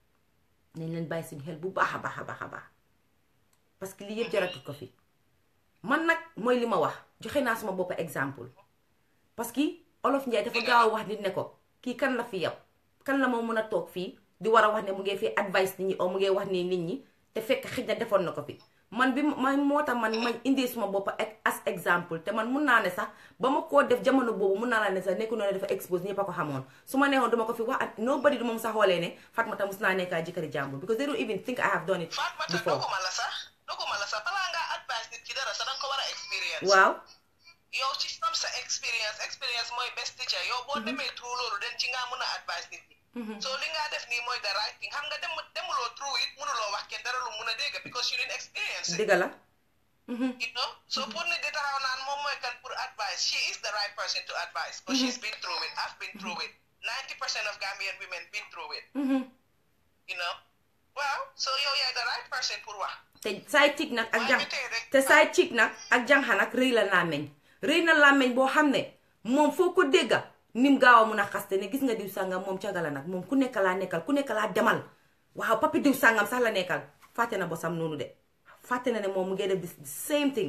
nañ leen bàyyi suñ xel bu baax a baax a baax a baax parce que lii yëpp jaratut ko fi man nag mooy li ma wax joxe naa suma boppa exemple parce que olof Njaay dafa gaaw a wax nit ne ko kii kan la fi yow kan la moo mën a toog fii di war a wax ne mu ngi fi advice nit ñi o mu ngi wax ni nit ñi te fekk xëj na defoon na ko fi man bi ma moo tax man ma indi suma boppa as exemple te man mun naa ne sax ba ma koo def jamono boobu mun naa la ne sax nekku noonu dafa expose ñëpp a ko xamoon su ma neexoon duma ko fi wax ak nobody du moom sax xoolee ne Fatmata mus naa nekkaa jëkkëri jàmbur because they don't even think I have done it Fatmata before doguma la sax doguma la sax balaa ngaa advice nit ki dara sax danga ko war a experience waaw yow ci sam sa experience experience mooy best teacher yow boo demee through loolu den ci ngaa mën a advice nit ñi so li ngaa def nii mooy the right thing xam nga dem demuloo through it mënuloo wax kenn dara lu mun a dégg because you didn't experience it dëgg la you know so pour nit di taxaw naan moom mooy kan pour advice she is the right person to advise because she's been through it I've been through it ninety percent of Gambian women been through it you know waaw so yow yaay the right person pour wax te saay cig nag ak Waaye jàng ñu tey rek- te saay cig nag ak jànxa nag rëy la làmmeñ rëy na làmmeñ boo xam ne moom foo ko dégga nim gaaw a mun a xaste ne gis nga diw sàngam moom cagala nag moom ku nekk laa nekkal ku nekk laa demal waaw papi diw sàngam sax la nekkal fàtte na bosam noonu de fàtte na ne moom mu ngi def the same thing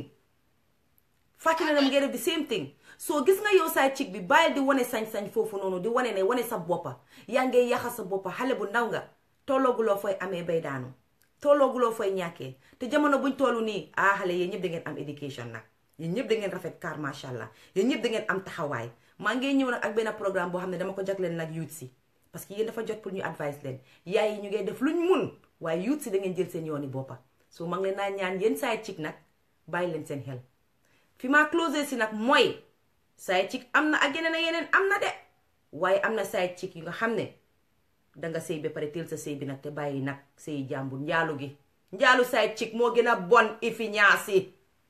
fàtte na ne mu ngi def the same thing soo gis nga yow saay cig bi bàyyil di wane sañ-sañ foofu noonu di wane ne wane sa boppa yaa ngi yaxa sa boppa xale bu ndaw nga tollooguloo fooy amee bay daanu tollooguloo fooy ñàkkee te jamono buñ tollu nii ah xale yéen ñëpp da ngeen am éducation nag yéen ñëpp da ngeen rafet car macha allah yéen ñëpp da ngeen am taxawaay maa ngi ñëw nag ak benn programme boo xam ne dama ko jagleen nag youth si parce que yéen dafa jot pour ñu advice leen yaay yi ñu ngay def luñ mun waaye youth si da ngeen jël seen yooni boppa so maa ngi leen naa ñaan yéen saay cig nag bàyyi leen seen xel fi ma closé si nag mooy saay cig am na ak yeneen ak yeneen am na de waaye am na saay cig yu nga xam ne danga sëy ba pare teel sa sëy bi nag te bàyyi nag sëy jàmbur njaalu gi njaalu saay cig moo gën a bon ifi ñaasi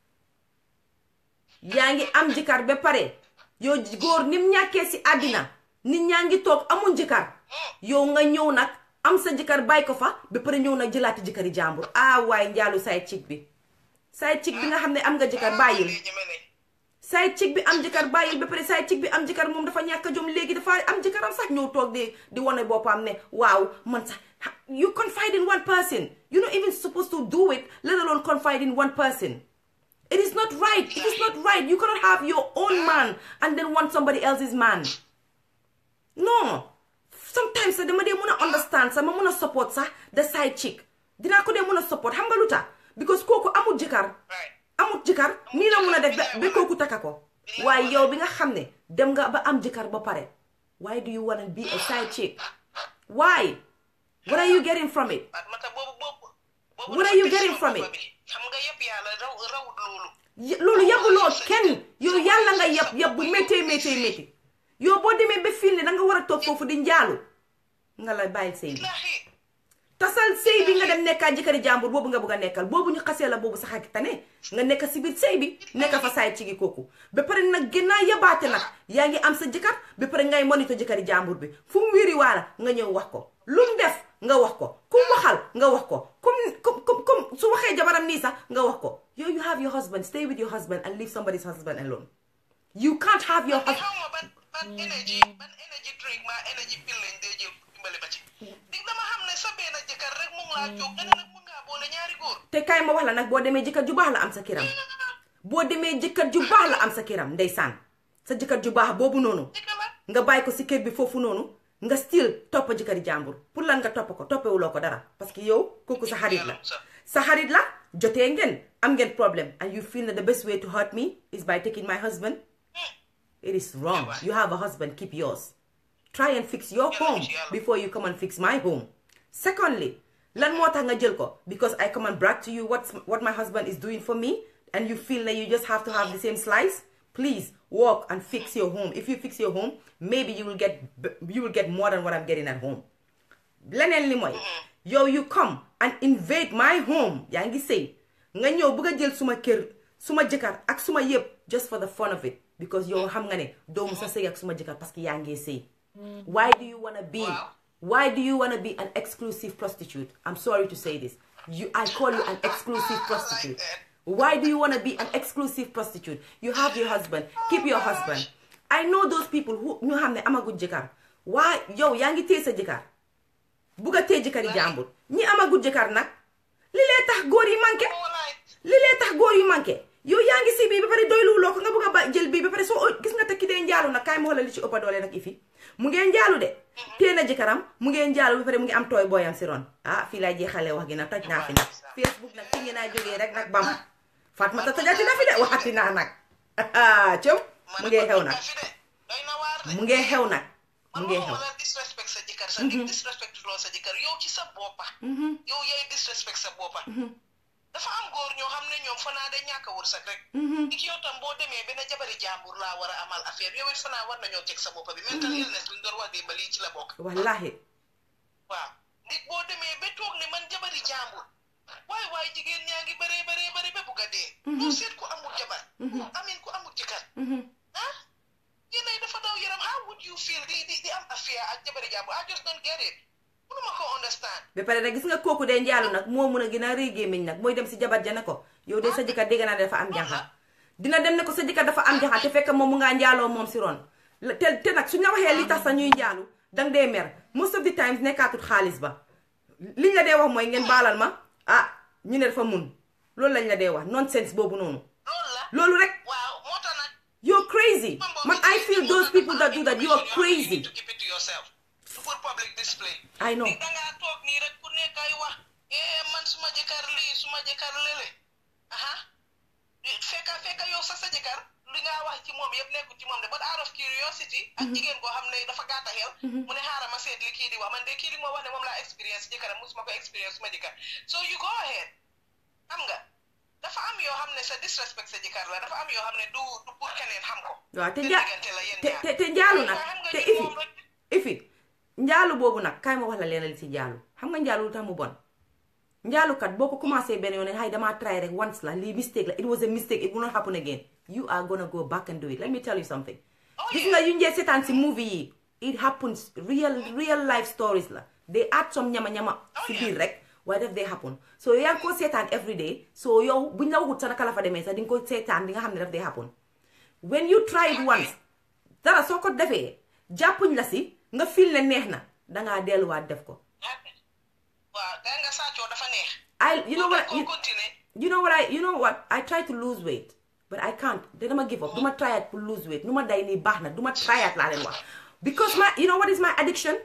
yaa ngi am jëkkër ba pare yow góor nim ñàkkee si àddina nit ñaa ngi toog amuñ jëkkër yow nga ñëw nag am sa jëkkër bàyyi ko fa ba pare ñëw nag jëlaati jëkkëri jàmbur ah waaye njaalu saay cig bi saay cig bi nga xam ne am nga jëkkër bàyyil lii ñeme ne saay cig bi am jëkkër bàyyil ba pare saay cig bi am jëkkër moom dafa ñàkk a jom léegi dafa am jëkkëram sax ñëw toog di di wane boppam ne waaw man sax ha- you confide in one person you're not even supposed to do it let alone confide in one person it is not right it is not right you cannot have your own man and then want somebody else's man non sometimes sax dama dee mun a understand sax ma mun a support sax the side chick dinaa ko dee mun a support xam nga lu tax because kooku amul jëkkër right amul jëkkër nii la mun a def ba ba kooku takka ko waaye yow bi nga xam ne dem nga ba am jëkkër ba pare why do you wanna be a side chick why what are you getting from it Fatmata boobu boobu boobu What dafa are you des getting sama from boppa it? bi. xam nga yëpp yàlla raw rawut loolu Y- loolu yabuloo kenn yow yàlla nga yab yab bu méttee méttee métti yow boo demee ba fii ne da nga war a toog foofu di njaalu nga la bàyyil sëy bi laaxi tasal sëy bi nga dem nekkaa jëkkëri jàmbur boobu nga bëgg a nekkal boobu ñu xasee la boobu sax ak tane nga nekk si biir sëy bi nekk fa saay ci gi kooku ba pare nag gën naa yabaate nag yaa ngi am sa jëkkër ba pare ngay monitor jëkkëri jàmbur bi fu mu wéri waala nga ñëw wax ko lu mu def nga wax ko ku mu waxal nga wax ko comme comme comme comme su waxee jabaram nii sax nga wax ko yow you have your husband stay with your husband and leave somebody's husband alone you can't have your te husband xaw ma ban ban energy ban energy drink ma energy pill lañ dee jël dimbali ma ci dig dama xam ne sa benn jëkkër rek mu ngi laa jóg nga ne nag mun ngaa boole ñaari góor te kaay ma wax la nag boo demee jëkkër ju baax la am sa kiram boo demee jëkkër ju baax la am sa kiram ndeysaan sa jëkkër ju baax boobu noonu dëgg la nga bàyyi ko si kër bi foofu noonu nga still topp jëkkëri jàmbur pour lan nga topp ko toppewuloo ko dara parce que yow kooku sa xarit la sa xarit la jotee ngeen am ngeen problème and you feel that the best way to hurt me is by taking my husband it is wrong you have a husband keep yours try and fix your home before you come and fix my home secondly lan moo tax nga jël ko because I come and brag to you what's what my husband is doing for me and you feel that you just have to have the same slice please work and fix your home if you fix your home maybe you will get you will get more than what I'm getting at home leneen li mooy yow you come and invade my home yaa ngi sëy nga ñëw bëgg a jël suma kër suma jëkkër ak suma yëpp just for the fun of it because yow xam nga ne doomu sa sëy ak suma jëkkër parce que yaa ngi sëy why do you wanna be Wow. why do you wanna be an exclusive prostitute I'm sorry to say this you I call you an exclusive prostitute why do you wanna be an exclusive prostitute you have your husband keep your husband I know those people who ñu xam ne amaguñ jëkkër waa yow yaa ngi téye sa jëkkër bugg a téye jëkkëri jàmbur ñi amaguñ jëkkër nag li lee tax góor yi manqué walaay li lee tax góor yu manqué yow yaa ngi si bii ba pare doylu loo ko nga bëgg a ba jël bii ba pare soo gis nga te ki dee njaalu nag kaay ma xoolal li ci ëppa doole nag ifi mu ngeen njaalu de téye na jëkkëram mu ngeen njaalu ba pare mu ngi am tooy booyam si ron ah fii laay jeexalee wax gi nag toj naa fi nag facebook nag fi ngeen naa jógee rek nag bam Fatmata tojati na fi de waxati naa nag cëm mu ngee xew nag fi de doy na waar de mu ngee xew nag mu man ngee xew waxuma la disrespect sa jëkkër sa disrespect loo sa jëkkër yow ci sa boppa yow yaay disrespect sa boppa dafa am góor ñoo xam ne ñoom fanaa de ñàkk a wërsëg rek ik yow tam boo demee benn jabari jàmbur laa war a amal affaire yow it fanaa war nañoo teg sa boppa bi mental illness bi ñu doon wax démb lii ci la bokk wallahi waaw nit boo demee ba toog ne man jabari jàmbur waaye waaye jigéen ñaa ngi bëree bëree bëri ba bugg a dee doo seet ku amul jabar amin ku amul jëkkër ah yéenay dafa daw yaram how would you feel di di di am affaire ak jabari jàmbur I just don't get it mënuma ko understand ba pare nag gis nga kooku dee njaalu nag moo mun a gën a rëy gémmiñ nag mooy dem si jabar ja ne ko yow de sa jëkkër dégg naa ne dafa am janxa dina dem ne ko sa jëkkër dafa am janxa te fekk moom mu ngaa njaaloo moom si ron La- te te nag suñ la waxee li tax sa ñuy njaalu dang dee mer most of the times nekkaatut xaalis ba liñ la dee wax mooy ngeen baalal ma ah ñu ne dafa mun loolu lañ la dee wax nonsense boobu noonu loolu la loolu rek waaw moo tax nag you're crazy man I feel those people that do that you are crazy to keep it to yourself to put public display I know da ngaa toog nii rek ku nekk ay wax eh man suma jëkkër lii suma jëkkër lële aha fekka fekka yow sa sa jëkkër li nga wax ci moom yëpp nekkul ci moom de but out of curiosity ak jigéen koo xam ne dafa gàtta xel mu ne xaaral ma seet li kii di wax man de kii di moo wax ne moom laa expérience jëkkëram musuma ko expérience suma jëkkër so you go ahead xam nga dafa am yoo xam ne sa disrespect sa jëkkër la dafa am yoo xam ne du du pour keneen xam ko waaw te seen nja diggante la yéen te ñaar. te te njaalu nag Waaye xam nga te ni ifi moom rek- ifi njaalu boobu nag kaay ma wax la leen li si njaalu xam nga njaalu lu tax mu bon njaalukat boo ko commencé benn yoon ne hay damaa try rek once la lii mistake la it was a mistake it will not happen again you are gonna go back and do it let me tell you something Oh, gis yeah. nga yu njee seetaan si movie yi it happens real real life stories la they add some ñama-ñama Oh, si yeah. biir rek waaye daf day happen so yaa ngi ko seetaan every day so yow buñ la waxut sa naka la fa demee sax di nga ko seetaan di nga xam ne daf day happen when you try it once dara soo ko defee jàppuñ la si nga fil ne neex na dangaa delluwaat def ko waaw da nga sàccoo dafa neex I you know what ko you, continuer you know what I you know what I try to lose weight but I can't te dama give up duma tryat pour lose weight nu ma day nii baax na duma tryat laa leen wax because my you know what is my addiction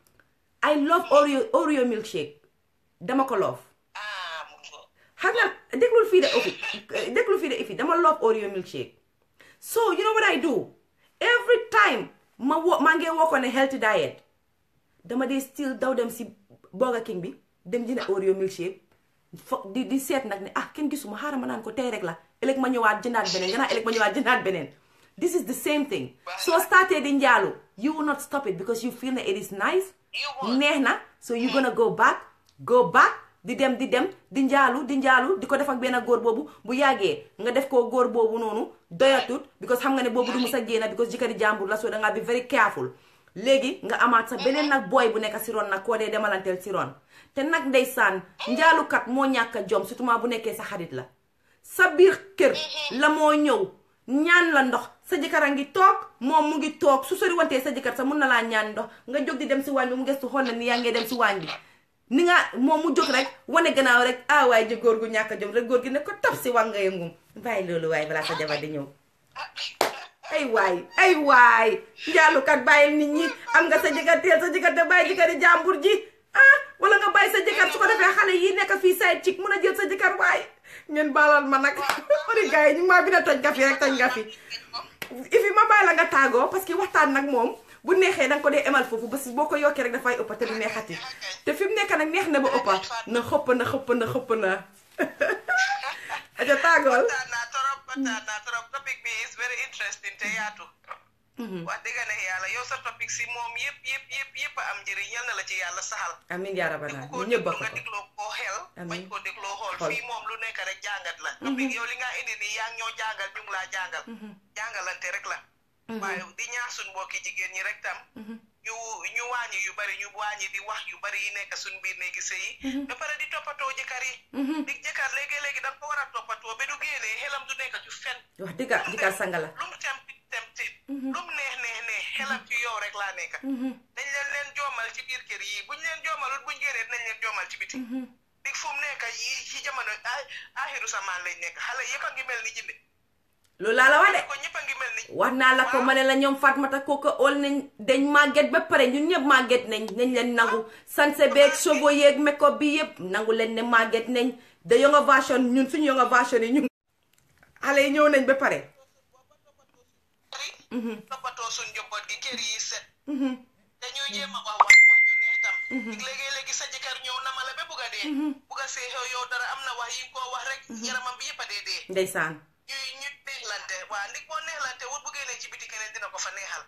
I love Oreo Oreo milkshake dama ko love ah mu ngo xam nga déglul fii de ifi déglul fii de ifi dama love Oreo milkshake so you know what I do every time ma wo maa ngi woo ko ne healthy diet dama dee still daw dem si Burger King bi dem jënd Oreo milkshake fo di di seet nag ne ah kenn gisuma xaaral ma naan ko tey rek la ëllëg ma ñëwaat jëndaat beneen gannaaw ëllëg ma ñëwaat jëndaat beneen this is the same thing soo startee di njaalu you will not stop it because you feel ne it is nice You won't. neex na so you gonna go back go back di dem di dem di njaalu di njaalu di ko def ak benn góor boobu bu yàggee nga def ko góor boobu noonu doyatut because xam nga ne boobu du mus a génn because jëkkëri jàmbur la so dangaa bi very careful léegi nga amaat sa beneen nag booy bu nekk si ron nag koo dee demalanteel si ron te nag ndeysaan njaalukat moo ñàkk a jom surtout bu nekkee sa xarit la sa biir kër la moo ñëw ñaan la ndox sa jëkkër a ngi toog moom mu ngi toog su sori wantee sa jëkkër sa mun na laa ñaan ndox nga jóg di dem si waañ bi mu gestu xool na ni yaa ngee dem si waañ bi ni nga moom mu jóg rek wane gannaaw rek ah waaye ji góor gu ñàkk a jom rek góor gi ne ko tap si wax nga yëngum bàyyi loolu waaye balaa sa jabar di ñëw ay waay ay waay njaalukat bàyyil nit ñi am nga sa jëkkër teel sa jëkkër te bàyyi jëkkëri jàmbur ji ah wala nga bàyyi sa jëkkër su ko defee xale yi nekk fii side chick mun a jël sa jëkkër waay ngeen baalal ma nag ori gars yi ñu ngi maa bi na toj nga fi rek toj nga fi ifi ma bàyyi la nga tàggoo parce que waxtaan nag moom bu neexee danga ko dee emal foofu ba si boo ko yokkee rek dafay ëppa te du neexati te fi mu nekk nag neex na ba ëppa na xëpp na xëpp na xëpp na aja tàggool kontaan naa trop kontaan naa trop topic bi is very interesting te yaatu wax dëgg ne yàlla yow sa topic si moom yëpp yëpp yëpp yëpp a am njëriñ yal na la ci yàlla saxal amin yaa rabana ku ñu ko ñëpp déglu bokk nga ko dégloo koo xel Amiin. bañ koo dégloo xool Xool. fii moom lu nekk rek jàngat la topic yow li nga indi nii yaa ngi ñoo jàngal ñu ngi laa jàngal jàngalante rek la waaye di ñaax suñ mbokki jigéen ñi rek tam ñu ñu wàññi yu bari ñu wàññi di wax yu bari yi nekk suñ biir néegi sëy yi ba pare di toppatoo jëkkër yi di jëkkër léegi-léegi da nga ko war a toppatoo ba du génnee xelam du nekk ci fen wax dëgga jëkkër sanga la lu mu tempti tempti lu mu neex rek laa nekk dañ leen leen joomal ci biir kër yi buñ leen joomalul buñ génnee nañ leen joomal ci biti dig fu mu nekk yi ci jamono ay axiru samaan lañ nekk xale yëpp a ngi mel ni jinde loolu laa la wax de ko ñëpp a ngi mel ni wax naa la ko ma ne la ñoom Fatmata kooku ol nañ dañ màgget ba pare ñun ñëpp màgget nañ nañ leen nangu sanse beeg cheveux yeeg make-up bi yëpp nangu leen ne màgget nañ da younger version ñun suñu younger version yi ñun xale yi ñëw nañ ba pare toppatoo suñ njaboot gi kër yi set dañuy jéem a wax wax wax yu neex tam léegi-léegi sa jëkkër ñëw na ma la ba bugg a dee bugg a seexew yow dara am na wax yi nga koo wax rek yaramam bi yëpp a dee dee ndeysaan ñuy ñu neexlante waa ndig boo neexlante wut bu génnee ci biti keneen dina ko fa neexal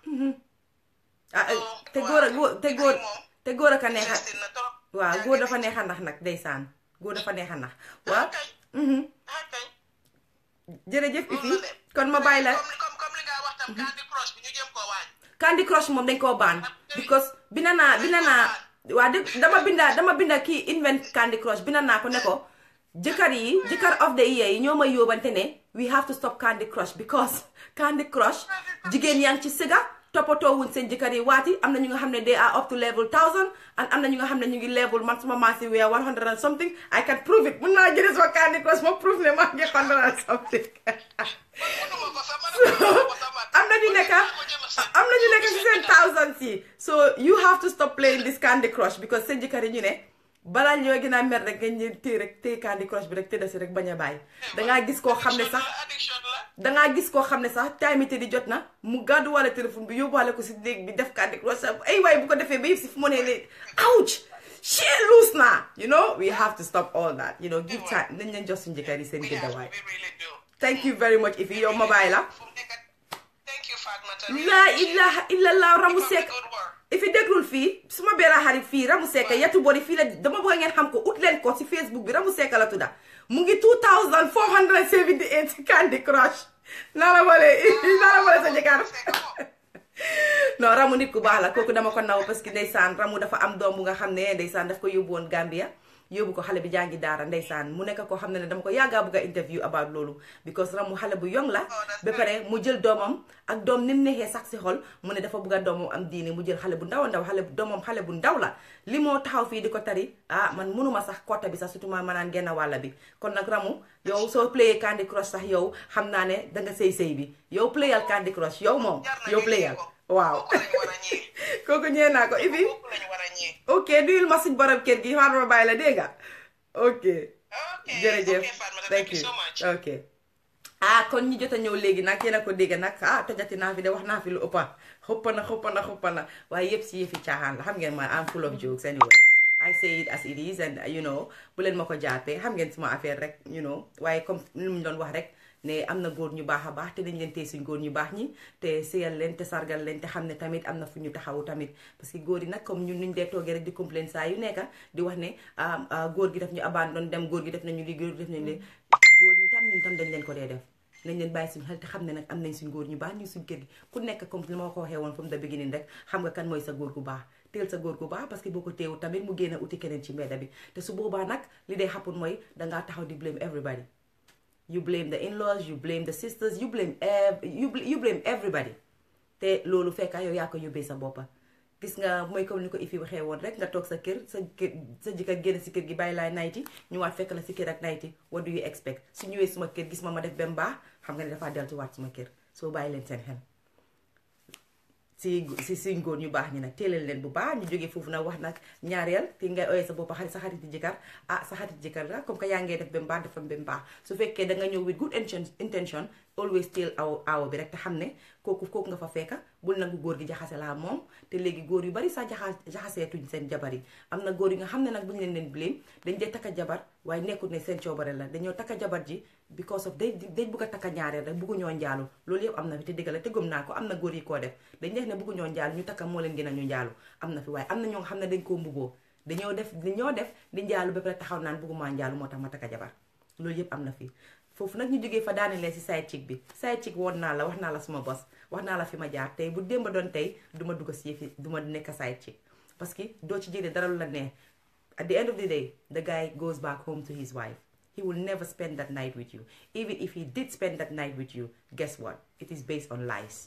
ah te góor a góor te góor te góor a ka neexa investir na trop waaw góor dafa neexa ndax nag ndeysaan góor dafa neexa ndax waaw kay ah kay jërëjëf Ifi loolu la de. kon ma bàyyi la comme comme comme li nga wax tam Candy Crush bi ñu jéem koo waaj Candy Crush moom dañ koo baan because binda naa binda naa waa de dama binda dama binda kii invent Candy Crush binda naa ko ne ko jëkkër yi jëkkër of the year yi ñoo may yóbbante ne we have to stop Candy Crush because Candy Crush jigéen yaa ngi ci siga toppatoo wuñ seen jëkkër yi waati am na ñu nga xam ne they are up to level thousand and am na ñu nga xam ne ñu ngi level man suma maasi we are one hundred and something I can prove it mun naa jëlee sama Candy Crush ma prove ne maa ngi hundred and something mënuma ko sax mënuma ko sax man am na ñu nekk am na ñu nekk si seen thousands yi so you have to stop playing this Candy Crush because seen jëkkër yi ñu ne balaa ñoo gën a mer rek ngeen ñëw téye rek téye Candy Crush bi rek tëdda si rek bañ a bàyyi dangaa gis koo xam ne sax addiction la dangaa gis koo xam ne sax time di jot na mu gàddu wala téléphone bi yóbbuwaale ko si néeg bi def Candy Crush sax ay waay bu ko defee ba yëpp si fu mu ne ne ouch she loose na you know we have to stop all that you know give time nañ leen jox suñu jëkkër yi seen we gëdda have waay we really do thank you very much Ifi yow ma bàyyi la fu mu nekk thank you Fatmata laa ilaha illallah ramu Keep up sekk the good work. ifi déglul fii suma benn xarit fii Ramu Seck yatu bori fii la dama bëgg ngeen xam ko ut leen ko si Facebook bi Ramu Seck la tudda mu ngi 2478 Candy Crush naa la boole naa la boole sa jëkkër non Ramu nit ku baax la kooku dama ko naw parce que ndeysaan Ramu dafa am doom bu nga xam ne ndeysaan daf ko yóbbu woon Gambia yóbbu ko xale bi jàngi daara ndeysaan mu nekk koo xam ne ne dama ko yàggaa bëgg a interview about loolu because Ramu xale bu yong la ba pare mu jël doomam ak doom ni mu neexee sax si xol mu ne dafa bëgg a doomam am diine mu jël xale bu ndaw a ndaw xale bu doomam xale bu ndaw la li moo taxaw fii di ko tari ah man mënuma sax kotta bi sax surtout ma manaan genn wàlla bi kon nag Ramu yow soo playé Candy Crush sax yow xam naa ne danga sëy sëy bi yow playal Candy Crush yow moom jar na yow ñu playal ñee ko. waaw kooku lañu war a ñee kooku ñee naa ko Ibi kooku lañu war a ñee ok nuyul ma suñ borom kër gi xaaral ma bàyyi la dégg nga ok ok jërëjëf ok Fatmata thank thank you you so much ok ah kon ñi jot a ñëw léegi nag yéen a ko dégg nag ah tojati naa fi de wax naa fi lu ëppa xuppa na xuppa na xuppa na waaye yëpp si yëfi caaxaan la xam ngeen ma I'm full of jokes anyway I say it as it is and you know bu leen ma ko jàppee xam ngeen suma affaire rek you know waaye comme lu mu doon wax rek ne am na góor ñu baax a baax te dañ leen tey suñ góor ñu baax ñi te sëyal leen te sargal leen te xam ne tamit am na fu ñu taxawu tamit parce que góor yi nag comme ñun nuñ dee toogee rek di complain saa yu nekka di wax ne ah, ah, góor gi daf ñu abandon dem góor gi def nañu li góor gi def nañu li góor ñi tam ñun tam dañ leen ko dee def nañ leen bàyyi suñu xel te xam ne nag am nañ suñ góor ñu baax ñu suñ kër gi ku nekk comme li ma ko waxee woon from the beginning rek xam nga kan mooy sa góor gu baax teel sa góor gu baax parce que boo ko teewul tamit mu génn uti keneen ci mbedda bi te su boobaa nag li dee happen mooy dangaa taxaw di blame everybody you blame the in-laws you blame the sisters you blame ev you, bl- you blame everybody te loolu fekka yow yaa ko yóbbee sa boppa gis nga mooy comme ni ko ifi waxee woon rek nga toog sa kër sa kër sa jëkkër génn si kër gi bàyyi laay nayti ñëwaat fekk la si kër ak nayti what do you expect su ñëwee suma kër gis ma ma def bem baax xam nga ne dafaa deltuwaat suma kër soo bàyyi leen seen xel si si suñ góor ñu baax ñi nag teelal leen bu baax ñu jógee foofu nag wax nag ñaareel ki ngay oyee sa bopp xarit sa xarit jëkkër ah sa xarit jëkkër la comme que yaa ngee def ba mu baax dafa ba mu baax su fekkee da nga ñëw with good intention intention always teel aw aawo bi rek te xam ne kooku kooku nga fa fekka bul nangu góor gi jaxase laa moom te léegi góor yu bari sax jaxa jaxaseetuñ seen jabar yi am na góor yi nga xam ne nag bu ñu leen leen blame dañ dee takka jabar waaye nekkul ne seen coobare la dañoo takka jabar ji because of day dañ bugg a takka ñaareel rek buggu ñoo njaalu loolu yëpp am na fi te dëgg la te gëm naa ko am na góor yi koo def dañ def ne buggu ñoo njaalu ñu takka moo leen gën a ñu njaalu am na fi waaye am na ñoo nga xam ne dañ koo mbuboo dañoo def dañoo def di njaalu ba pare taxaw naan buggumaa njaalu moo tax ma takka jabar loolu yëpp am na fi foofu nag ñu jógee fa daanelee si side chick bi side chick woon naa la wax naa la suma bos wax naa la fi ma jaar tey bu démba doon tey du ma dugg si yëfi du ma nekk side chick parce que doo ci jëlee dara lu la neex at the end of the day the guy goes back home to his wife he will never spend that night with you even if he did spend that night with you guess what it is based on lies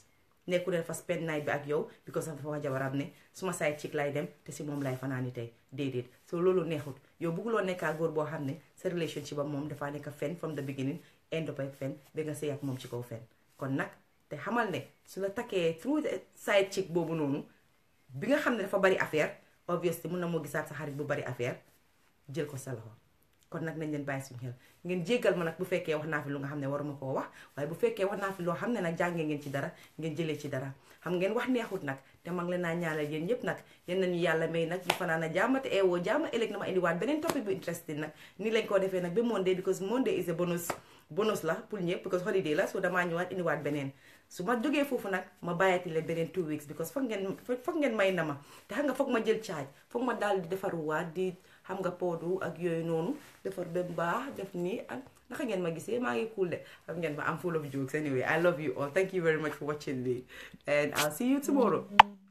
nekku leen fa spend night bi ak yow because dafa wax jabaram ne suma side chick lay dem te si moom lay fanaani tey déedéet so loolu neexut yow bëgguloo nekkaa góor boo xam ne sa relationship am moom dafaa nekk fen from the beginning end up ak fen ba nga sëy ak moom ci kaw fen kon nag te xamal ne su la takkee through the side chick boobu noonu bi nga xam ne dafa bari affaire obviously mun na moo gisaat sa xarit bu bari affaire jël ko sa loxo kon nag nañ leen bàyyi suñu xel ngeen jéggal ma nag bu fekkee wax naa fi lu nga xam ne waruma koo wax waaye bu fekkee wax naa fi loo xam ne nag jàngee ngeen ci dara ngeen jëlee ci dara xam ngeen wax neexut nag te mag leen naa ñaanal yéen ñëpp nag yéen nañu yàlla may nag ñu fanaan a jàmm te eewoo jàmm ëllëg na ma indiwaat beneen topic bu interesting nag ni lañ ko defee nag ba Monday because Monday is a bonus bonus la pour ñëpp because holiday la so damaa ñëwaat indiwaat beneen su ma jógee foofu nag ma bàyyati leen beneen two weeks because foog ngeen foog ngeen may na ma te xam nga foog ma jël charge foog ma daal di defaruwaat di xam nga poodu ak yooyu noonu defar ba baax def nii ak naka ngeen ma gisee maa ngi cool de xam ngeen ma am full of jokes anyway I love you all thank you very much for watching me and I'll see you tomorrow